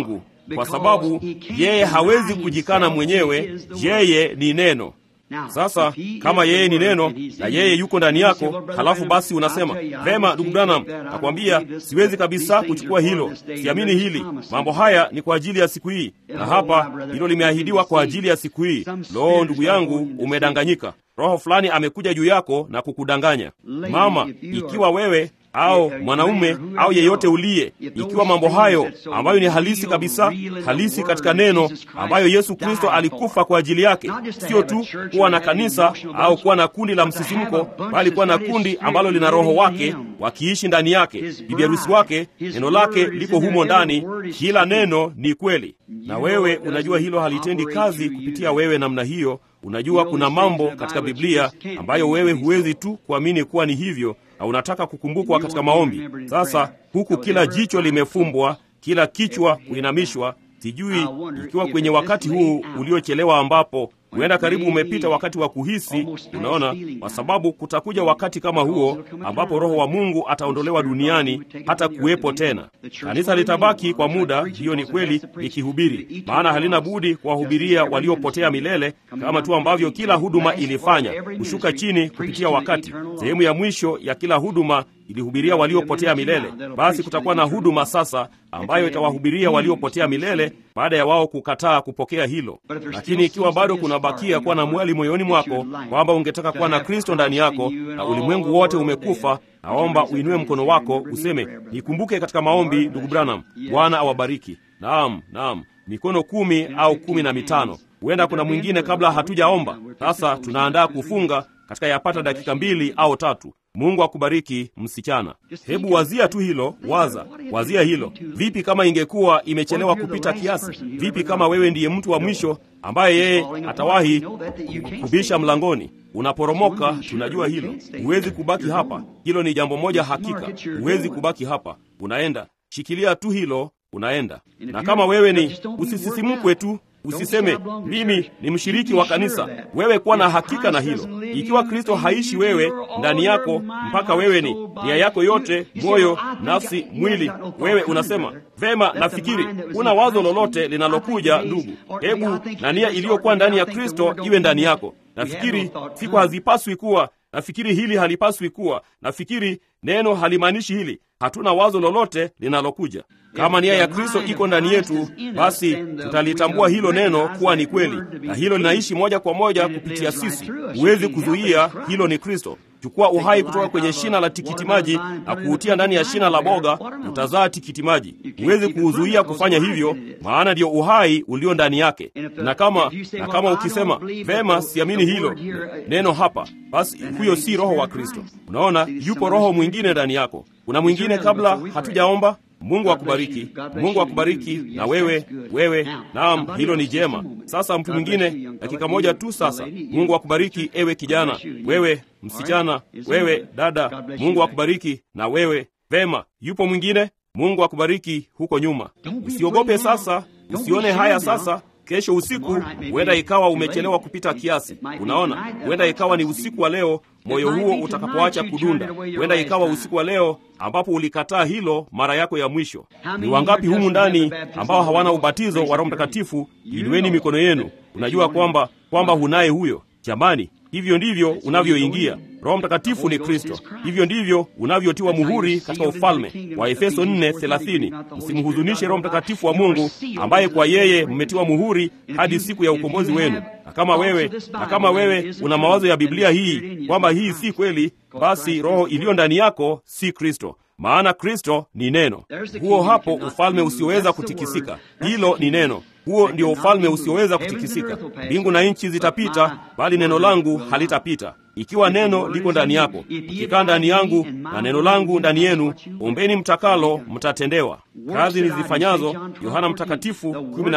Speaker 2: kwa sababu yeye hawezi kujikana mwenyewe, yeye ni neno. Sasa kama yeye ni neno na yeye yuko ndani yako, halafu basi unasema vema, ndugu Branham, nakwambia siwezi kabisa kuchukua hilo, siamini hili, mambo haya ni kwa ajili ya siku hii, na hapa hilo limeahidiwa kwa ajili ya siku hii. Lo, ndugu yangu, umedanganyika. Roho fulani amekuja juu yako na kukudanganya. Mama, ikiwa wewe au mwanaume au yeyote uliye, ikiwa mambo hayo ambayo ni halisi kabisa, halisi katika neno, ambayo Yesu Kristo alikufa kwa ajili yake, sio tu kuwa na kanisa au kuwa na kundi la msisimko, bali kuwa na kundi ambalo lina Roho wake wakiishi ndani yake, bibi harusi wake, neno lake liko humo ndani, kila neno ni kweli. Na wewe unajua hilo halitendi kazi kupitia wewe namna hiyo. Unajua kuna mambo katika Biblia ambayo wewe huwezi tu kuamini kuwa ni hivyo na unataka kukumbukwa katika maombi. Sasa huku kila jicho limefumbwa, kila kichwa kuinamishwa, sijui ikiwa kwenye wakati huu uliochelewa ambapo huenda karibu umepita wakati wa kuhisi. Unaona, kwa sababu kutakuja wakati kama huo ambapo Roho wa Mungu ataondolewa duniani, hata kuwepo tena. Kanisa litabaki kwa muda, hiyo ni kweli, likihubiri, maana halina budi kuwahubiria waliopotea milele, kama tu ambavyo kila huduma ilifanya, kushuka chini kupitia wakati. Sehemu ya mwisho ya kila huduma ilihubiria waliopotea milele. Basi kutakuwa na huduma sasa ambayo itawahubiria waliopotea milele baada ya wao kukataa kupokea hilo. Lakini ikiwa bado kunabakia kuwa na mwali moyoni mwako kwamba ungetaka kuwa na Kristo ndani yako na ulimwengu wote umekufa, naomba uinue mkono wako useme, nikumbuke katika maombi, ndugu Branham. Bwana awabariki. Naam, naam, mikono kumi au kumi na mitano. Huenda kuna mwingine kabla hatujaomba. Sasa tunaandaa kufunga katika yapata dakika mbili au tatu. Mungu akubariki msichana. Hebu wazia tu hilo, waza, wazia hilo. Vipi kama ingekuwa imechelewa kupita kiasi? Vipi kama wewe ndiye mtu wa mwisho ambaye yeye atawahi kubisha mlangoni? Unaporomoka, tunajua hilo. Huwezi kubaki hapa, hilo ni jambo moja hakika. Huwezi kubaki hapa, unaenda. Shikilia tu hilo, unaenda. Na kama wewe ni, usisisimkwe tu Usiseme mimi ni mshiriki wa kanisa. Wewe kuwa na hakika na hilo. Ikiwa Kristo haishi wewe ndani yako, mpaka wewe ni nia yako yote, moyo, nafsi, mwili, wewe unasema vema, nafikiri una wazo lolote linalokuja, ndugu, hebu na nia iliyokuwa ndani ya Kristo iwe ndani yako. Nafikiri siku hazipaswi kuwa, nafikiri hili halipaswi kuwa, nafikiri neno halimaanishi hili. Hatuna wazo lolote linalokuja kama nia ya Kristo iko ndani yetu, basi tutalitambua hilo neno kuwa ni kweli, na hilo linaishi moja kwa moja kupitia sisi. Huwezi kuzuia, hilo ni Kristo. Chukua uhai kutoka kwenye shina la tikiti maji na kuutia ndani ya shina la boga, utazaa tikiti maji. Huwezi kuuzuia kufanya hivyo, maana ndiyo uhai ulio ndani yake. Na kama na kama ukisema vema, siamini hilo neno hapa, basi huyo si roho wa Kristo. Unaona, yupo roho mwingine ndani yako. Kuna mwingine kabla hatujaomba. Mungu akubariki, Mungu akubariki. Na wewe wewe, naam, hilo ni jema. Sasa mtu mwingine, dakika moja tu. Sasa Mungu akubariki, ewe kijana, wewe msichana, wewe dada, Mungu akubariki. Na wewe vema, yupo mwingine. Mungu akubariki huko nyuma. Usiogope sasa, usione haya sasa. Kesho usiku huenda ikawa umechelewa kupita kiasi. Unaona, huenda ikawa ni usiku wa leo moyo huo utakapoacha kudunda. Huenda ikawa usiku wa leo ambapo ulikataa hilo mara yako ya mwisho. Ni wangapi humu ndani ambao hawana ubatizo wa Roho Mtakatifu? Inueni mikono yenu. Unajua kwamba kwamba hunaye huyo. Jamani, hivyo ndivyo unavyoingia. Roho Mtakatifu ni Kristo. Hivyo ndivyo unavyotiwa muhuri katika ufalme wa Efeso 4:30. Msimhuzunishe Roho Mtakatifu wa Mungu ambaye kwa yeye mmetiwa muhuri hadi siku ya ukombozi wenu. Na kama wewe na kama wewe una mawazo ya Biblia hii kwamba hii si kweli, basi roho iliyo ndani yako si Kristo, maana Kristo ni neno. Huo hapo ufalme usioweza kutikisika. Hilo ni neno. Huo ndio ufalme usioweza kutikisika. Mbingu na nchi zitapita, bali neno langu halitapita. Ikiwa neno liko ndani yako, ikikaa ndani yangu na neno langu ndani yenu, ombeni mtakalo, mtatendewa. Kazi nizifanyazo, Yohana Mtakatifu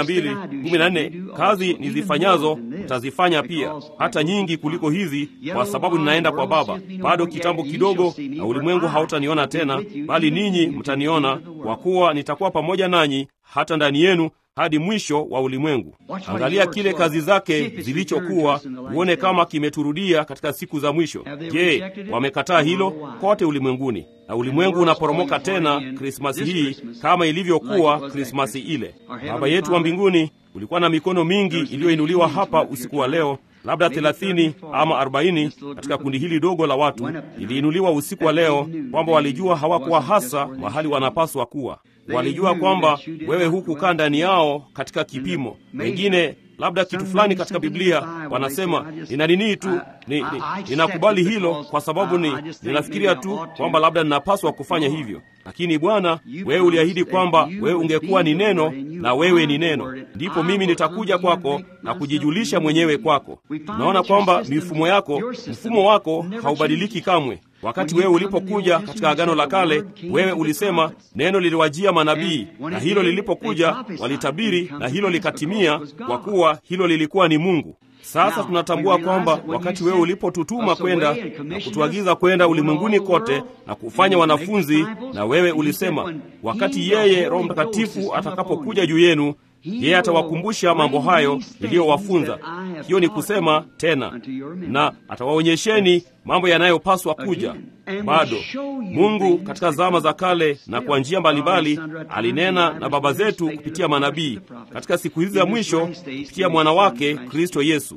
Speaker 2: 12:14, kazi nizifanyazo mtazifanya pia, hata nyingi kuliko hizi, kwa sababu ninaenda kwa Baba. Bado kitambo kidogo, na ulimwengu hautaniona tena, bali ninyi mtaniona, kwa kuwa nitakuwa pamoja nanyi hata ndani yenu hadi mwisho wa ulimwengu. Angalia kile kazi zake zilichokuwa, uone kama kimeturudia katika siku za mwisho. Je, wamekataa hilo? Kote ulimwenguni, na ulimwengu unaporomoka tena Krismasi hii kama ilivyokuwa Krismasi ile. Baba yetu wa mbinguni, ulikuwa na mikono mingi iliyoinuliwa hapa usiku wa leo labda thelathini ama arobaini katika kundi hili dogo la watu iliinuliwa usiku wa leo, kwamba walijua hawakuwa hasa mahali wanapaswa kuwa. Walijua kwamba wewe hukukaa ndani yao katika kipimo. Wengine labda kitu fulani katika Biblia wanasema nina nini tu ni, ni, ninakubali hilo kwa sababu ni ninafikiria tu kwamba labda ninapaswa kufanya hivyo. Lakini Bwana, wewe uliahidi kwamba wewe ungekuwa ni neno na wewe ni neno, ndipo mimi nitakuja kwako na kujijulisha mwenyewe kwako. Tunaona kwamba mifumo yako, mfumo wako haubadiliki kamwe. Wakati wewe ulipokuja katika Agano la Kale, wewe ulisema neno liliwajia manabii, na hilo lilipokuja walitabiri, na hilo likatimia, kwa kuwa hilo lilikuwa ni Mungu. Sasa tunatambua kwamba wakati wewe ulipotutuma kwenda na kutuagiza kwenda ulimwenguni kote na kufanya wanafunzi, na wewe ulisema wakati yeye Roho Mtakatifu atakapokuja juu yenu yeye atawakumbusha mambo hayo niliyowafunza. Hiyo ni kusema tena, na atawaonyesheni mambo yanayopaswa kuja. Bado Mungu katika zama za kale na kwa njia mbalimbali alinena na baba zetu kupitia manabii, katika siku hizi za mwisho kupitia mwana wake Kristo Yesu.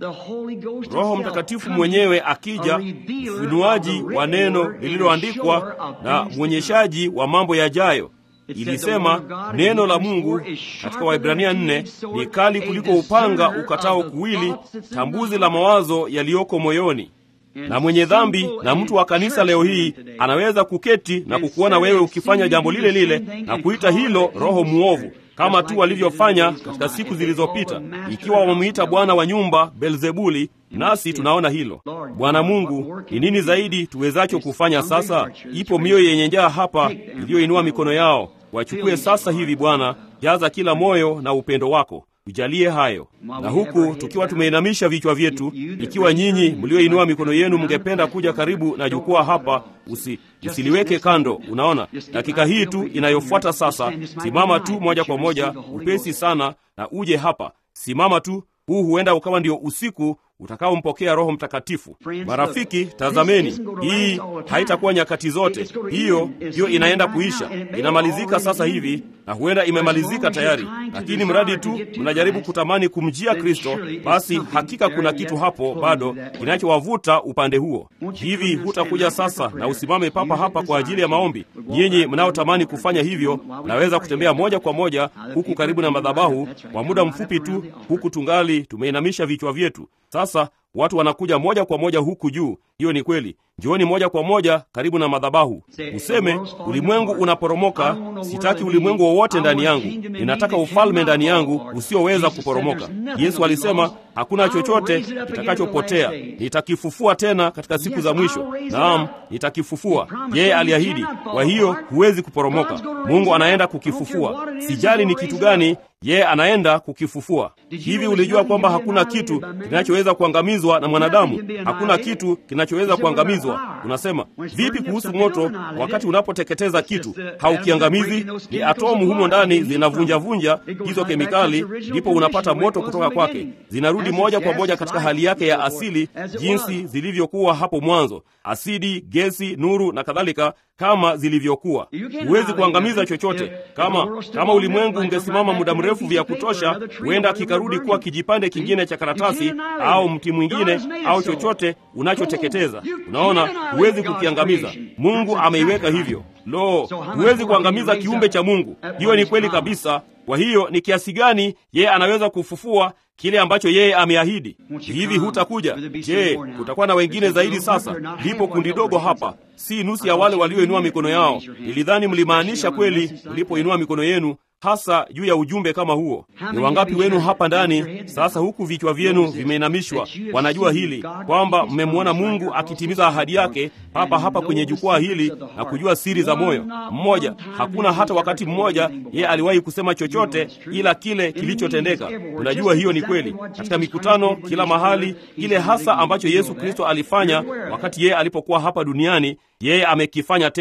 Speaker 2: Roho Mtakatifu mwenyewe akija, ufunuaji wa neno lililoandikwa na mwonyeshaji wa mambo yajayo. Ilisema neno la Mungu katika Waibrania nne ni kali kuliko upanga ukatao kuwili, tambuzi la mawazo yaliyoko moyoni. Na mwenye dhambi na mtu wa kanisa leo hii anaweza kuketi na kukuona wewe ukifanya jambo lile lile na kuita hilo roho muovu, kama tu walivyofanya katika siku zilizopita, ikiwa wamemwita bwana wa nyumba Belzebuli. Nasi tunaona hilo. Bwana Mungu, ni nini zaidi tuwezacho kufanya sasa? Ipo mioyo yenye njaa hapa iliyoinua mikono yao. Wachukue sasa hivi Bwana, jaza kila moyo na upendo wako, tujalie hayo. Na huku tukiwa tumeinamisha vichwa vyetu, ikiwa nyinyi mlioinua mikono yenu mngependa kuja karibu na jukwaa hapa, usi, usiliweke kando. Unaona, dakika hii tu inayofuata sasa, simama tu moja kwa moja, upesi sana, na uje hapa. Simama tu. Huu huenda ukawa ndio usiku utakaompokea Roho Mtakatifu. Marafiki, tazameni, hii haitakuwa nyakati zote. Hiyo hiyo inaenda kuisha, inamalizika sasa hivi, na huenda imemalizika tayari, lakini mradi tu mnajaribu kutamani kumjia Kristo, basi hakika kuna kitu hapo bado kinachowavuta upande huo. Hivi hutakuja sasa na usimame papa hapa kwa ajili ya maombi? Nyinyi mnaotamani kufanya hivyo, mnaweza kutembea moja kwa moja huku karibu na madhabahu kwa muda mfupi tu, huku tungali tumeinamisha vichwa vyetu. Sasa watu wanakuja moja kwa moja huku juu. Hiyo ni kweli. Njooni moja kwa moja karibu na madhabahu, useme ulimwengu unaporomoka. Sitaki ulimwengu wowote ndani yangu, ninataka ufalme ndani yangu usioweza kuporomoka. Yesu alisema hakuna chochote kitakachopotea, nitakifufua tena katika siku za mwisho. Naam, nitakifufua. Yeye aliahidi, kwa hiyo huwezi kuporomoka. Mungu anaenda kukifufua. Sijali ni kitu gani, yeye anaenda kukifufua. Hivi ulijua kwamba hakuna kitu kinachoweza kuangamizwa na mwanadamu? Hakuna kitu kinachoweza kuangamizwa. Unasema vipi kuhusu moto? Wakati unapoteketeza kitu haukiangamizi, ni atomu humo ndani zinavunjavunja hizo kemikali, ndipo unapata moto kutoka kwake. Zinarudi moja kwa moja katika hali yake ya asili, jinsi zilivyokuwa hapo mwanzo, asidi, gesi, nuru na kadhalika, kama zilivyokuwa. Huwezi kuangamiza chochote. Kama kama ulimwengu ungesimama muda mrefu vya kutosha, huenda kikarudi kuwa kijipande kingine cha karatasi au mti mwingine au chochote unachoteketeza. Unaona, huwezi kukiangamiza. Mungu ameiweka hivyo. Lo, huwezi kuangamiza kiumbe cha Mungu. Hiyo ni kweli kabisa. Kwa hiyo ni kiasi gani yeye anaweza kufufua kile ambacho yeye ameahidi? Hivi hutakuja? Je, kutakuwa na wengine zaidi? Sasa lipo kundi dogo hapa, si nusu ya wale walioinua mikono yao. Nilidhani mlimaanisha kweli mlipoinua mikono yenu hasa juu ya ujumbe kama huo. Ni wangapi wenu hapa ndani sasa, huku vichwa vyenu vimeinamishwa, wanajua hili kwamba mmemwona Mungu akitimiza ahadi yake hapa hapa kwenye jukwaa hili na kujua siri za moyo? Mmoja, hakuna hata wakati mmoja yeye aliwahi kusema chochote ila kile kilichotendeka. Unajua hiyo ni kweli. Katika mikutano kila mahali, kile hasa ambacho Yesu Kristo alifanya wakati yeye alipokuwa hapa duniani, yeye amekifanya tena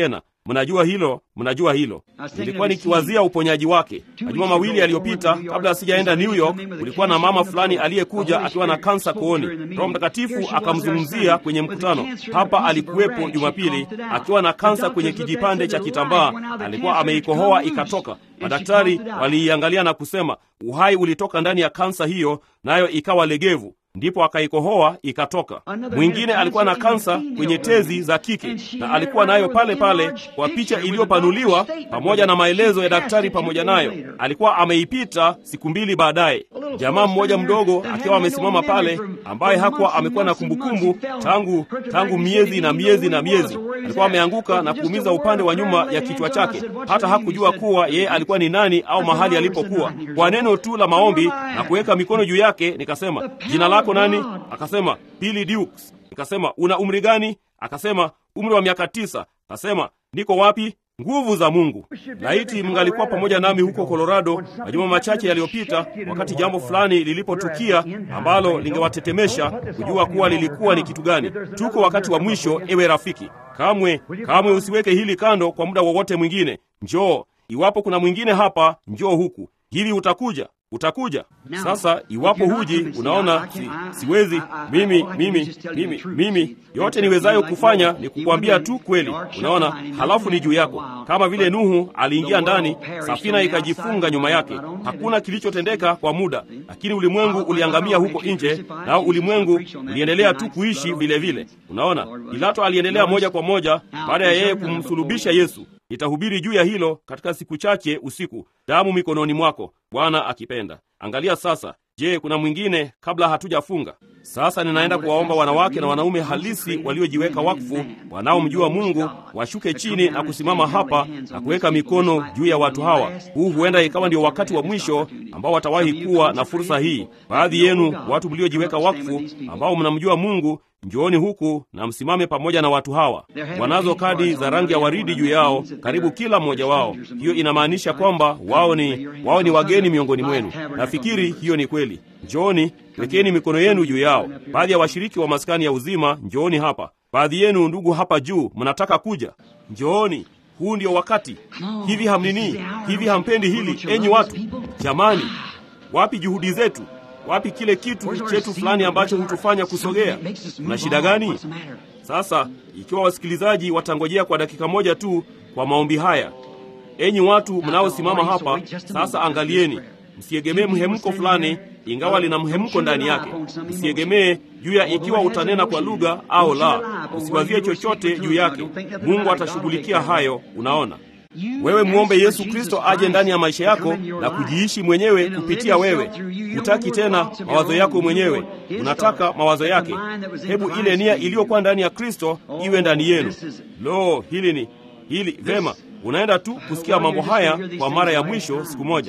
Speaker 2: Mnajua hilo, mnajua hilo. Nilikuwa nikiwazia uponyaji wake majuma mawili yaliyopita, kabla asijaenda New York. Kulikuwa na mama fulani aliyekuja akiwa na kansa kooni. Roho Mtakatifu akamzungumzia kwenye mkutano hapa. Alikuwepo Jumapili akiwa na kansa kwenye kijipande cha kitambaa, alikuwa ameikohoa ikatoka. Madaktari waliiangalia na kusema uhai ulitoka ndani ya kansa hiyo, nayo ikawa legevu ndipo akaikohoa ikatoka. Mwingine alikuwa na kansa kwenye tezi za kike na alikuwa nayo pale pale kwa picha iliyopanuliwa pamoja na maelezo ya daktari pamoja nayo. Alikuwa ameipita siku mbili baadaye. Jamaa mmoja mdogo akiwa amesimama pale, ambaye hakuwa amekuwa na kumbukumbu tangu tangu miezi na miezi na miezi, alikuwa ameanguka na kuumiza upande wa nyuma ya kichwa chake. Hata hakujua kuwa yeye alikuwa ni nani au mahali alipokuwa. Kwa neno tu la maombi na kuweka mikono juu yake, nikasema jina lako nani? Akasema Billy Dukes. Nikasema una umri gani? Akasema umri wa miaka tisa. Akasema niko wapi? Nguvu za Mungu. Laiti mngalikuwa pamoja nami huko Colorado majuma machache yaliyopita, wakati jambo fulani lilipotukia ambalo lingewatetemesha kujua kuwa lilikuwa ni kitu gani. Tuko wakati wa mwisho, ewe rafiki. Kamwe kamwe usiweke hili kando kwa muda wowote mwingine. Njoo, iwapo kuna mwingine hapa, njoo huku. Hivi utakuja utakuja sasa. Iwapo huji, unaona si, siwezi mimi mimi mimi mimi, yote niwezayo kufanya ni kukwambia tu kweli, unaona. Halafu ni juu yako, kama vile Nuhu aliingia ndani, safina ikajifunga nyuma yake. Hakuna kilichotendeka kwa muda, lakini ulimwengu uliangamia huko nje, nao ulimwengu uliendelea tu kuishi vile vile, unaona. Pilato aliendelea moja kwa moja baada ya yeye kumsulubisha Yesu. Nitahubiri juu ya hilo katika siku chache usiku. Damu mikononi mwako, Bwana akipenda. Angalia sasa. Je, kuna mwingine kabla hatujafunga? Sasa ninaenda kuwaomba wanawake na wanaume halisi waliojiweka wakfu, wanaomjua Mungu, washuke chini na kusimama hapa na kuweka mikono juu ya watu hawa. Huu huenda ikawa ndio wakati wa mwisho ambao watawahi kuwa na fursa hii. Baadhi yenu watu mliojiweka wakfu, ambao mnamjua Mungu, njooni huku na msimame pamoja na watu hawa. Wanazo kadi za rangi ya waridi juu yao, karibu kila mmoja wao. Hiyo inamaanisha kwamba wao ni wao ni wageni miongoni mwenu. Nafikiri hiyo ni kweli. Njooni, wekeni mikono yenu juu yao. Baadhi ya washiriki wa maskani ya uzima, njooni hapa. Baadhi yenu ndugu hapa juu, mnataka kuja, njooni. Huu ndio wakati. Hivi hamnini? Hivi hampendi hili, enyi watu? Jamani, wapi juhudi zetu? Wapi kile kitu chetu fulani ambacho hutufanya kusogea? Kuna shida gani? Sasa ikiwa wasikilizaji watangojea kwa dakika moja tu kwa maombi haya, enyi watu mnaosimama hapa sasa, angalieni, msiegemee mhemko fulani, ingawa lina mhemko ndani yake. Msiegemee juu ya ikiwa utanena kwa lugha au la, usiwazie chochote juu yake. Mungu atashughulikia hayo. Unaona, wewe mwombe Yesu Kristo aje ndani ya maisha yako na kujiishi mwenyewe kupitia wewe. Hutaki tena mawazo yako mwenyewe, unataka mawazo yake. Hebu ile nia iliyokuwa ndani ya Kristo iwe ndani yenu. Lo, hili ni hili vema. Unaenda tu kusikia mambo haya kwa mara ya mwisho siku moja.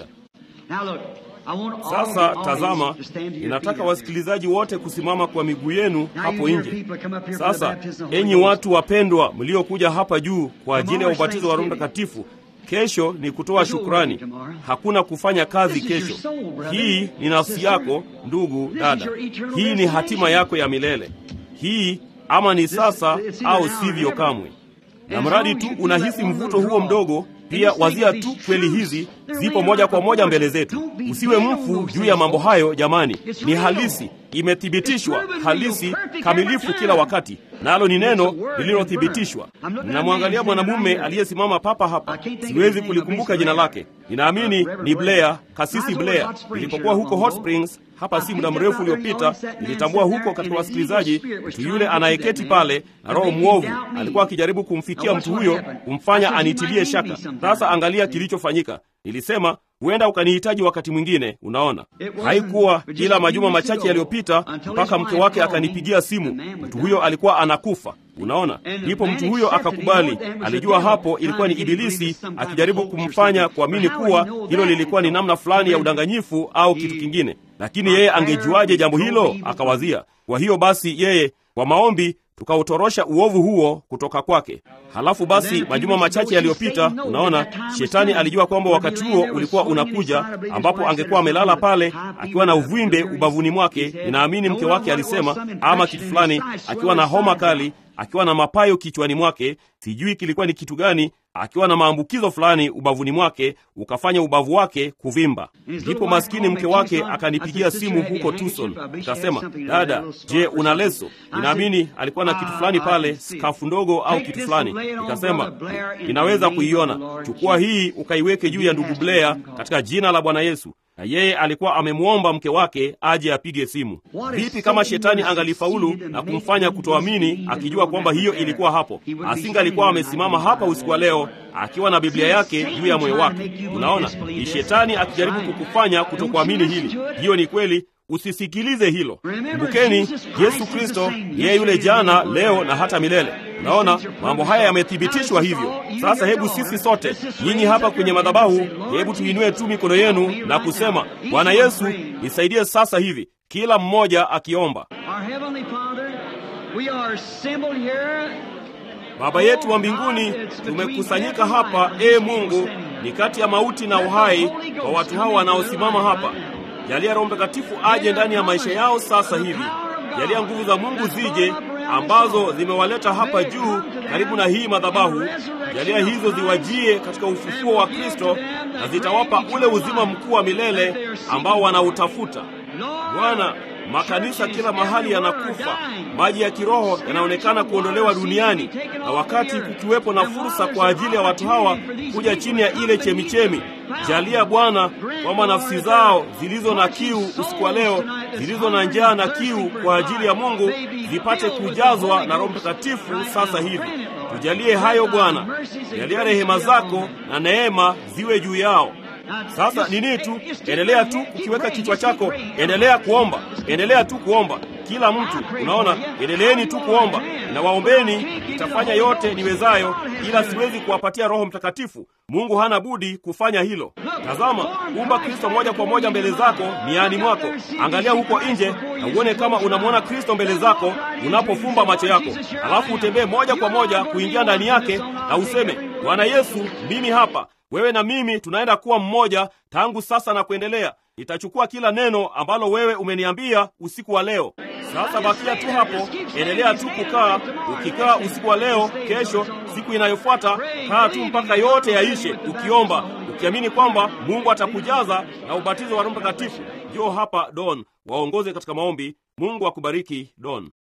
Speaker 2: Sasa tazama, ninataka wasikilizaji wote kusimama kwa miguu yenu hapo nje. Sasa enyi watu wapendwa, mliokuja hapa juu kwa ajili ya ubatizo wa Roho Mtakatifu, kesho ni kutoa shukrani, hakuna kufanya kazi kesho. Hii ni nafsi yako, ndugu dada, hii ni hatima yako ya milele. Hii ama ni sasa au sivyo kamwe. Na mradi tu unahisi mvuto huo mdogo pia wazia tu kweli hizi zipo moja kwa moja mbele zetu. Usiwe mfu juu ya mambo hayo jamani, ni halisi, imethibitishwa, halisi, kamilifu kila wakati, nalo ni neno lililothibitishwa. Ninamwangalia mwanamume aliyesimama papa hapa, siwezi kulikumbuka jina lake. Ninaamini ni Blair, kasisi Blair. Nilipokuwa huko Hot Springs hapa si muda mrefu uliopita, nilitambua huko katika wasikilizaji mtu yule anayeketi pale na roho mwovu alikuwa akijaribu kumfikia mtu huyo, kumfanya anitilie shaka. Sasa angalia kilichofanyika. Nilisema huenda ukanihitaji wakati mwingine. Unaona, haikuwa ila majuma machache yaliyopita mpaka mke wake akanipigia simu. Mtu huyo alikuwa anakufa. Unaona, ndipo mtu huyo akakubali. Alijua hapo ilikuwa ni Ibilisi akijaribu kumfanya kuamini kuwa hilo lilikuwa ni namna fulani ya udanganyifu au kitu kingine, lakini yeye angejuaje jambo hilo? Akawazia. Kwa hiyo basi, yeye kwa maombi tukautorosha uovu huo kutoka kwake. Halafu basi, majuma machache yaliyopita, unaona, shetani alijua kwamba wakati huo ulikuwa unakuja, ambapo angekuwa amelala pale akiwa na uvimbe ubavuni mwake. Ninaamini mke wake alisema ama kitu fulani, akiwa na homa kali, akiwa na mapayo kichwani mwake, sijui kilikuwa ni kitu gani, akiwa na maambukizo fulani ubavuni mwake, ukafanya ubavu wake kuvimba. Ndipo maskini mke wake akanipigia simu huko Tucson, ikasema, dada, je, una leso? Ninaamini alikuwa na kitu fulani pale, skafu ndogo au kitu fulani. Ikasema, ninaweza kuiona, chukua hii ukaiweke juu ya ndugu Blair katika jina la Bwana Yesu na yeye alikuwa amemwomba mke wake aje apige simu. Vipi kama shetani angalifaulu na kumfanya kutoamini, akijua kwamba hiyo ilikuwa hapo? Asinga alikuwa amesimama hapa usiku wa leo akiwa na Biblia yake juu ya moyo wake. Unaona, ni shetani akijaribu kukufanya kutokuamini hili. Hiyo ni kweli. Usisikilize hilo. Kumbukeni, Yesu Kristo yeye yule jana, leo na hata milele. Unaona, mambo haya yamethibitishwa hivyo. Sasa hebu sisi sote, nyinyi hapa kwenye madhabahu, hebu tuinue tu mikono yenu na kusema, Bwana Yesu, nisaidie sasa hivi, kila mmoja akiomba. Baba yetu wa mbinguni, tumekusanyika hapa, ee Mungu, ni kati ya mauti na uhai kwa watu hao wanaosimama hapa. Jalia Roho Mtakatifu aje ndani ya maisha yao sasa hivi. Jalia nguvu za Mungu zije ambazo zimewaleta hapa juu karibu na hii madhabahu. Jalia hizo ziwajie katika ufufuo wa Kristo na zitawapa ule uzima mkuu wa milele ambao wanautafuta. Bwana, makanisa kila mahali yanakufa, maji ya kiroho yanaonekana kuondolewa duniani, na wakati kukiwepo na fursa kwa ajili ya watu hawa kuja chini ya ile chemichemi, jalia Bwana kwamba nafsi zao zilizo na kiu usiku wa leo, zilizo na njaa na kiu kwa ajili ya Mungu, zipate kujazwa na Roho Mtakatifu sasa hivi. Tujalie hayo Bwana, jalia rehema zako na neema ziwe juu yao. Sasa nini tu, endelea tu kukiweka kichwa chako, endelea kuomba, endelea tu kuomba. Kila mtu, unaona, endeleeni tu kuomba na waombeni. Nitafanya yote niwezayo, ila siwezi kuwapatia Roho Mtakatifu. Mungu hana budi kufanya hilo. Tazama, umba Kristo moja kwa moja mbele zako niani mwako. Angalia huko nje na uone kama unamwona Kristo mbele zako unapofumba macho yako, alafu utembee moja kwa moja kuingia ndani yake na useme, Bwana Yesu, mimi hapa wewe na mimi tunaenda kuwa mmoja tangu sasa na kuendelea. Nitachukua kila neno ambalo wewe umeniambia usiku wa leo. Sasa bakia tu hapo, endelea tu kukaa. Ukikaa usiku wa leo, kesho, siku inayofuata, kaa tu mpaka yote yaishe, ukiomba, ukiamini kwamba Mungu atakujaza na ubatizo wa Roho Mtakatifu. Njoo hapa Don, waongoze katika maombi. Mungu akubariki Don.